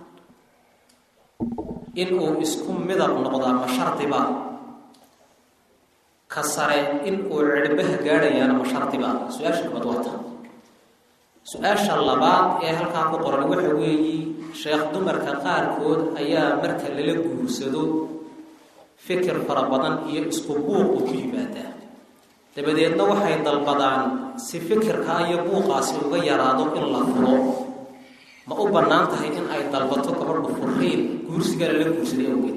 in uu isku midab noqdaa ma shardiba ka sare in uu cirbaha gaadhayaana ma shardiba su-aasha labaad waa ta su-aasha labaad ee halkaa ku qoran waxa weeyi sheekh dumarka qaarkood ayaa marka lala guursado fikir fara badan iyo isku buuqu ku yimaadaa dabadeedna waxay dalbadaan si fikirkaa iyo buuqaasi uga yaraado in la furo ma u bannaan tahay in ay dalbato gabadhu furriin guursiga lala guursaday awgeed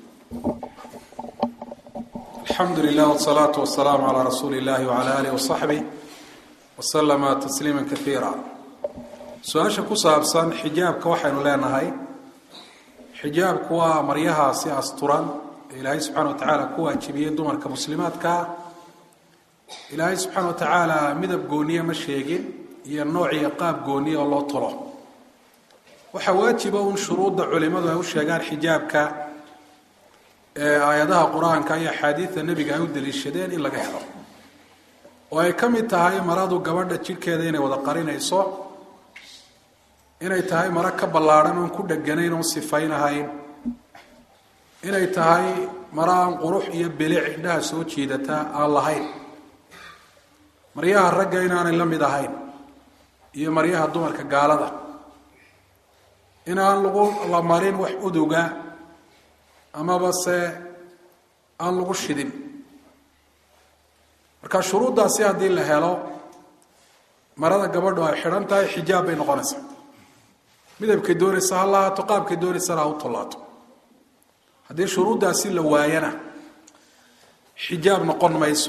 alxamdu lilah wsalaatu wasalaamu calaa rasuuli illahi wcala alih wasaxbih waslama tasliima kaiira su-aasha ku saabsan xijaabka waxaynu leenahay xijaabku waa maryahaasi asturan ee ilaahay subxana wa tacaala ku waajibiyey dumarka muslimaadkaa ilaahay subxaana wa tacaala midab gooniye ma sheegin iyo nooc iyo qaab gooniye oo loo tolo waxaa waajiba un shuruudda culimadu ay u sheegaan xijaabka ee aayadaha qur-aanka iyo axaadiida nebiga ay u daliishadeen in laga helo oo ay ka mid tahay maradu gabadha jidhkeeda inay wada qarinayso inay tahay maro ka ballaadhan oon ku dheganayn oon sifaynahayn inay tahay maro aan qurux iyo bilic indhaha soo jiidata aan lahayn maryaha ragga inaanay la mid ahayn iyo maryaha dumarka gaalada inaan lagu la marin wax uduga amaba se aan lagu shidin marka shuruuddaasi haddii la helo marada gabadhu ay xidhan tahay xijaab bay noqonaysaa midabkay doonaysa ha lahaato qaabkay doonaysana ha u tollaato haddii shuruuddaasi la waayana xijaab noqon mayso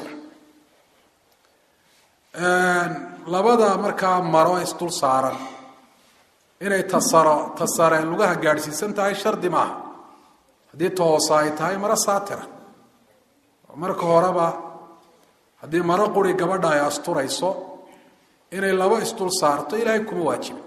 labada markaa maro isdul saaran inay tasaro tasare lugaha gaadhsiisan tahay shardi maaha haddii toosa ay tahay maro saatira marka horeba haddii maro quri gabadha ay asturayso inay laba isdul saarto ilaahay kuma waajibin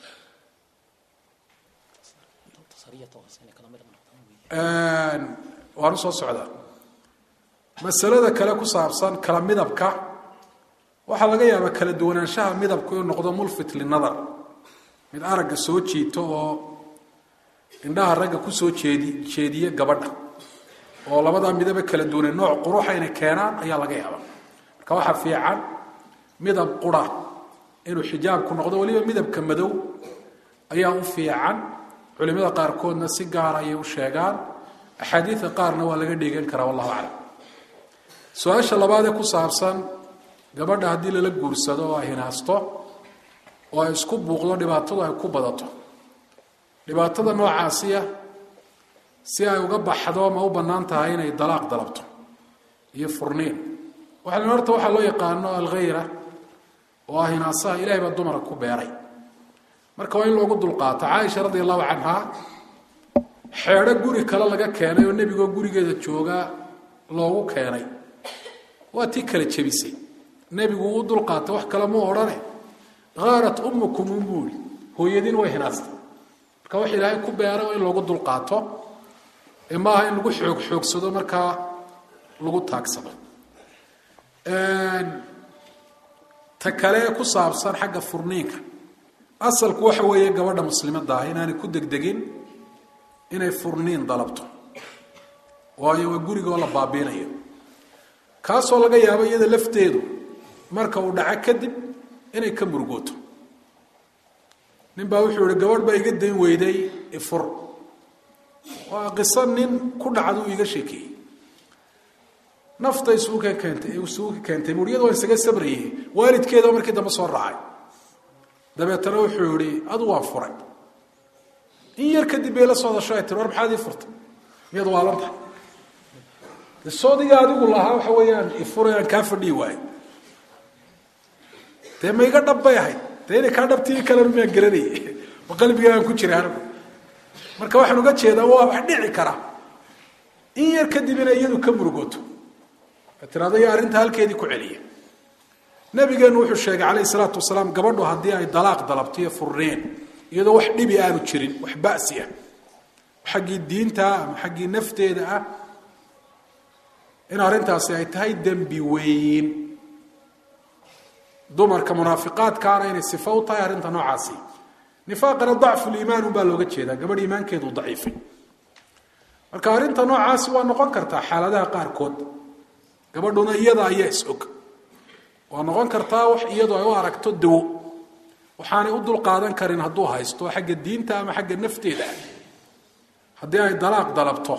waanu soo socdaa masalada kale ku saabsan kala midabka waxaa laga yaabaa kala duwanaanshaha midabku inuu noqdo mulfit linadar mid aragga soo jiito oo indhaha ragga kusoo jeedi jeediya gabadha oo labadaa midaba kala duwane nooc quruxa inay keenaan ayaa laga yaabaa marka waxaa fiican midab qura inuu xijaabku noqdo weliba midabka madow ayaa u fiican culimada qaarkoodna si gaar ayay u sheegaan axaadiida qaarna waa laga dheegan karaa wallahu aclam su-aasha labaad ee ku saabsan gabadha haddii lala guursado oo ay hinaasto oo ay isku buuqdo dhibaatadu ay ku badato dhibaatada noocaasiya si ay uga baxdo ma u bannaan tahay inay dalaaq dalabto iyo furniin waxaa horta waxaa loo yaqaano alkhayra oo ah hinaasaha ilahay baa dumara ku beeray marka waa in loogu dulqaato caaisha radi allahu canha xeedho guri kale laga keenay oo nebigoo gurigeeda jooga loogu keenay waa tii kala jebisay nebigu uu dulqaatay wax kale mu odhane haarat ummukum unbuuri hooyadiin way hinaastay marka wax ilaahay ku beeray waa in loogu dulqaato ee maaha in lagu xoog xoogsado markaa lagu taagsado ta kale ee ku saabsan xagga furniinka asalku waxa weeye gabadha muslimadda ah inaanay ku degdegin inay furniin dalabto waayo waa gurigoo la baabiinayo kaasoo laga yaabo iyada lafteedu marka uu dhaco kadib inay ka murugooto nin baa wuxuu yihi gabadh baa iga dayn weyday ifur waa qiso nin ku dhacduu iga sheekeeyey nafta isugu ka keentay isugu ka keentay muriyada waan isaga sabrayey waalidkeeda markii dambe soo raacay dabeetana wuxuu yihi adu waa furay in yar kadib bay la soo hadasho ay tiri war maxaad ii furtay miyaad waalan tahay de soodiga adigu lahaa waxa weeyaan ifura aan kaa fadhiyi waayo dee ma iga dhab bay ahayd dee inay kaa dhabtii kalena maan garanayay ma qalbiga aan ku jiray anigu marka waxaan uga jeedaa waa wax dhici kara in yar kadib inay iyadu ka murugooto tirado iyo arrinta halkeedii ku celiya nabigeenu wuxuu sheegay calayhi salaatu wasalaam gabadhu haddii ay dalaaq dalabto iyo furneen iyadoo wax dhibi aanu jirin wax ba'si ah xaggii diinta ama xaggii nafteeda ah in arrintaasi ay tahay dembi weyn dumarka munaafiqaadkaana inay sifo u tahay arrinta noocaasi nifaaqana dacfuliimaan unbaa looga jeedaa gabadh iimaankeedu daciifay marka arrinta noocaasi waa noqon kartaa xaaladaha qaarkood gabadhuna iyada ayaa is-og waa noqon kartaa wax iyadu ay u aragto dawo waxaanay u dulqaadan karin hadduu haysto xagga diinta ama xagga nafteeda haddii ay dalaaq dalabto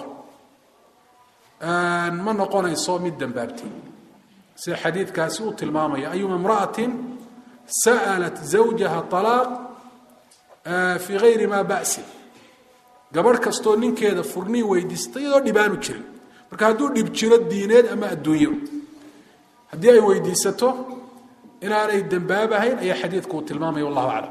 ma noqonayso mid dambaabtay sida xadiidkaasi uu tilmaamaya ayuma imra'atin sa'alat zawjaha alaaq fii gayri maa ba'sin gabadh kastoo ninkeeda furnii weydiista iyadoo dhibaanu jirin marka hadduu dhib jiro diineed ama adduunyo haddii ay weydiisato inaanay dembaabahayn ayaa xadiidku uu tilmaamaya wallahu aclam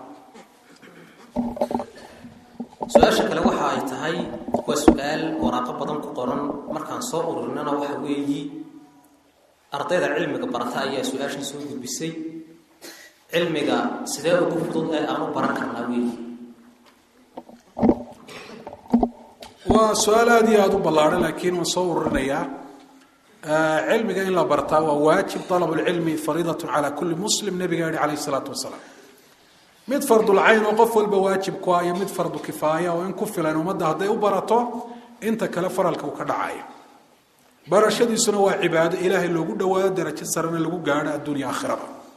su-aasha kale waxa ay tahay waa su-aal waraaqo badan ku qoran markaan soo ururinana waxa weeyi ardayda cilmiga barata ayaa su-aashan soo gudbisay cilmiga sidee ugu fudud ee aan u baran karnaa weeyi waa su-aal aada iyo aada u ballaadhan laakiin waan soo ururinayaa cilmiga in la bartaa waa waajib alab lcilmi fariidatun cala kulli muslim nabiga yihi calayh isalaatu wasalaam mid fardulcayn oo qof walba waajib ku ah iyo mid fardu kifaaya oo in ku filan ummadda hadday u barato inta kale faralka uu ka dhacayo barashadiisuna waa cibaado ilaahay loogu dhawaado darajo sarena lagu gaadho adduunya aakhiraba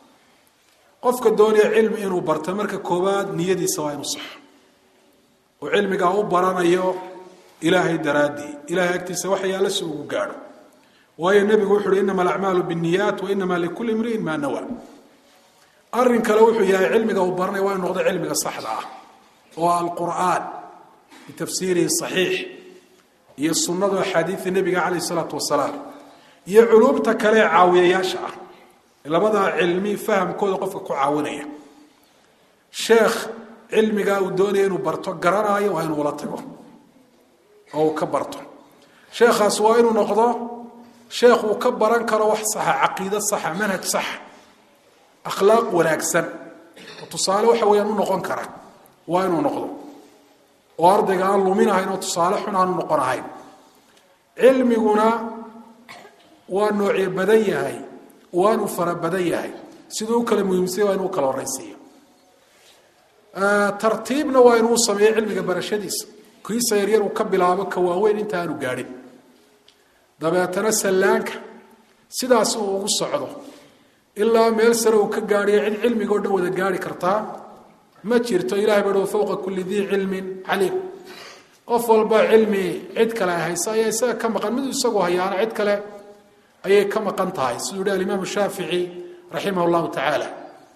qofka doonaya cilmi inuu barto marka koowaad niyadiisa waa inuu saxo oo cilmigaa u baranayo ilaahay daraaddii ilahay agtiisa waxa yaalla si ugu gaadho waayo nebigu wuxu uhi inama alacmaalu binniyaat wa inama likulli imriin maa nawa arrin kale wuxuu yahay cilmiga uu baranaya waa inu noqdo cilmiga saxda ah oo alqur'aan bitafsiirihi saxiix iyo sunnadu axaadiida nebiga calayh isalaatu wasalaam iyo culuumta kale ee caawiyayaasha ah labadaa cilmi fahamkooda qofka ku caawinaya sheekh cilmigaa uu doonaya inuu barto garanaayo waa inuu la tago oo uu ka barto sheekhaas waa inuu noqdo sheekh uu ka baran karo wax saxa caqiido saxa manhaj saxa akhlaaq wanaagsan oo tusaale waxa weeyaan u noqon kara waa inuu noqdo oo ardayga aan luminahayn oo tusaale xun aanu noqon ahayn cilmiguna waa noocyo badan yahay waanu fara badan yahay siduu u kala muhiimsanya waa inuu kala horaysiiyo tartiibna waa inuu sameeyo cilmiga barashadiisa kiisa yaryar uu ka bilaabo ka waaweyn inta aanu gaadhin dabeetana sallaanka sidaas uu ugu socdo ilaa meel sare uu ka gaadhiyo cid cilmiga o dhan wada gaari kartaa ma jirto ilahay ba fawqa kulli dii cilmin caliim qof walba cilmi cid kale ay haysa ayaa isaga ka maqan mid isagu hayaana cid kale ayay ka maqan tahay siduu yihi alimaam shaafici raximah llahu tacaala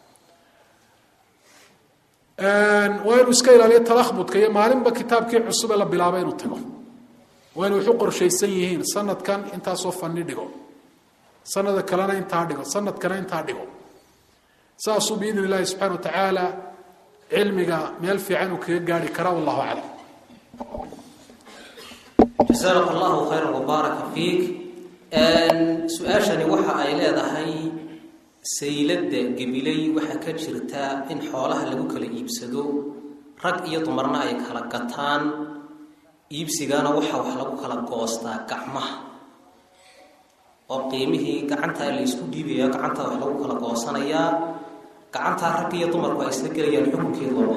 waa inuu iska ilaaliyo talahbudka iyo maalinba kitaabkii cusube la bilaabo inuu tago waa inay waxu qorshaysan yihiin sanadkan intaasoo fani dhigo sanada kalena intaa dhigo sanadkana intaa dhigo saasuu biidn illahi subxana wa tacaala cilmiga meel fiican uu kaga gaari karaa wallahu aclam jasaaka allahu khayra wabaaraka fiik su-aashani waxa ay leedahay sayladda gabiley waxaa ka jirta in xoolaha lagu kala iibsado rag iyo dumarna ay kala gataan iibsigana waxa wax lagu kala goostaa gacmaha oo qiimihii gacantaa la isku dhiibaya gacantaa wax lagu kala goosanayaa gacantaa rag iyo dumarku ay isla gelayaan xukunkeedooda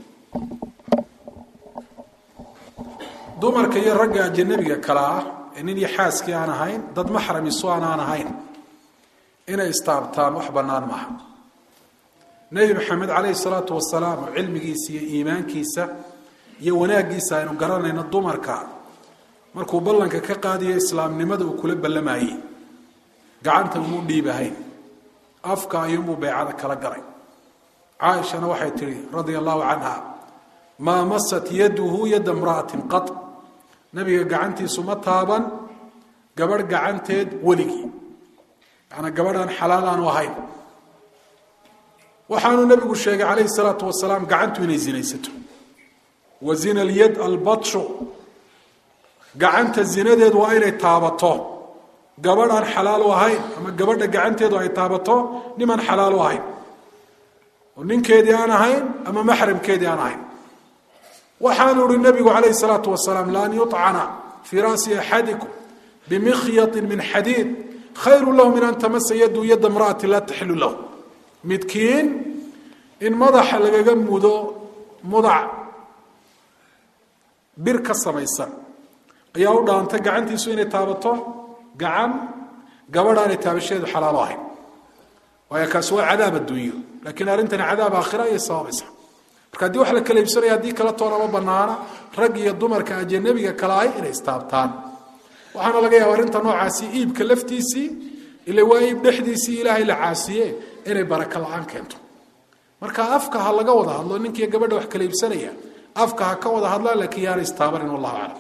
dumarka iyo ragga ajanabiga kale ah ee nin iyo xaaskii aan ahayn dad maxram isu aan aan ahayn inay istaabtaan wax bannaan maaha nebi maxamed calayhi salaatu wasalaam oo cilmigiisa iyo iimaankiisa iyo wanaaggiisa aynu garanayno dumarka markuu ballanka ka qaadiyo islaamnimada uu kula ballamayey gacanta umuu dhiibahayn afka ayuunbuu beecada kala galay caaishana waxay tidhi radia allahu canha maa masat yaduhu yadda mra'atin qad nabiga gacantiisu ma taaban gabadh gacanteed weligii yaana gabadhaan xalaal aanu ahayn waxaanuu nabigu sheegay calayhi salaatu wasalaam gacantu inay zinaysato wa zina alyad albatshu gacanta zinadeedu waa inay taabato gabadh aan xalaal u ahayn ama gabadha gacanteedu ay taabato niman xalaal u ahayn oo ninkeedii aan ahayn ama maxramkeedii aan ahayn waxaanu ihi nabigu calayhi salaatu wasalaam laan yucana fii ra'si axadikum bimikyatin min xadiid khayru lahu min an tamasa yadu yadda mra'ati laa taxilu lahu midkiin in madaxa lagaga mudo mudac bir ka samaysan ayaa u dhaantay gacantiisu inay taabato gacan gabadhaanay taabashadeedu xalaalo ahayn waayo kaasi waa cadaab adduunyo laakiin arrintani cadaab aakhira ayay sababaysaa marka haddii wax la kala iibsanaya haddii kala toonama banaana rag iyo dumarka ajanabiga kala ahy inay istaabtaan waxaana laga yaaba arrinta noocaasi iibka laftiisii ila waa iib dhexdiisii ilaahay la caasiye inay baraka la-aan keento marka afka ha laga wada hadlo ninkiiyo gabadha wax kala iibsanaya afka ha ka wada hadlaan laakiin yaana istaabanin wallahu aclam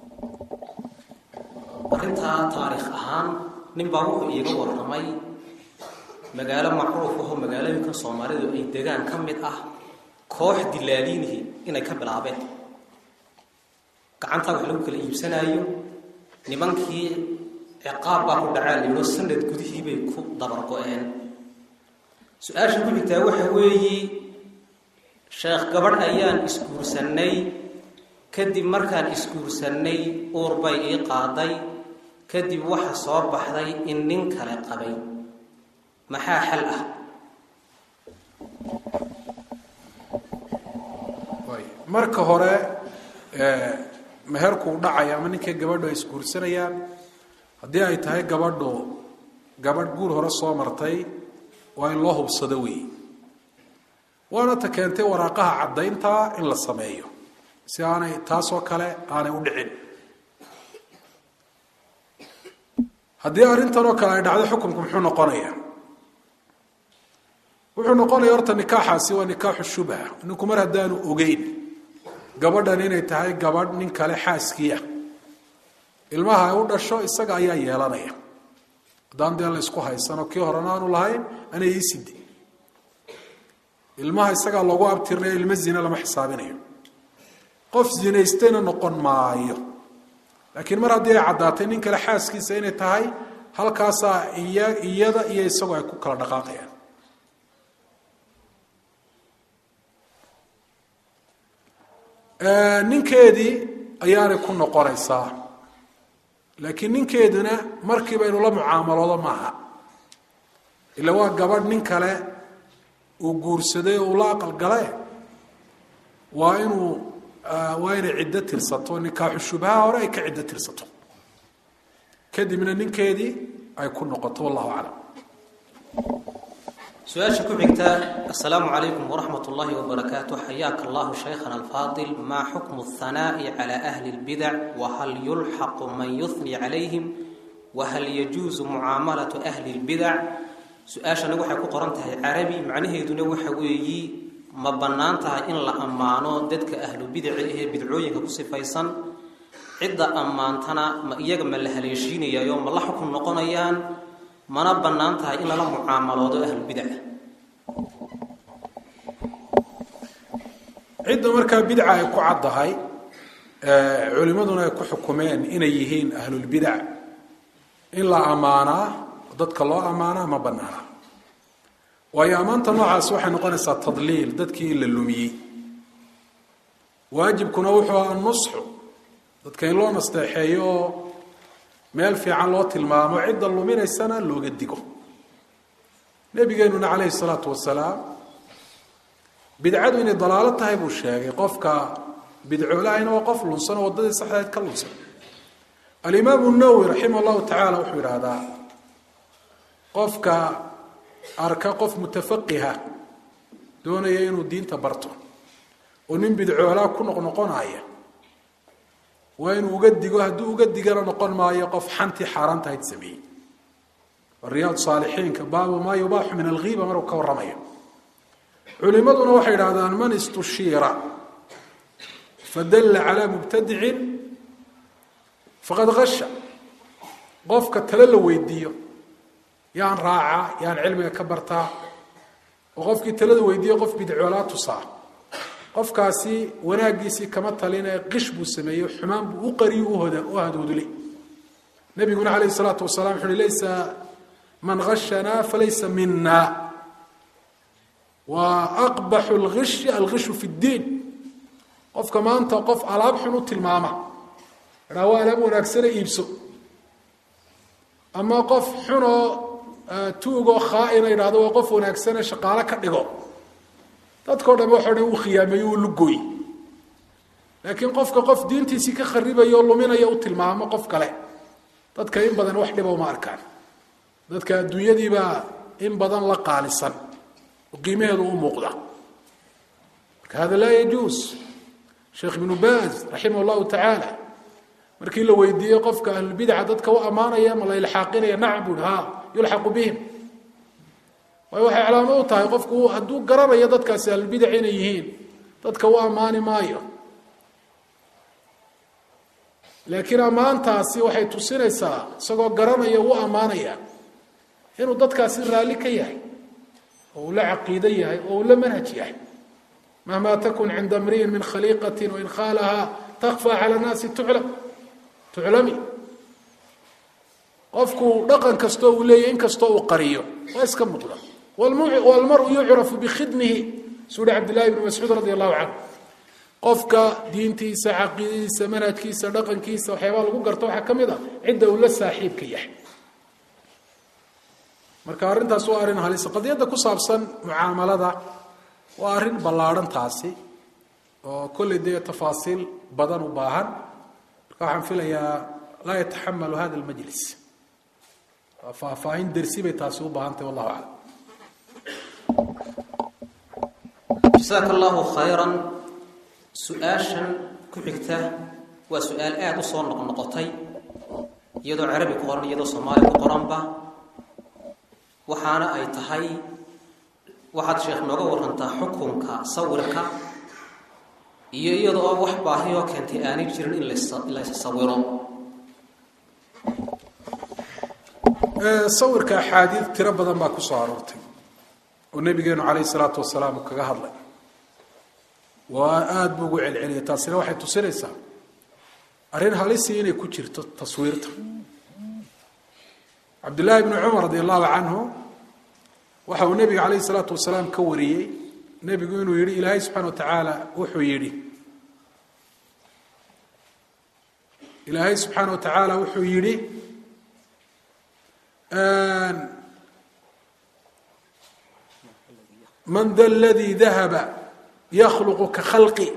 arrintaa taariikh ahaan ninbaa wuxuu iiga warramay magaalo macruuf ahoo magaalooyinka soomaalidu ay degaan ka mid ah koox dilaaliinihi inay ka bilaabeen gacantaa wax lagu kala iibsanaayo nimankii ciqaab baa ku dhacaa layidho sanad gudihii bay ku dabargo-een su-aasha ku xigtaa waxa weeyi sheekh gabadh ayaan isguursannay kadib markaan isguursannay uur bay ii qaaday kadib waxa soo baxday in nin kale qabay maxaa xal ah marka hore meherku u dhacaya ama ninkay gabadhu ay isguursanayaan haddii ay tahay gabadhu gabadh guur hore soo martay waa in loo hubsado weeye waana ta keentay waraaqaha caddayntaa in la sameeyo si aanay taasoo kale aanay u dhicin haddii arrintan oo kale ay dhacdo xukunku muxuu noqonayaa wuxuu noqonaya horta nikaaxaasi waa nikaaxu shubha ninku mar haddaanu ogeyn gabadhan inay tahay gabadh nin kale xaaskiiah ilmaha ay u dhasho isaga ayaa yeelanaya haddaan dee la isku haysano kii horena aanu lahayn anay iiside ilmaha isagaa loogu abtirnayo ilmo zine lama xisaabinayo qof zinaystayna noqon maayo laakiin mar haddii ay caddaatay nin kale xaaskiisa inay tahay halkaasaa iya iyada iyo isagoo ay ku kala dhaqaaqayaan ninkeedii ayaanay ku noqonaysaa laakiin ninkeeduna markiiba inuu la mucaamaloodo maaha ila waa gabadh nin kale uu guursaday oo uu la aqalgale waa inuu waa inay ciddo tirsato nikaaxu shubhaha hore ay ka ciddo tirsato kadibna ninkeedii ay ku noqoto wallahu aclam su-aasha ku xigta asalaamu calaykum waraxmat ullaahi wabarakaatu xayaaka allahu shaykhana alfaadil maa xukmu اhanaa'i cala ahli اlbidac wahal yulxaqu man yuhni calayhim wahal yajuusu mucaamalatu ahli اlbidac su-aashana waxay ku qoran tahay carabi macnaheeduna waxa weeyi ma bannaan tahay in la ammaano dadka ahlu bidaci ahee bidcooyinka ku sifaysan cidda ammaantana ma iyaga ma la haleeshiinayayo ma la xukun noqonayaan mana bannaan tahay in lala mucaamaloodo ahlubidaca cidda markaa bidca ay ku caddahay culimmaduna ay ku xukumeen inay yihiin ahlulbidac in la ammaanaa dadka loo ammaanaa ma bannaana waayo ammaanta noocaas waxay noqonaysaa tadliil dadkii in la lumiyey waajibkuna wuxuu aha nusxu dadka in loo nasteexeeyo oo meel fiican loo tilmaamo cidda luminaysana looga digo nabigeenuna calayhi salaatu wasalaam bidcadu inay dalaalo tahay buu sheegay qofka bidcoolahayna waa qof lunsan oo waddadii saxdeed ka lunsan alimaamu nawowi raximah llahu tacaala wuxuu yidhaahdaa qofka arka qof mutafaqiha doonaya inuu diinta barto oo nin bidcoolaa ku noqnoqonaya waa inuu uga digo hadduu uga digana noqon maayo qof xantii xaaraantahayd sameeyey riyaad saalixiinka baabu maa yubaaxu min alghiiba maruu ka warramayo culimaduna waxay idhahdaan man istushiira fadalla calaa mubtadicin faqad hasha qofka tale la weydiiyo yaan raacaa yaan cilmiga ka bartaa oo qofkii talada weydiiyo qof bidcoolaa tusaa qofkaasi wanaaggiisii kama taline qish buu sameeyey xumaan buu u qariyo u hadoodulay nabiguna calayhi salaatu wasalaam wuxu uhi laysa man hashanaa falaysa mina wa aqbaxu lgishi algishu fi ddiin qofka maanta qof alaab xun u tilmaama idhaa waa alaab wanaagsane iibso ama qof xunoo tuugoo khaaina idhahdo waa qof wanaagsane shaqaalo ka dhigo dadkao dham waxao dhan uu khiyaameeyo uu lugooy laakiin qofka qof diintiisii ka kharibayo o luminaya u tilmaamo qof kale dadka in badan wax dhiba uma arkaan dadka adduunyadiibaa in badan la qaalisan oo qiimaheedu u muuqda marka hada laa yajuus sheekh ibnu baaz raximah llahu tacaala markii la weydiiyey qofka ahlulbidca dadka u ammaanaya ma la ilxaaqinaya nacam buu hi ha yulxaqu bihim waayo waxay calaamo u tahay qofku hadduu garanayo dadkaasi ahlulbidac inay yihiin dadka u ammaani maayo laakiin ammaantaasi waxay tusinaysaa isagoo garanaya u ammaanaya inuu dadkaasi raalli ka yahay oo uu la caqiido yahay oo uu la manhaj yahay mahma takun cinda mri'in min khaliiqatin wain khaalahaa takfى calى naasi tuclam tuclami qofku dhaqan kastoo uu leeyahy in kastoo uu qariyo waa iska muuqda wاlmaru yucrafu bikhidmihi suu hi cabd llahi bn mascuud radi allahu canhu qofka diintiisa caqiidadiisa manhajkiisa dhaqankiisa waxyaabaa lagu garto waxaa ka mid a cidda uu la saaxiibka yahay marka arrintaas waa arrin halisa qadiyadda ku saabsan mucaamalada waa arrin ballaadhan taasi oo kolley dee tafaasiil badan u baahan marka waxaan filayaa laa yataxamalu hada almajlis faahfaahin dersi bay taasi u baahan tahay wallahu aclam jasaaka allahu khayran su-aashan ku xigta waa su-aal aada u soo noqnoqotay iyadoo carabi ku qoran iyadoo soomaali ku qoranba waxaana ay tahay waxaad sheekh nooga warantaa xukunka sawirka iyo iyada oo wax baahiyoo keentay aanay jirin in la sawiro sawirka axaadiid tiro badan baa ku soo aroortay oo nabigeenu calayhi salaatu wasalaam uu kaga hadlay waa aada buu ugu celceliyay taasina waxay tusinaysaa arrin halisii inay ku jirto taswiirta cabdullaahi bni cumar radi allahu canhu waxa uu nebiga calayhi salaatu wasalaam ka wariyey nebigu inuu yihi ilaahay subxana wa tacaala wuxuu yidhi ilaahay subxaana wa tacaala wuxuu yidhi man da ladii dahaba yakhluqu ka khalqi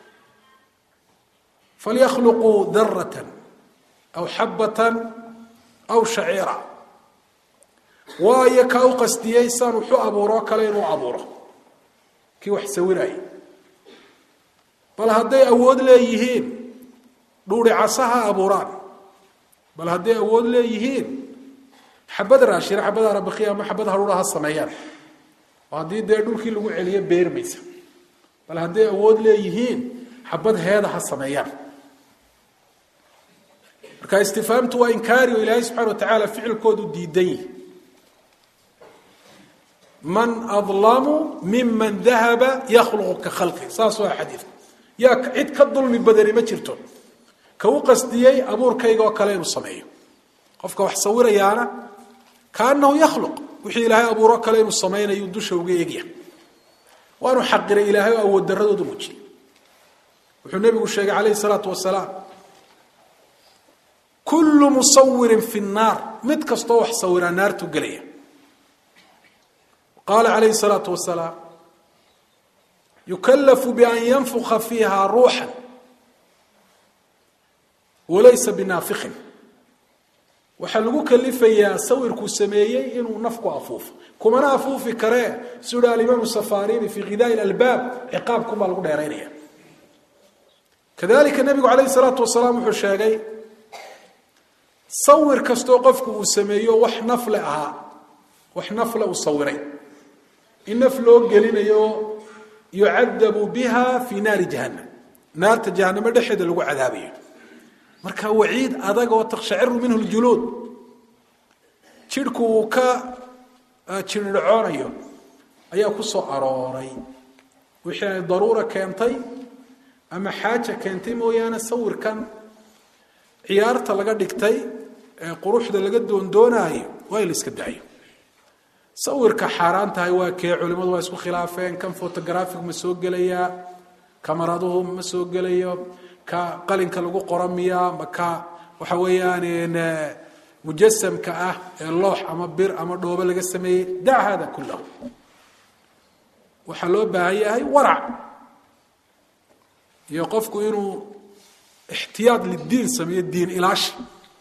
falyakluquu darata aw xabatan aw shaciira waayo kaa u qastiyey saan wuxu abuuroo kale inuu abuuro kii wax sawiraya bal hadday awood leeyihiin dhuuri casa ha abuuraan bal hadday awood leeyihiin xabad raashina xabad arabakiya ama xabad haruura ha sameeyaan oo haddii dee dhulkii lagu celiyo beermaysa bal hadday awood leeyihiin xabad heeda ha sameeyaan marka istifaamtu waa inkaari oo ilaahay subxana wa tacaala ficilkoodu diidan yihi man adlamu miman dahaba yakhluqu ka khalqi saas waa xadiidka yaa cid ka dulmi badani ma jirto ka u qasdiyey abuurkayga oo kale inuu sameeyo qofka wax sawirayaana kaanahu yakhluq wixii ilaahay abuuro kale inuu samaynayu dusha uga egya waanu xaqiray ilaahay oo awood daradoodu muujiyey wuxuu nebigu sheegay calayhi salaatu wasalaam kullu musawirin fi nnaar mid kastoo wax sawiraa naartu gelaya qaala calayhi salaatu wasalaam yukallafu bian yanfuka fiiha ruuxan walaysa binaafikin waxaa lagu kalifayaa sawirkuu sameeyey inuu nafku afuufo kumana afuufi karee siu ha alimaamu safarini fi khidaai albaab ciqaabkunbaa lagu dheeraynaya kadalika nebigu calayhi salaatu wasalaam wuxuu sheegay sawir kastoo qofku uu sameeyo wax nafle ahaa wax nafle uu sawiray in naf loo gelinayo yucadabu biha fi naari jahannam naarta jahanamo dhexeeda lagu cadaabayo marka waciid adag oo takshaciru minhu ljuluud jidhku uu ka jirdhacoonayo ayaa ku soo arooray wixii ay daruura keentay ama xaaja keentay mooyaane sawirkan ciyaarta laga dhigtay ee quruxda laga doondoonayo waa in la iska daayo sawirka xaaraan tahay waa kee culimadu waa isku khilaafeen kan photographic ma soo gelayaa kamaraduhu ma soo gelayo ka qalinka lagu qora miyaa ma ka waxa weeyaan mujasamka ah ee loox ama bir ama dhoobo laga sameeyey dac hada kullahu waxaa loo baahan yahay warac iyo qofku inuu ixtiyaad lidiin sameeyo diin ilaashi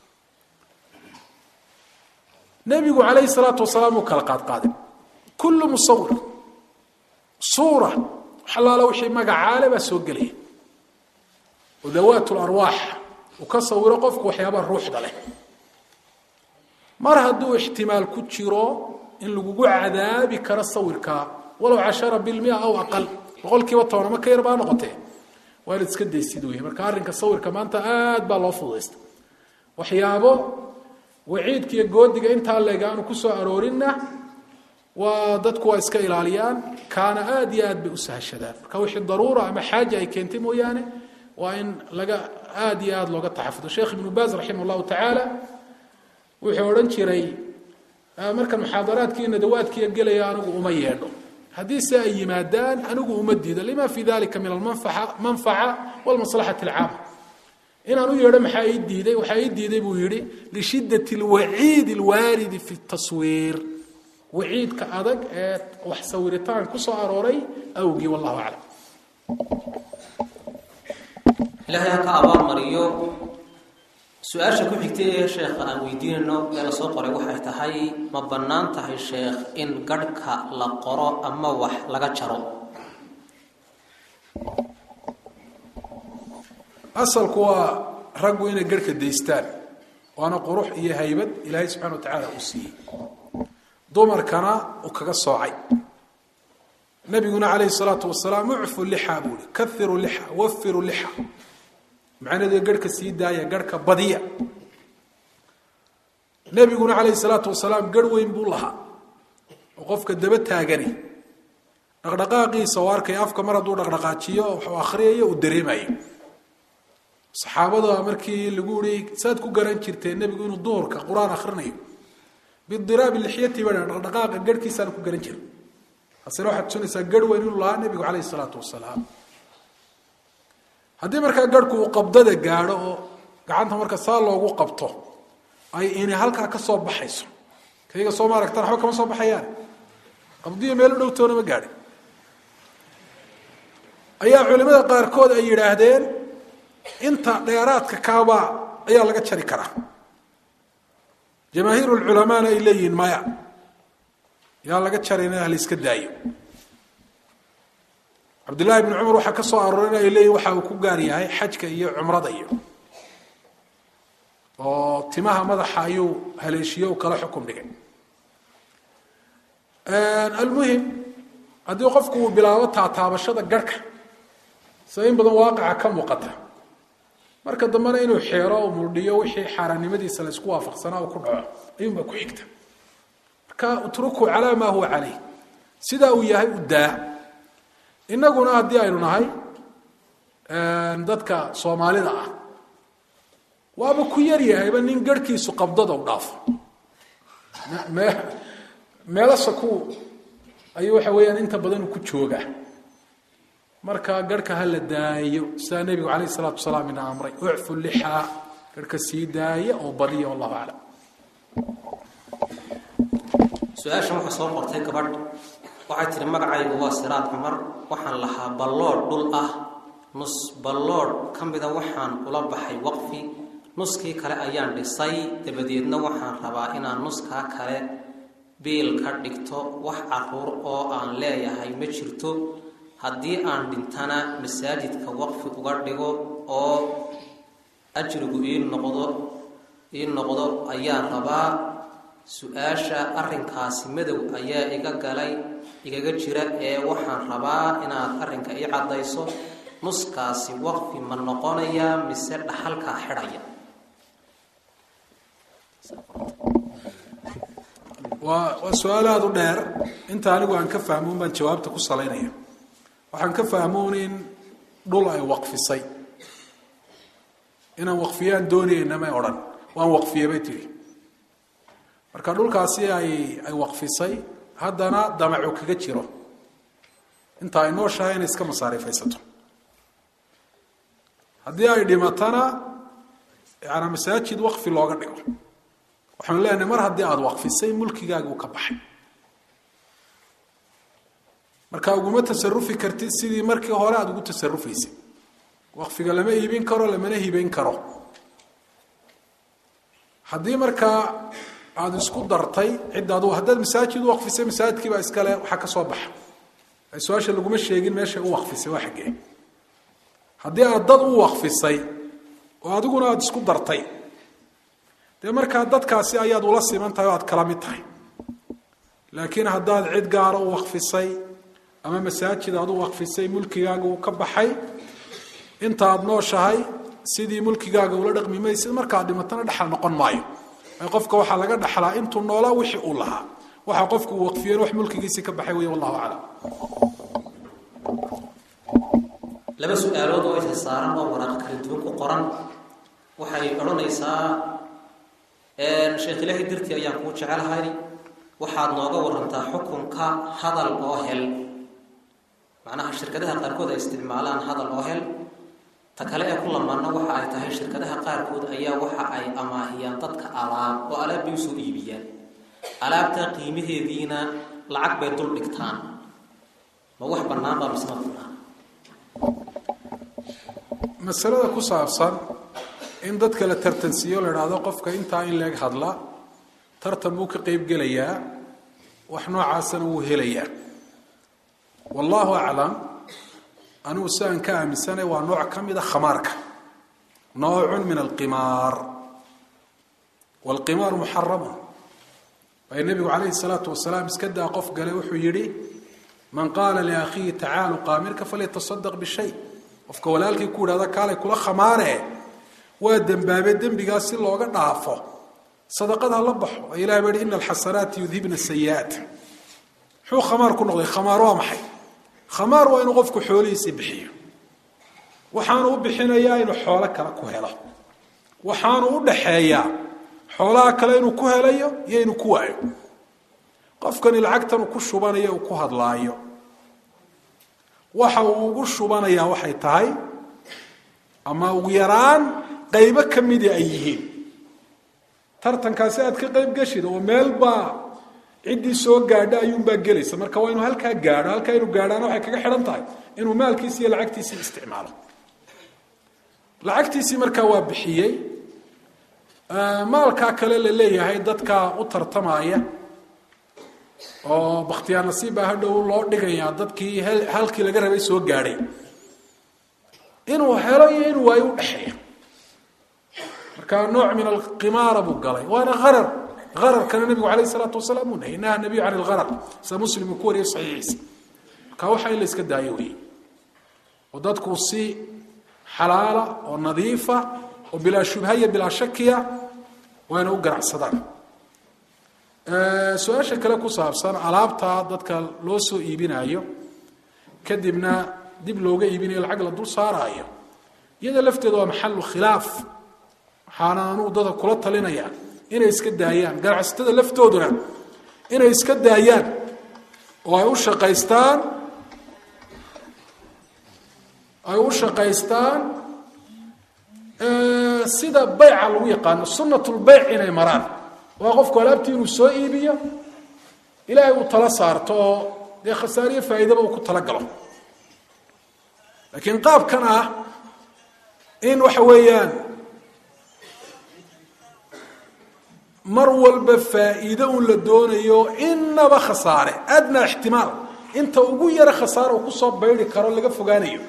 nebigu calayhi salaatu wasalaam uu kala qaadqaaday kullu musawir suura waxalaala wixii magacaale baa soo gelaya oo dawaat larwaax uu ka sawiro qofku waxyaabaa ruuxda leh mar hadduu ixtimaal ku jiro in lagugu cadaabi karo sawirkaa walow cashara bilmia aw aqal boqol kiiba tobanama ka yar baa noqotee waa inaad iska daysid wey marka arrinka sawirka maanta aad baa loo fududaysta waxyaabo waciidka iyo goodiga intaa leeg aanu ku soo aroorinna waa dadku waa iska ilaaliyaan kaana aad iyo aad bay u sahashadaan marka wixii daruura ama xaaja ay keentay mooyaane waa in laga aad iyo aad looga taxafudo sheekh ibnu baaz raximah llahu tacaala wuxuu odhan jiray markan muxaadaraadkii nadawaadkiiyo gelaya anigu uma yeedho haddii se ay yimaadaan anigu uma diido lima fi dalika min almanfaca walmaslaxati alcaama inaan u yeedho maxaa ii diiday waxaa ii diiday buu yidhi lishidat alwaciid alwaaridi fi taswiir waciidka adag ee wax sawiritaan ku soo arooray awgii wallahu aclam ilaahay ha ka abaalmariyo su-aasha ku xigtay ee sheekha aan weydiinayno ee la soo qoray waxay tahay ma bannaan tahay sheekh in garhka la qoro ama wax laga jaro asalku waa raggu inay garhka daystaan waana qurux iyo haybad ilaahay subxana wa tacaala uu siiyey dumarkana uu kaga soocay nabiguna calayhi salaatu wasalaam ucfu lixa buu i kairu lixa wafiru lixa macnaheedu garhka sii daaya garhka badiya nebiguna calayhi salaatu wasalaam garh weyn buu lahaa oo qofka daba taagani dhaqdhaqaaqiisa oo arkay afka mar hadduu dhaqdhaqaajiyo waxuu akhriyayo uu dareemayo saxaabada markii lagu ihi saad ku garan jirteen nebigu inuu duhurka qur-aan akhrinayo bidiraabi lixyati ba dhaqdhaqaaqa garhkiisaana ku garan jira hasena waxaad tusinaysaa garh weyn inuu lahaa nebigu calayhi salaatu wasalaam haddii markaa garhku uu qabdada gaadho oo gacanta marka saa loogu qabto ay ini halkaa ka soo baxayso kayga sooma aragtaan waxba kama soo baxayaan qabdiyo meelo dhowtoona ma gaadhin ayaa culimada qaarkood ay yidhaahdeen inta dheeraadka kaabaa ayaa laga jari karaa jamaahiir lculamaana ay leeyihiin maya yaa laga jarayna hala iska daayo cabdullaahi bn cumar waxaa ka soo aroorin ay leeyihin waxa uu ku gaar yahay xajka iyo cumrada iyo oo timaha madaxa ayuu haleeshiye u kala xukum dhigay almuhim haddii qofku uu bilaabo taataabashada garhka sida in badan waaqaca ka muuqata marka dambena inuu xeero u muldhiyo wixii xaaraannimadiisa la isku waafaqsanaa uu ku dhaco ayuunbaa ku xigta marka utrukuu calaa maa huwa caleyh sidaa uu yahay u daa innaguna haddii aynu nahay dadka soomaalida ah waaba ku yaryahayba nin garhkiisu qabdada u dhaafo meelasa ku ayuu waxa weeyaan inta badan uu ku joogaa marka garhka ha la daayo sidaa nebigu calayh isalaatu wasalaam ina amray ucfu lixaa garhka sii daaya oo badiya wallahu aclam su-aashan waxaa soo qortay gabadh waxay tihi magacaygu waa siraad cumar waxaan lahaa balloodh dhul ah nus balloodh ka mida waxaan ula baxay waqfi nuskii kale ayaan dhisay dabadeedna waxaan rabaa inaan nuskaa kale biil ka dhigto wax caruur oo aan leeyahay ma jirto haddii aan dhintana masaajidka waqfi uga dhigo oo ajrigu ii noqdo ii noqdo ayaan rabaa su-aasha arrinkaasi madow ayaa iga galay igaga jira ee waxaan rabaa inaad arrinka ii caddayso nuskaasi waqfi ma noqonayaa mise dhaxalkaa xidhaya waa waa su-aal aada u dheer inta anigu aan ka fahmoon baan jawaabta ku salaynaya waxaan ka fahmoon in dhul ay waqfisay inaan waqfiyaan doonayna may odhan waan waqfiye bay tihi marka dhulkaasi ay ay waqfisay haddana damacu kaga jiro inta ay nooshahay inay iska masaariifaysato haddii ay dhimatana yaana masaajid waqfi looga dhigo waxaanu leenahay mar haddii aada waqfisay mulkigaagi uu ka baxay marka uguma tasarufi kartid sidii markii hore aada ugu tasarufaysay waqfiga lama iibin karo lamana hibayn karo haddii markaa aada isku dartay cidda adu haddaad masaajid u waqfisay masaajidkiibaa iskale waxaa ka soo baxa su-aasha laguma sheegin meeshay u waqfisay waa xaggee haddii aad dad u waqfisay oo adiguna aada isku dartay dee markaa dadkaasi ayaad ula siman tahay oo aad kala mid tahay laakiin haddaad cid gaara u waqfisay ama masaajid aad u waqfisay mulkigaaga uu ka baxay intaaad nooshahay sidii mulkigaaga ula dhaqmi maysid markaad dhimatana dhexal noqon maayo qofka waxaa laga dhaxlaa intuu noolaa wixii uu lahaa waxa qofku uu waqfiyeen wax mulkigiisii ka baxay wey wallahu aclam laba su-aalood oo isa saaran oo waraaq kala duwan ku qoran waxay odhanaysaa sheekh ilaahay dartii ayaan kuu jecelahay waxaad nooga warantaa xukunka hadal oo hel macnaha shirkadaha qaarkood ay isticmaalaan hadal oo hel ta kale ee ku lamaana waxa ay tahay shirkadaha qaarkood ayaa waxa ay amaahiyaan dadka alaab oo alaab bay usoo iibiyaan alaabta qiimaheediina lacag bay dul dhigtaan ma wax bannaan baa mise ma bannaan masalada ku saabsan in dadka la tartansiiyo la idhaahdo qofka intaa in leeg hadla tartan buu ka qeyb gelayaa wax noocaasana wuu helayaa wallahu aclam anigu si aan ka aaminsanay waa nooc ka mida khamaarka noocun min alqimaar waalqimaar muxaramun waayo nebigu calayhi salaatu wasalaam iska daa qof gale wuxuu yidhi man qaala liakhiihi tacaalu qaamirka falyatasadaq bishay qofka walaalkii ku yidhahda kaalay kula khamaare waa dembaabe dembigaas si looga dhaafo sadaqada la baxo oo ilahi baa yihi ina alxasanaati yudhibna sayi'aat muxuu khamaar ku noqday khamaar waa maxay khamaar waa inuu qofku xoolihiisii bixiyo waxaanu u bixinayaa inuu xoolo kale ku helo waxaanu u dhaxeeyaa xoolaha kale inuu ku helayo iyo inuu ku waayo qofkani lacagtan uu ku shubanayo uu ku hadlaayo waxa uu ugu shubanayaa waxay tahay ama ugu yaraan qaybo ka midii ay yihiin tartankaasi aad ka qayb geshid oo meelbaa ciddii soo gaadha ayuunbaa gelaysa marka waa inuu halkaa gaadho halkaa inuu gaadhaana waxay kaga xidhan tahay inuu maalkiisi iyo lacagtiisii isticmaalo lacagtiisii markaa waa bixiyey maalkaa kale la leeyahay dadka u tartamaya oo bakhtiyaa nasiib baa hadhow loo dhigayaa dadkii halkii laga rabay soo gaadhay inuu helo iyo inuu waayo u dhexeeya marka nooc min alqimaara buu galay waana arar ararkana nabigu alayh salaatu wasalaam uu nahy naha nabiyu can ilarar sida muslim uu ku wariyo saxiixiisa marka waxa in la iska daayo wey oo dadku si xalaala oo nadiifa oo bilaa shubha iyo bilaa shakiya waa inay u ganacsadaan su-aasha kale ku saabsan alaabta dadka loo soo iibinayo kadibna dib looga iibinayo lacag la dul saaraayo iyada lafteeda waa maxalu khilaaf waxaana anugu dadka kula talinaya inay iska daayaan ganacsatada laftooduna inay iska daayaan oo ay u shaqaystaan ay u shaqaystaan sida bayca lagu yaqaano sunatulbayc inay maraan waa qofku alaabtii inuu soo iibiyo ilaahay uu tala saarto oo dee khasaariyo faa'iidaba uu ku talagalo laakiin qaabkan ah in waxa weeyaan mar walba faa'iido un la doonayo inaba khasaare adnaa ixtimaal inta ugu yara khasaare uu kusoo baydi karo laga fogaanayo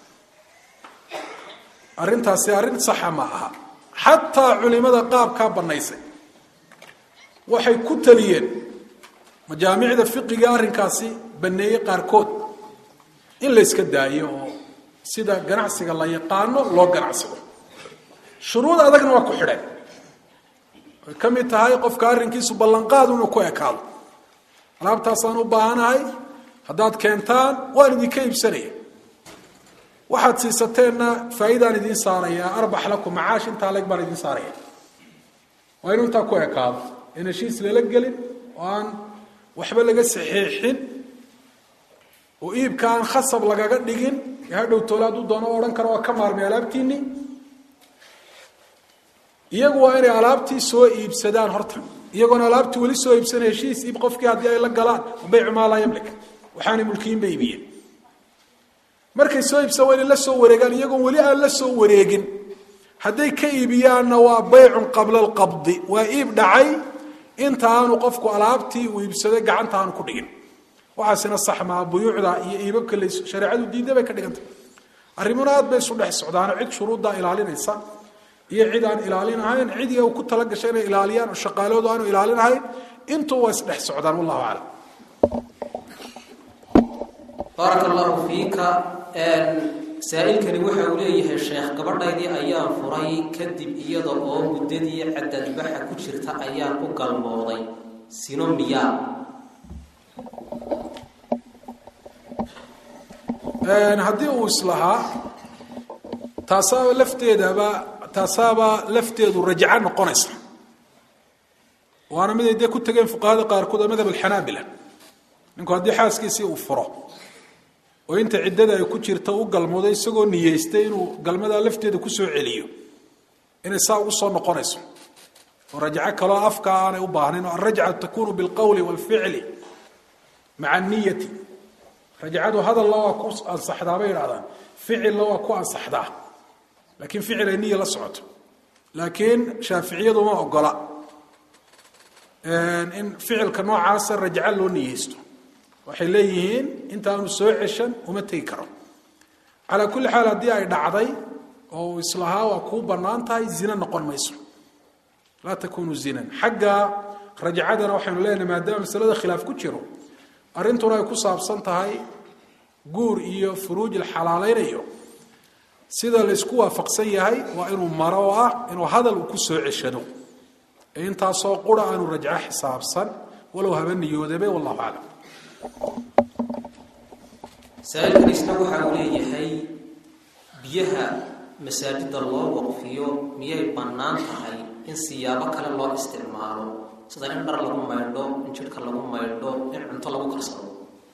arrintaasi arrin saxa ma aha xataa culimada qaabkaa bannaysay waxay ku taliyeen majaamicda fiqiga arrinkaasi baneeye qaarkood in la yska daayo oo sida ganacsiga la yaqaano loo ganacsado shuruud adagna waa ku xidheen way ka mid tahay qofka arrinkiisu ballanqaad inuu ku ekaado alaabtaasaan u baahanahay haddaad keentaan waan idinka iibsanaya waxaad siisateenna faa'iidaan idiin saaraya arbax lakum macaash intaa leg baan idiin saaraya waa inuu intaa ku ekaado in heshiis lala gelin oo aan waxba laga saxiixin oo iibka aan khasab lagaga dhigin ee hadhow toole hadduu doono o odhan karo waa ka maarmay alaabtiinii iyagu waa inay alaabtii soo iibsadaan horta iyagoona alaabtii weli soo iibsana heshiis iib qofkii haddii ay la galaan baycu maa laa yamlik waxaanay mulkiyin ba iibiyeen markay soo iibsan waa inay la soo wareegaan iyagoon weli aan la soo wareegin hadday ka iibiyaanna waa baycun qabla alqabdi waa iib dhacay inta aanu qofku alaabtii uu iibsaday gacanta aanu ku dhigin waxaasina sax maa buyuucda iyo iibabka la shareecadu diidda bay ka dhigantay arrimuna aad bay isu dhex socdaano cid shuruuddaa ilaalinaysa iyo cid aan ilaalinahayn cidiga uu ku talagashay inay ilaaliyaan oo shaqaaloodu aanu ilaalinahayn intuu waa isdhex socdaan wallahu aclam baaraka allahu fiika saa-ilkani waxa uu leeyahay sheekh gabadhaydii ayaan furay kadib iyada oo muddadii cadadbaxa ku jirta ayaan u galmooday sino miyaa haddii uu islahaa taasaaba lafteedaba taasaaba lafteedu rajco noqonaysa waana miday dee ku tegeen fuqahada qaarkood oo madhab alxanaabila ninku haddii xaaskiisii uu furo oo inta ciddada ay ku jirta u galmoodo isagoo niyeystay inuu galmadaa lafteeda kusoo celiyo inay saa ugu soo noqonayso oo rajco kaloo afka aanay u baahnayn oo alrajcatu takunu bilqowli waalficli maca niyati rajcadu hadalla waa ku ansaxdaa bay idhahdaan ficilna waa ku ansaxdaa laakiin ficil ay niya la socoto laakiin shaaficiyadu ma ogola in ficilka noocaasa rajco loo niyeysto waxay leeyihiin intaanu soo ceshan uma tegi karo calaa kulli xaal haddii ay dhacday oo uu islahaa waa kuu bannaan tahay zina noqon mayso laa takunu zinan xagga rajcadana waxaynu leenahay maadaama masalada khilaaf ku jiro arrintuna ay ku saabsan tahay guur iyo furuuj la xalaalaynayo sida laysku waafaqsan yahay waa inuu maro oo ah inuu hadal uu ku soo ceshado ee intaasoo qura aanu rajco xisaabsan walow haba niyoodabe wallahu aclam saa-ilkan isna waxa uu leeyahay biyaha masaajida loo waqfiyo miyay bannaan tahay in siyaabo kale loo isticmaalo sida in dhar lagu maydho in jidhka lagu maydho in cunto lagu karsado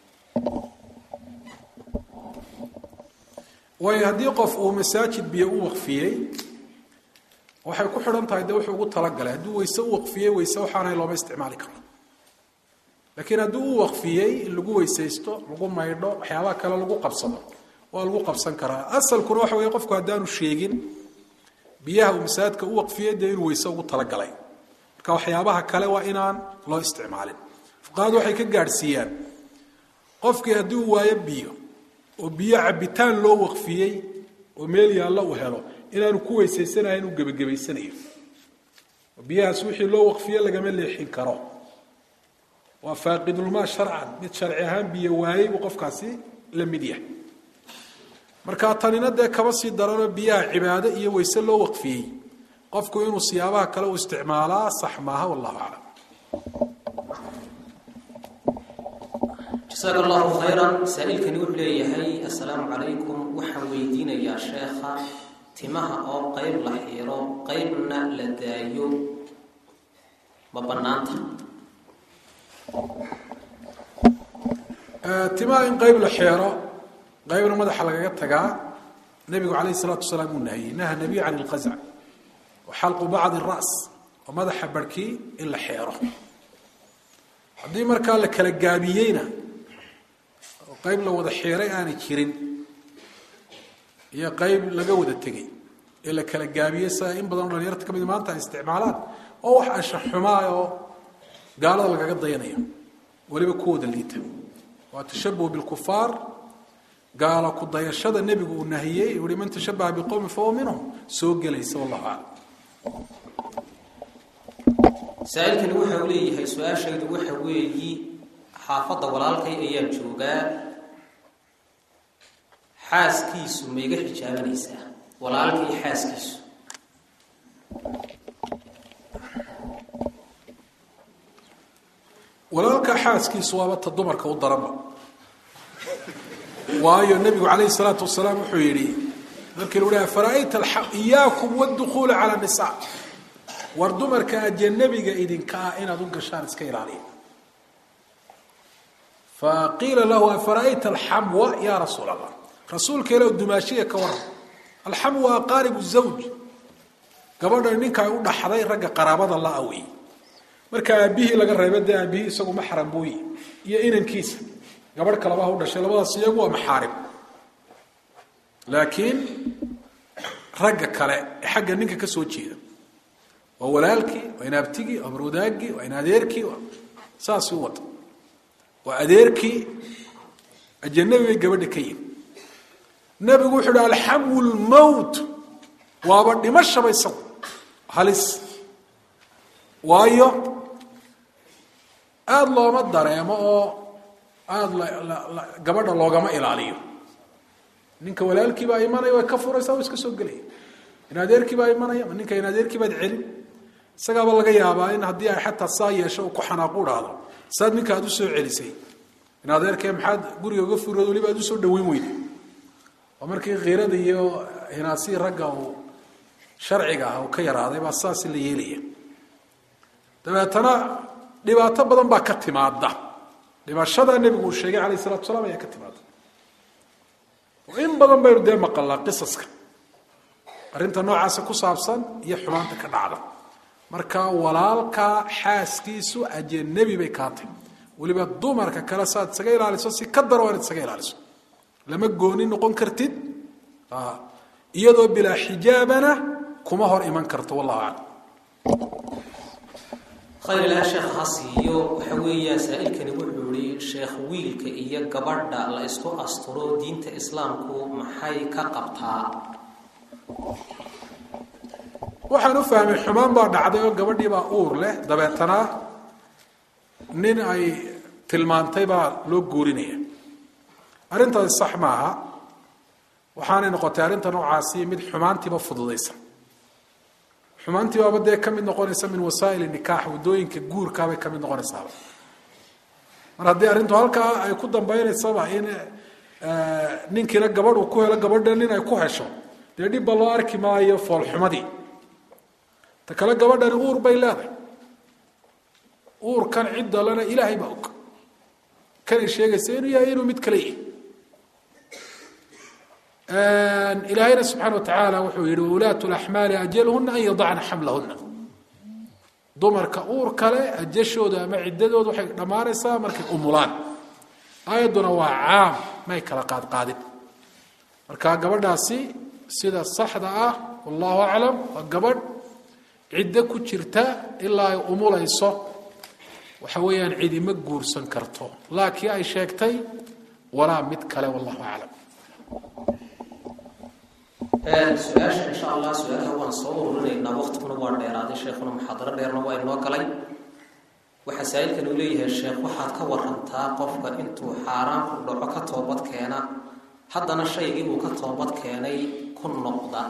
waayo haddii qof uu masaajid biyo u waqfiyey waxay ku xidhan tahay dee wuxuu ugu talagalay hadduu weyse u waqfiyey weyse waxaanay looma isticmaali karo laakiin haddii uu waqfiyey in lagu weysaysto lagu maydho waxyaabaha kale lagu qabsado waa lagu qabsan karaa asalkuna waxa weeye qofku haddaanu sheegin biyaha uu masaajidka u waqfiyey dee inuu weyse ugu talagalay marka waxyaabaha kale waa inaan loo isticmaalin fuqahadu waxay ka gaadhsiiyaan qofkii haddii uu waayo biyo oo biyo cabitaan loo waqfiyey oo meel yaallo uu helo inaanu ku weysaysanahayn uu gebagabaysanayo oo biyahaas wixii loo waqfiye lagama leexin karo waa faaqidulmaa sharcan mid sharci ahaan biyo waayey buu qofkaasi la mid yahay marka tanina dee kaba sii daranoo biyaha cibaado iyo weyse loo waqfiyey qofku inuu siyaabaha kale u isticmaalaa sax maaha wallahu aclam jasaaka allahu khayran saa-iilkani wuxuu leeyahay assalaamu calaykum waxaan weydiinayaa sheekha timaha oo qeyb la xiiro qeybna la daayo ma bannaanta timaha in qeyb la xeero qeybna madaxa lagaga tagaa nebigu calayh isalaatu wasalaam uu nahiyey naha nabiy can ilqasc wa xalqu bacdi ras oo madaxa barhkii in la xeero haddii markaa la kala gaabiyeyna oo qeyb la wada xeeray aanay jirin iyo qeyb laga wada tegey ee la kala gaabiyey sida in badanoo dhalinyarta ka mid maanta ay isticmaalaan oo wax ashaxumaa oo gaalada lagaga dayanayo weliba kuwooda liita waa tashabuh bilkufaar gaalo ku dayashada nebigu uu nahiyey uu yihi man tashabaha biqowmi fahuwa minhum soo gelaysa wallahu aclam saa-iilkani waxa uu leeyahay su-aashaydu waxa weeyi xaafadda walaalkay ayaa joogaa xaaskiisu ma iga xijaabanaysaa walaalkay xaaskiisu walaalka xaaskiisu waaba ta dumarka u daranba waayo nebigu calayhi salaatu wasalaam wuxuu yidhi markii lagu dhaha fara'ayta iyaakum wadukhuula cala nisa war dumarka ajanabiga idinka ah inaad u gashaan iska ilaaliya faqiila lahu afara'ayta alxamwa ya rasuul allah rasuulka ilah dumaashiya ka waran alxamwa aqaaribu zawj gabadhan ninka ay u dhaxday ragga qaraabada la-a wey marka aabihii laga reeba dee aabihii isagu maxram buuyi iyo inankiisa gabadh kalabaha u dhashay labadaas iyagu waa maxaarib laakiin ragga kale ee xagga ninka ka soo jeeda waa walaalkii waa inaabtigii waa marwadaagii waa inadeerkii saasi u wata waa adeerkii ajanabi bay gabadha ka yihi nabigu wuxuu hi alxamwu lmowt waaba dhimashaba isagu halis waayo aada looma dareemo oo aada gabadha loogama ilaaliyo ninka walaalkii baa imanaya way ka furaysaa o iska soo gelaya in adeerkii baa imanaya ma ninka in adeerkii baad celin isagaaba laga yaabaa in haddii ay xataa saa yeesho uu ku xanaaqu dhahdo saad ninka aad usoo celisay in adeerkee maxaad guriga uga furood waliba aad usoo dhaweyn weyday oo markii khiirada iyo hinaasihii ragga uu sharciga ah uu ka yaraaday baa saasi la yeelaya dabeetana dhibaato badan baa ka timaada dhibashada nebigu uu sheegay calayh isalatu salaam ayaa ka timaada in badan baynu dee maqalnaa qisaska arrinta noocaasa ku saabsan iyo xumaanta ka dhacda marka walaalka xaaskiisu ajanabi bay kaatay weliba dumarka kale saaad isaga ilaaliso si ka daro inaad isaga ilaaliso lama gooni noqon kartid iyadoo bilaa xijaabana kuma hor iman karto wallahu aclam khayr ilaha sheekh ha siiyo waxa weeyaa saa-ilkani wuxuu yidhi sheekh wiilka iyo gabadha la isku asturo diinta islaamku maxay ka qabtaa waxaan u fahmay xumaan baa dhacday oo gabadhii baa uur leh dabeetana nin ay tilmaantay baa loo guurinaya arrintaasi sax maaha waxaanay noqotay arrinta noocaasi mid xumaantiiba fududaysa xumaantii baaba dee ka mid noqonaysa min wasaa'il nikaax waddooyinka guurkaabay ka mid noqonaysaaba mar haddii arrintu halkaa ay ku dambaynaysaba in ninkiina gabadh uu ku helo gabadha nin ay ku hesho dee dhibba loo arki maayo foolxumadii ta kale gabadhani uur bay leedahay uurkan ciddalena ilaahay baa og kanay sheegaysa inuu yahay inuu mid kale yahay ilaahayna subxaana wa tacaala wuxuu yihi waulaatu laxmaali ajalhuna an yadacna xamlahuna dumarka uur kale ajashooda ama ciddadooda waxay dhammaanaysaa markay umulaan aayadduna waa caam may kala qaadqaadin marka gabadhaasi sida saxda ah wallahu aclam waa gabadh ciddo ku jirta ilaa ay umulayso waxa weeyaan cidima guursan karto laakiin ay sheegtay walaa mid kale wallahu aclam su-aasha insha allah su-aalaha waan soo ururinaynaa waqtiguna waa dheeraaday sheekhuna muxaadaro dheerna waa inoo galay waxaa saa-ilkan uu leeyahay sheekh waxaad ka warantaa qofka intuu xaaraan ku dhaco ka toobad keena haddana shaygii uu ka toobad keenay ku noqda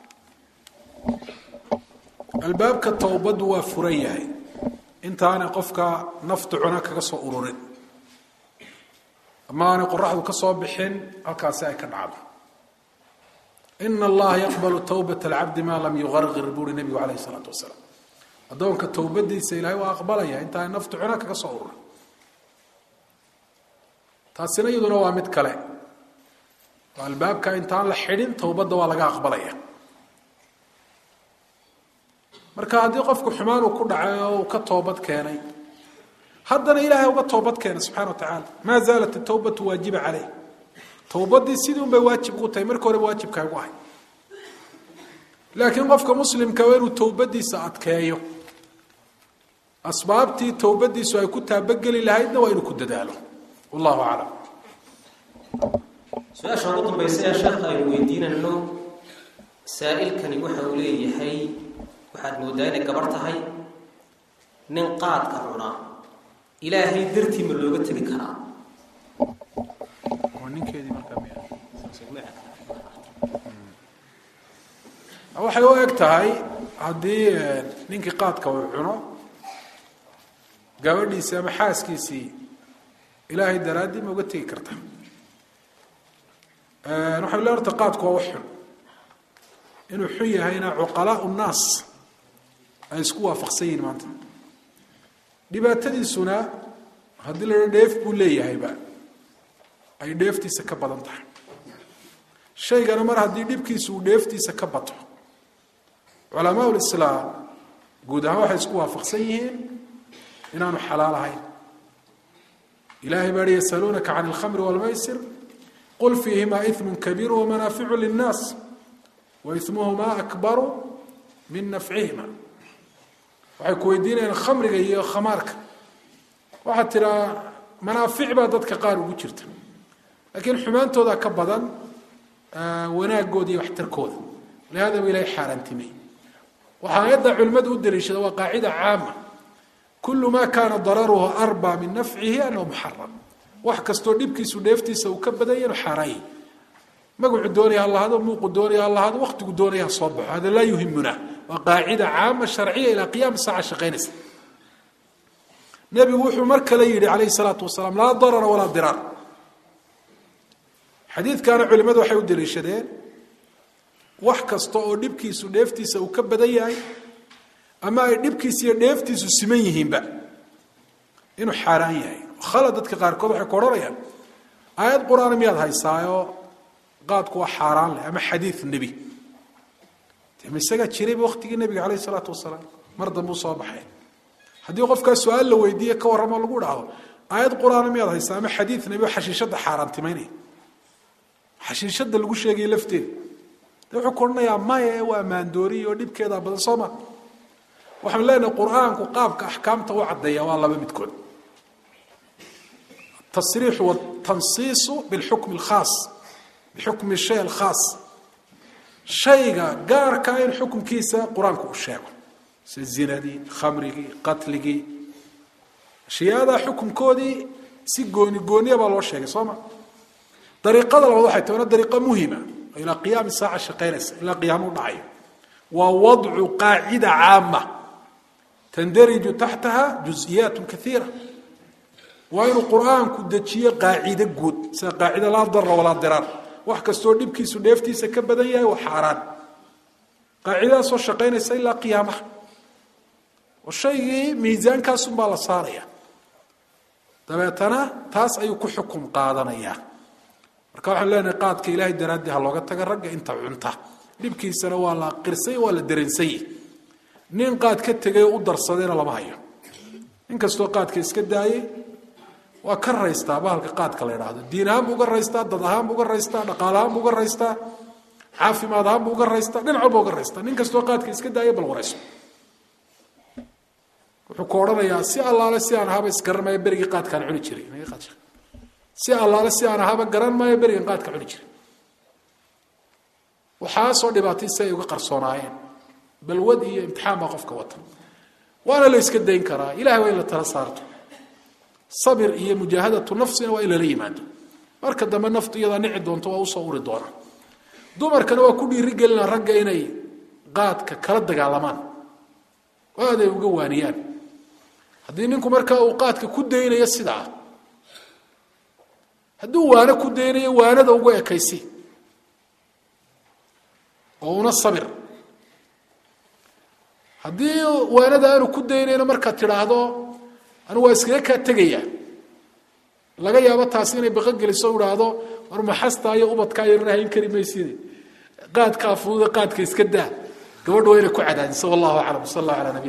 albaabka towbaddu waa furan yahay intaanay qofka naftu cuna kaga soo ururin ama aanay qoraxdu ka soo bixin halkaasi ay ka dhacdo ina allaha yaqbalu towbat alcabdi maa lam yuqarqir buuri nebigu calayh isalaatu wasalaam addoonka towbadiisa ilahay waa aqbalaya intaanay naftu cuna kaga soo ururin taasina iyaduna waa mid kale oo albaabka intaan la xidhin towbadda waa laga aqbalaya marka haddii qofku xumaan uu ku dhacay oo uu ka toobad keenay haddana ilaahay uga toobad keenay subxana wa tacaala maa zaalat atawbatu waajiba caleyh towbadii sidii un bay waajib ugu tahay marka horeba waajibkaa ugu ahay laakiin qofka muslimka waa inuu towbadiisa adkeeyo asbaabtii towbadiisu ay ku taabageli lahaydna waa inuu ku dadaalo wallahu aclam su-aasha ugu dambaysa ee sheekha aynu weydiinayno saa-ilkani waxa uu leeyahay waxaad moodaa inay gabarh tahay nin qaadka cunaa ilaahay dartii ma looga tegi karaa waxay u eg tahay haddii ninkii qaadka uu cuno gabadhiisii ama xaaskiisii ilaahay daraaddii ma uga tegi karta waxay le horta qaadku waa wax xun inuu xun yahayna cuqalaau nnaas ay isku waafaqsan yihin maanta dhibaatadiisuna haddii la dheef buu leeyahayba ay dheeftiisa ka badan tahay shaygana mar haddii dhibkiisu uu dheeftiisa ka bato culamaa lislaam guud ahaan waxay isku waafaqsan yihiin inaanu xalaal ahayn ilahay baa hi yasaluunaka can alkhamri walmaysir qul fiihimaa imu kabiiru wamanaaficu linnaas waismuhumaa akbaru min nafcihima waxay ku weydiinayaan khamriga iyo khamaarka waxaad tiraa manaafic baa dadka qaar ugu jirta laakiin xumaantooda ka badan wanaagooda iyo waxtarkooda lihada ba ilahay xaaraantimay waxaa ayadda culimmadu u daliishada waa qaacida caama kulu ma kaana dararuhu arba min nafcihi anahu muxaram wax kastoo dhibkiisu dheeftiisa uu ka badanya inu xaaraanyah magacu doonaya ha lahado muuqu doonaya ha lahado waktigu doonaya ha soo baxo hada laa yuhimuna waa qaacida caama sharciya ilaa qiyaam saaca shaqaynaysa nebigu wuxuu mar kale yidhi calayhi salaatu wasalaam laa darara walaa diraar xadiidkaana culimmadu waxay u daliishadeen wax kasta oo dhibkiisu dheeftiisa uu ka badan yahay ama ay dhibkiisa iyo dheeftiisu siman yihiinba inuu xaaraan yahay khalad dadka qaarkood waxay ku odhanayaan aayad qur-aan miyaad haysaayoo qaadku waa xaaraan leh ama xadiid nebi ma isagaa jirayba waktigii nebiga calayhi salaatu wasalaam mar dambuu soo baxay haddii qofkaa su-aal la weydiiye ka warramo lagu dhaho aayad qur-aan miyaad haysaa ama xadiid nebi oo xashiishadda xaaraantimaynaya xashiishadda lagu sheegaya lafteeda de wuxuu ku odhanayaa maya waa maandooriy oo dhibkeedaa badan soo ma waxaan leenahay qur-aanku qaabka axkaamta u caddeeya waa laba midkood tasriixu watansiisu bilxukmi alkhaas bixukmi shay alkhaas shayga gaarkaa in xukunkiisa qur-aanku uu sheego sida zinadii khamrigii qatligii ashiyaadaa xukunkoodii si gooni gooniya baa loo sheegay soo ma dariiqada labaad waxay tahay wana dariiqo muhima oo ilaa qiyaami saaca shaqaynaysa ilaa qiyaamo u dhacayo waa wadcu qaacida caama tandariju taxtaha juزiyaat kaiira waa inuu qur-aanku dejiyo qaacido guud sida qaacida laa dara walaa diraar wax kastoo dhibkiisu dheeftiisa ka badan yahay waa xaaraan qaacidadaasoo shaqaynaysa ilaa qiyaamaha oo shaygii miisaankaasunbaa la saaraya dabeetana taas ayuu ku xukum qaadanayaa marka waxaan leenahay qaadka ilaahay daraaddii ha looga taga ragga inta cunta dhibkiisana waa la qirsay waa la dareensay nin qaad ka tegay oo u darsadayna lama hayo nin kastoo qaadka iska daayey waa ka raystaa bahalka qaadka la idhaahdo diin ahaan buu uga raystaa dad ahaan buu uga raystaa dhaqaal ahaan buu uga raystaa caafimaad ahaan buu uga raystaa dhinac walba uga raystaa nin kastoo qaadka iska daayay bal warayso wuxuu ku odhanayaa si allaale si aan ahaba isgaran maayo berigii qaadkaan cuni jiray si allaale si aan ahaba garan maayo berigan qaadka cuni jiray waxaasoo dhibaatay si ay uga qarsoonaayeen balwad iyo imtixaan baa qofka wata waana la iska dayn karaa ilahay waa in la tala saarto sabir iyo mujaahadatu nafsina waa in lala yimaado marka dambe naftu iyadaa nici doonto waa usoo uri doona dumarkana waa ku dhiiri gelina ragga inay qaadka kala dagaalamaan oo aad ay uga waaniyaan haddii ninku markaa uu qaadka ku daynayo sidaa hadduu waano ku daynayo waanada ugu ekaysi oo una sabir haddii waanada aanu ku daynayno markaad tidhaahdo anigu waa iskaga kaa tegaya laga yaabo taasi inay baqo geliso o idhaahdo war maxastaa iyo ubadkaa yarana hayn kari mayside qaadkaa fududa qaadka iska daa gabadha waa inay ku cadaadiso wallahu aclam sal allah ala nabiy